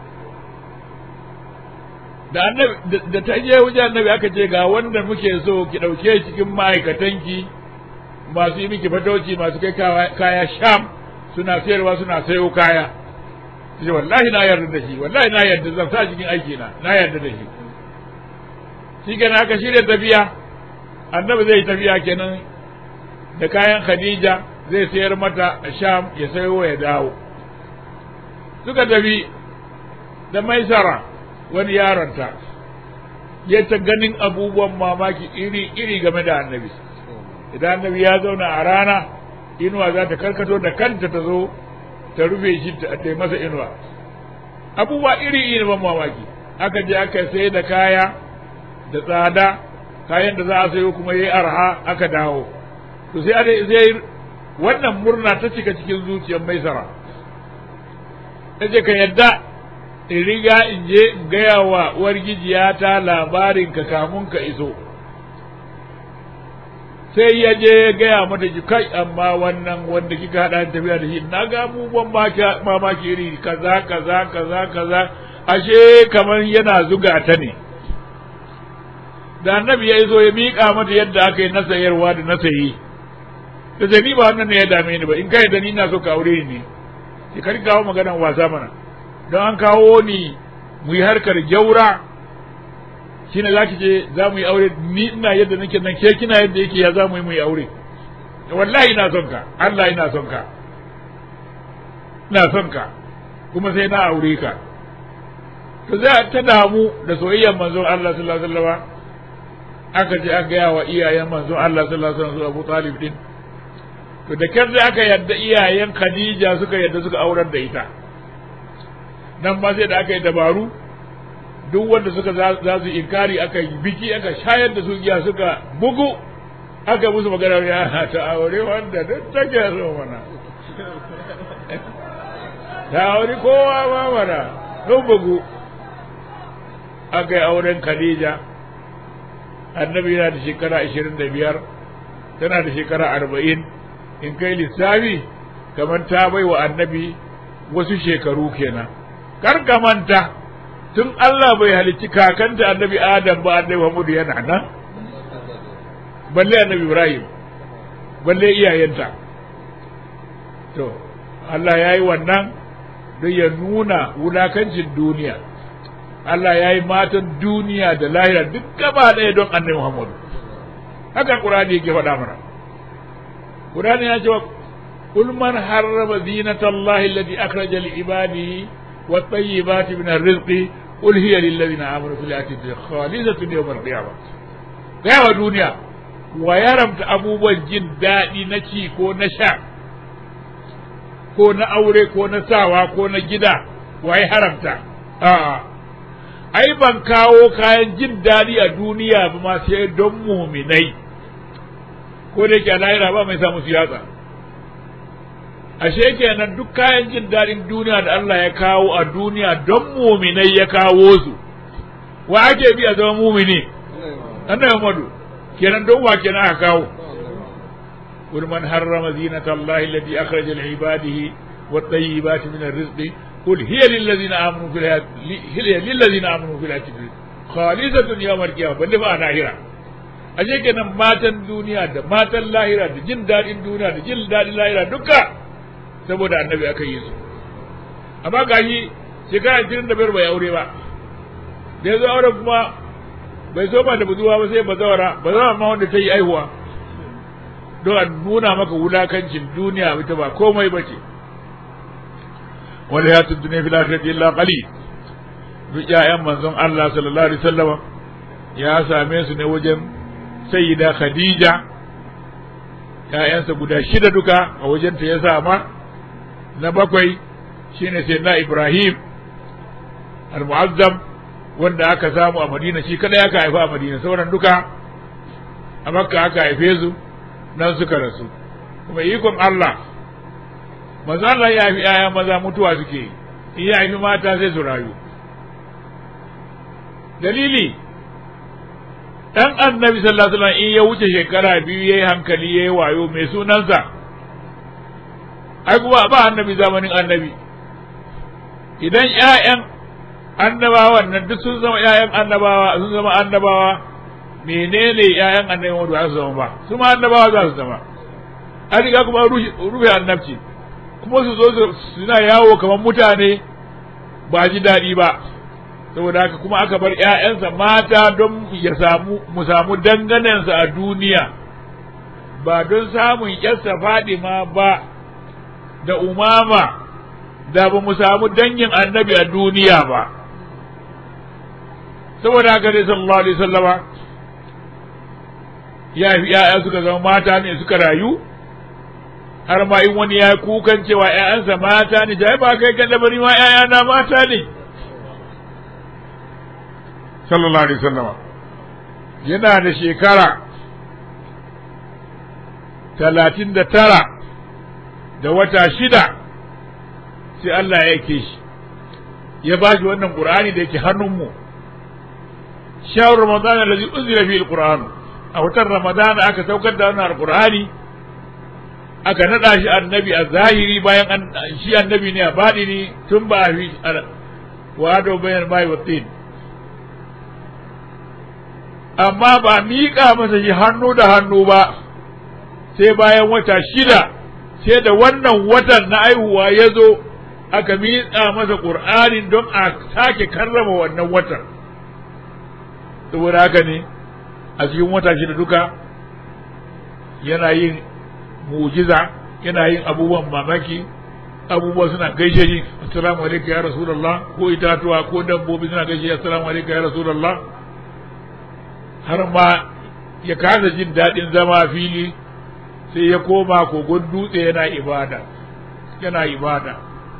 da annabi da ta je wajen annabi aka ce ga wanda muke so ki dauke cikin ma'aikatanki masu yi miki fatauci masu kai kaya sham suna sayarwa suna sayo kaya ce wallahi na yarda da shi wallahi na yarda zan sa cikin aiki na na yarda da shi shi kenan aka shirya tafiya annabi zai tafiya kenan da kayan khadija zai sayar mata a sham ya sayo ya dawo suka tafi da maisara wani yaronta ya ta ganin abubuwan mamaki iri-iri game da annabi idan annabi ya zauna a rana inuwa za ta karkato da kanta ta zo ta rufe shi ta masa inuwa abubuwa iri-iri ban mamaki aka je aka sai da kaya da tsada kayan da za a sayo kuma yayi arha aka dawo to sai sai wannan murna ta cika cikin zuciyar maisara ce ka yadda in riga in je in gaya wa uwar gijiyata labarin ka kamun ka iso sai ya je ya gaya mata ki kai amma wannan wanda kika hada tafiya da shi na ga abubuwan mamaki iri kaza kaza kaza kaza ashe kamar yana zuga ta ne da annabi ya zo ya miƙa mata yadda aka yi na sayarwa da na sayi da sai ni ba wannan ne ya dame ni ba in kai da ni na so ka aure ni ki kar kawo maganan wasa mana don an kawo ni mu yi harkar gyaura shine za ki je za mu yi aure ni ina yadda nake nan ke kina yadda yake ya za mu yi mu yi aure wallahi ina son ka Allah ina son ka ina son ka kuma sai na aure ka to za ta damu da soyayyar manzon Allah sallallahu alaihi wasallam aka je aka gaya wa iyayen manzon Allah sallallahu alaihi wasallam Abu Talib din to da kyar da aka yadda iyayen Khadija suka yadda suka aurar da ita nan ma sai da aka yi dabaru duk wanda suka za su inkari aka yi biki aka shayar da su giya suka bugu aka musu magana ya ta aure wanda duk take so mana ta aure kowa ma mana sun bugu aka yi auren Khadija annabi yana da shekara ashirin da biyar tana da shekara arba'in in kai lissafi kamar ta bai wa annabi wasu shekaru kenan kar ka manta tun Allah bai halicci kakanta annabi Adam ba annabi Muhammadu yana nan balle annabi Ibrahim balle iyayenta to Allah ya yi wannan don ya nuna wulakancin duniya Allah ya yi matan duniya da lahira duk gaba ɗaya don annabi Muhammadu haka Qur'ani yake faɗa mana Qur'ani ya ce wa قل من حرم زينة الله التي أخرج لعباده والطيبات من الرزق قل هي للذين آمنوا في الحياة الدنيا خالصة يوم القيامة gaya duniya wa ya ramta abubuwan jin daɗi na ci ko na sha ko na aure ko na sawa ko na gida wa ya haramta a'a ai ban kawo kayan jin daɗi a duniya ba ma sai don muminai ko da yake a lahira ba mai samu siyasa ashe kenan duk kayan jin daɗin duniya da Allah ya kawo a duniya don muminai ya kawo su wa ake bi a zama mumini annabi Muhammadu kenan don wa kenan aka kawo قل من حرم زينة الله التي أخرج لعباده والطيبات من الرزق قل هي للذين آمنوا في الحياة هي للذين آمنوا في الحياة الدنيا خالصة يوم القيامة بل ما ناهرة ashe kenan matan duniya da matan lahira da jin daɗin duniya da jin daɗin lahira duka saboda annabi aka yi su amma gashi shekara ashirin da biyar bai aure ba da ya zo aure kuma bai so ba da buzuwa ba sai bazawara bazawara ma wanda ta yi aihuwa don a nuna maka wulakancin duniya ita ba komai ba ce wal hayatu dunya fil akhirati illa qalil duk ƴaƴan manzon Allah sallallahu alaihi wasallam ya same su ne wajen sayyida Khadija ƴaƴansa guda shida duka a wajen ta ya sama na bakwai shine sayyidina Ibrahim al-mu'azzam wanda aka samu a Madina shi kada aka haifa a Madina sauran duka a Makka aka haife su nan suka rasu kuma ikon Allah maza Allah ya fi ‘ya'ya maza mutuwa suke in ya fi mata sai su rayu dalili ɗan annabi sallallahu alaihi wasallam in ya wuce shekara biyu ya yi hankali ya yi wayo mai sunansa ai kuma ba annabi zamanin annabi idan ‘ya'yan annabawan nan duk sun zama ‘ya'yan annabawa sun zama annabawa menene ƴaƴan annabi Muhammadu za su zama ba su ma annabawa za su zama an riga kuma rufe annabci kuma su zo suna yawo kamar mutane ba ji daɗi ba saboda haka kuma aka bar ƴaƴansa mata don ya samu mu samu danganensa a duniya ba don samun ƴarsa Fadima ba da umama da ba mu samu dangin annabi a duniya ba saboda haka dai sallallahu alaihi wasallama ya fi ‘ya'ya suka zama mata ne suka rayu, har ma in wani ya kukan cewa ‘ya'yansa mata ne, jai ba kai kan bari ma ‘ya'yana mata ne. Sallallahu Alaihi Wasallama yana da shekara talatin da tara da wata shida sai Allah ya yake shi, ya ba shi wannan ƙur'ani da yake hannunmu. Shawar Ramadan da zai unzila fi al a watan Ramadan aka saukar da wannan alqur'ani aka nada shi annabi a zahiri bayan an shi annabi ne a ne tun ba a fi wado bayan mai watin amma ba miƙa masa shi hannu da hannu ba sai bayan wata shida sai da wannan watan na aihuwa ya zo aka miƙa masa ƙur'anin don a sake karrama wannan watan saboda haka ne a cikin wata shida duka yana yin mujiza yana yin abubuwan mamaki abubuwa suna gaishe shi assalamu alaikum ya rasulullah ko itatuwa ko dabbobi suna gaishe assalamu alaikum ya rasulullah har ma ya kasa jin daɗin zama fili sai ya koma kogon dutse yana ibada yana ibada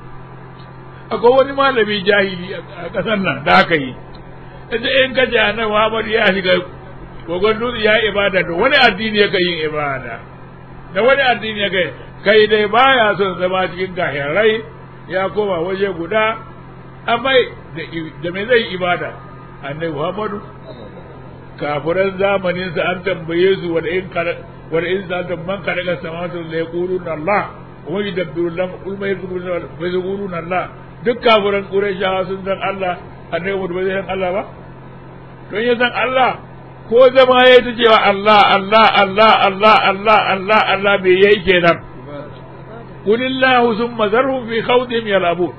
akwai wani malami jahili a ƙasar nan da aka yi in ka ji annabi Muhammad ya shiga kogon dutse ya ibada da wani addini ya yin ibada da wani addini ya kai kai dai baya son zama cikin kahirai ya koma waje guda amma da me zai ibada annabi Muhammadu kafiran zamanin sa an tambaye su wanda in wanda in sa da man kada ga samatu la yaquluna Allah wa yadabbiru lam kul ma yaquluna Allah duk kafiran Qurayshawa sun san Allah annabi Muhammadu bai san Allah ba don ya san Allah ko zama ya ta cewa Allah Allah Allah Allah Allah Allah Allah me yayi kenan kulillahu summa zarhum fi khawdihim yalabun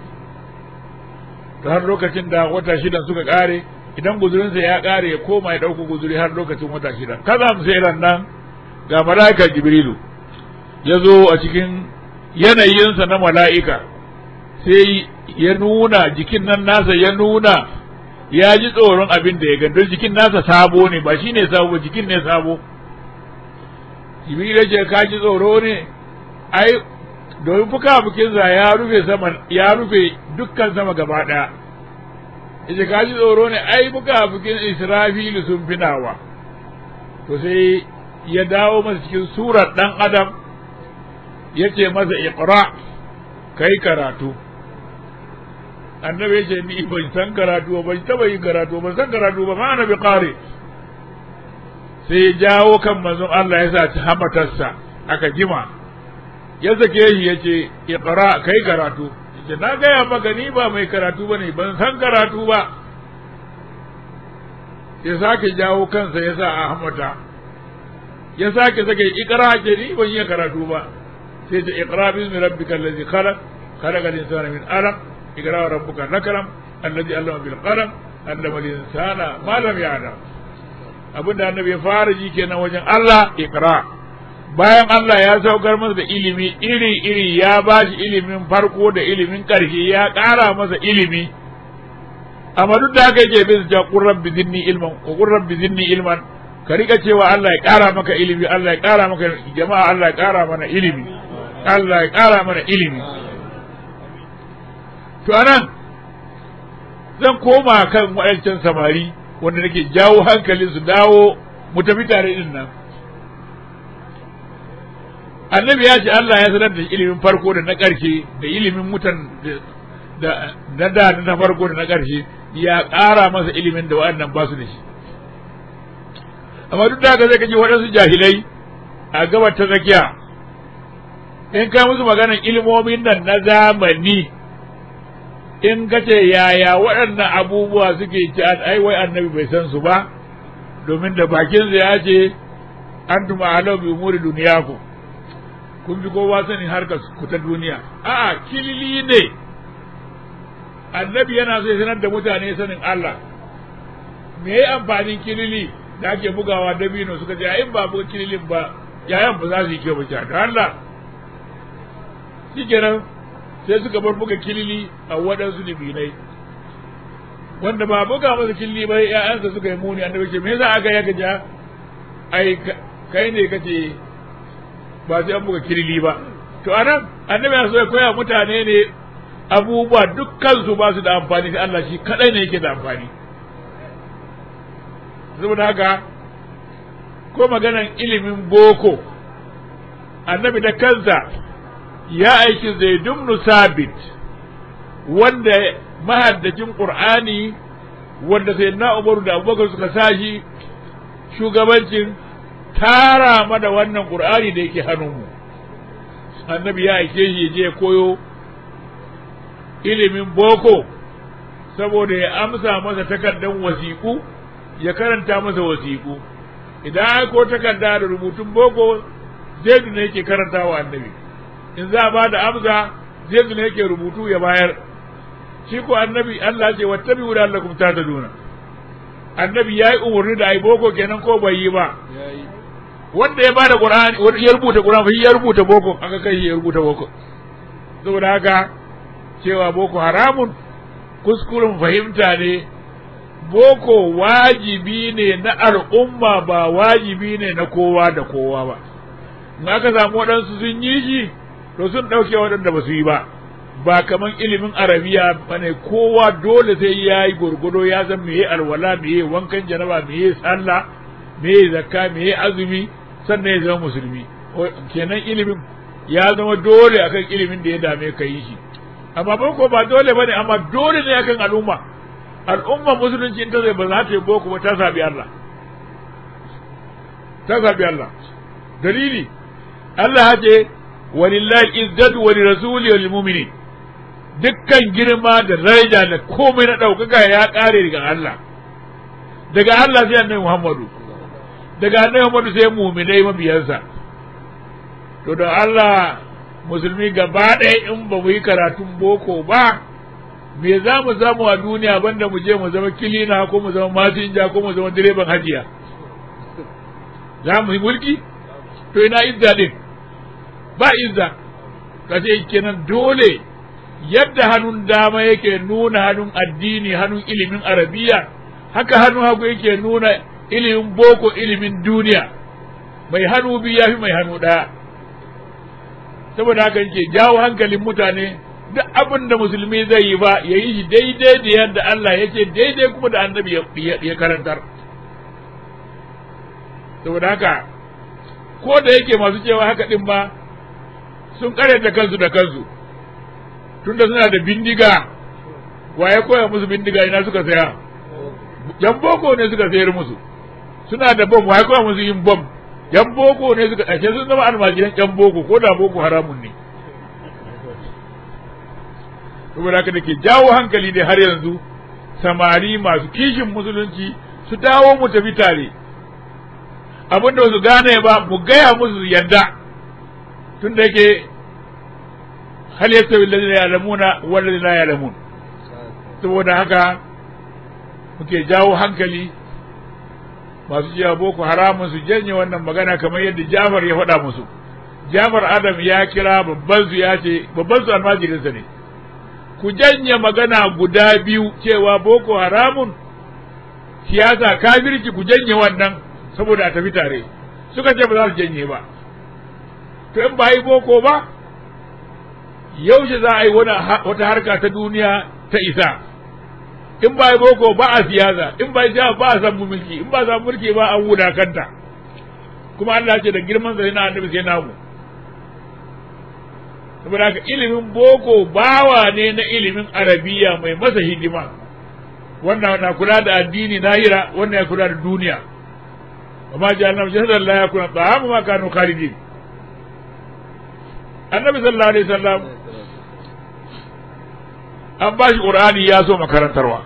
to har lokacin da wata shidan suka kare idan guzurinsa ya kare ya koma ya dauko guzuri har lokacin wata shida kaza mu sai ran nan ga mala'ika jibrilu ya zo a cikin yanayinsa na mala'ika sai ya nuna jikin nan nasa ya nuna ya ji tsoron abin da ya gani don jikin nasa sabo ne ba shi ne sabo jikin ne sabo jibril ya ce ka ji tsoro ne ai domin fuka bukinsa ya rufe sama ya rufe dukkan sama gaba daya yace ka ji tsoro ne ai fuka bukin israfilu sun fi nawa to sai ya dawo masa cikin surar dan adam ya ce masa iqra kai karatu annabi ya ce ni ban san karatu ban taba yin karatu ban san karatu ba ma annabi qari sai ya jawo kan manzon Allah ya sa ta hamatarsa aka jima ya sake shi ya ce iqra kai karatu yace na gaya maka ni ba mai karatu bane ban san karatu ba ya sake jawo kansa ya sa a hamata ya sake sake iqra ce ni ban iya karatu ba sai ta iqra bismi rabbikal ladzi khalaq khalaqal insana min alaq iqra rabbuka lakram alladhi allama bil qalam allama al insana ma lam ya'lam abinda annabi ya fara ji kenan wajen Allah iqra bayan Allah ya saukar masa da ilimi iri iri ya ba shi ilimin farko da ilimin ƙarshe ya ƙara masa ilimi amma duk da haka yake bin ja qur rabbi zidni ilman wa qur rabbi zidni ilman ka rika cewa Allah ya ƙara maka ilimi Allah ya ƙara maka jama'a Allah ya ƙara mana ilimi Allah ya ƙara mana ilimi to anan zan koma kan waɗancan samari wanda nake jawo hankalin su dawo mu tafi tare din nan annabi ya ce Allah ya sanar da ilimin farko da na ƙarshe da ilimin mutan da na da na farko da na ƙarshe ya ƙara masa ilimin da waɗannan ba su da shi amma duk da haka zai kaji waɗansu jahilai a gabar ta tsakiya in kai musu maganar ilimomin nan na zamani in ka ce yaya waɗannan abubuwa suke ci ai wai annabi bai san su ba domin da bakinsa ya ce an tuma halau bi umuri duniyaku kun fi kowa sanin harkar ku ta duniya a'a kilili ne annabi yana so ya sanar da mutane sanin Allah me yayi amfanin kilili da ake bugawa dabino suka ce in ba buga kililin ba yayan ba za su yi kyau ba da Allah shikenan sai suka bar buga kilili a waɗansu libinai wanda ba buga masa kilili ba ya'yansa suka yi muni annabi ce me yasa aka yaka ja ai kai ne kace ba sai an buga kilili ba to anan annabi ya so ya koya mutane ne abubuwa dukkan su ba su da amfani sai Allah shi kadai ne yake da amfani saboda haka ko maganan ilimin boko annabi da kansa ya aiki zaidun sabit wanda mahaddacin qur'ani wanda sai na umaru da abubakar suka sashi shugabancin tara mana wannan qur'ani da yake hannunmu annabi ya aike shi je koyo ilimin boko saboda ya amsa masa takardan wasiƙu ya karanta masa wasiƙu idan ko takarda da rubutun boko zaidu ne yake karanta wa annabi in za a ba da amsa zaidu ne yake rubutu ya bayar shi ko annabi Allah ce wattabi wa lakum tataduna annabi yayi umarni da ai boko kenan ko bai yi ba wanda ya bada qur'ani wanda ya rubuta qur'ani shi ya rubuta boko aka kai ya rubuta boko saboda haka cewa boko haramun kuskuren fahimta ne boko wajibi ne na al'umma ba wajibi ne na kowa da kowa ba in aka samu waɗansu sun yi shi to sun ɗauke waɗanda ba su yi ba ba kaman ilimin arabiya bane kowa dole sai ya yi gurgudo ya san meye alwala meye wankan janaba meye sallah meye zakka meye azumi sannan ya zama musulmi kenan ilimin ya zama dole akan ilimin da ya dame ka yi shi amma boko ba dole bane amma dole ne akan al'umma al'umma musulunci ta zai ba za ta yi boko ba ta sabi Allah ta sabi Allah dalili Allah ya ce walillahi izzatu wa lirasuli wal mu'minin dukkan girma da daraja da komai na ɗaukaka ya ƙare daga Allah daga Allah sai annabi Muhammadu daga annabi Muhammadu sai mu'minai mabiyansa to da Allah musulmi gaba ɗaya in ba mu yi karatun boko ba me za mu samu a duniya banda mu je mu zama kilina ko mu zama masinja ko mu zama direban hajiya za mu yi mulki to ina izza din ba izza kace kenan dole yadda hannun dama yake nuna hannun addini hannun ilimin arabiya haka hannun hagu yake nuna ilimin boko ilimin duniya mai hannu biyu ya fi mai hannu ɗaya saboda haka yake jawo hankalin mutane duk abin da musulmi zai yi ba ya yi shi daidai da yadda Allah ya ce daidai kuma da annabi ya karantar saboda haka ko da yake masu cewa haka din ba sun da kansu da kansu tunda suna da bindiga wa ya koya musu bindiga ina suka saya yan boko ne suka sayar musu suna da bom wai kuma musu yin bom yan boko ne suka ɗace sun zama almajiran yan boko ko da boko haramun ne saboda haka da ke jawo hankali ne har yanzu samari masu kishin musulunci su dawo mu tafi tare abin da su gane ba mu gaya musu yadda tun da yake hal yastawi alladhina ya'lamuna wal ladina la ya'lamun saboda haka muke jawo hankali masu cewa boko haramun su janye wannan magana kamar yadda Jafar ya faɗa musu Jafar Adam ya kira babban su ya ce babban su almajirinsa ne ku janye magana guda biyu cewa boko haramun siyasa kafirci ku janye wannan saboda a tafi tare suka ce ba za su janye ba to in ba yi boko ba yaushe za a yi wata harka ta duniya ta isa in ba yi boko ba a siyasa in ba yi ba a samu mulki in ba a samu mulki ba an wuda kanta kuma Allah ce da girman sa yana annabi sai namu saboda haka ilimin boko bawa ne na ilimin arabiya mai masa hidima wannan na kula da addini nahira wannan ya kula da duniya amma jahannam jahadan la yakuna ta'amu ma kanu khalidin annabi sallallahu alaihi wasallam an ba shi qur'ani ya so makarantarwa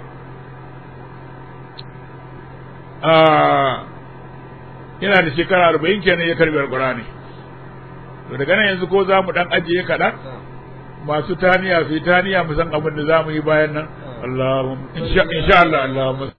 yana da shekara arba'in kenan ya karbi alqur'ani to daga nan yanzu ko za mu dan ajiye kaɗan masu taniya su yi taniya mu san abin da za mu yi bayan nan Allahumma insha Allah Allahumma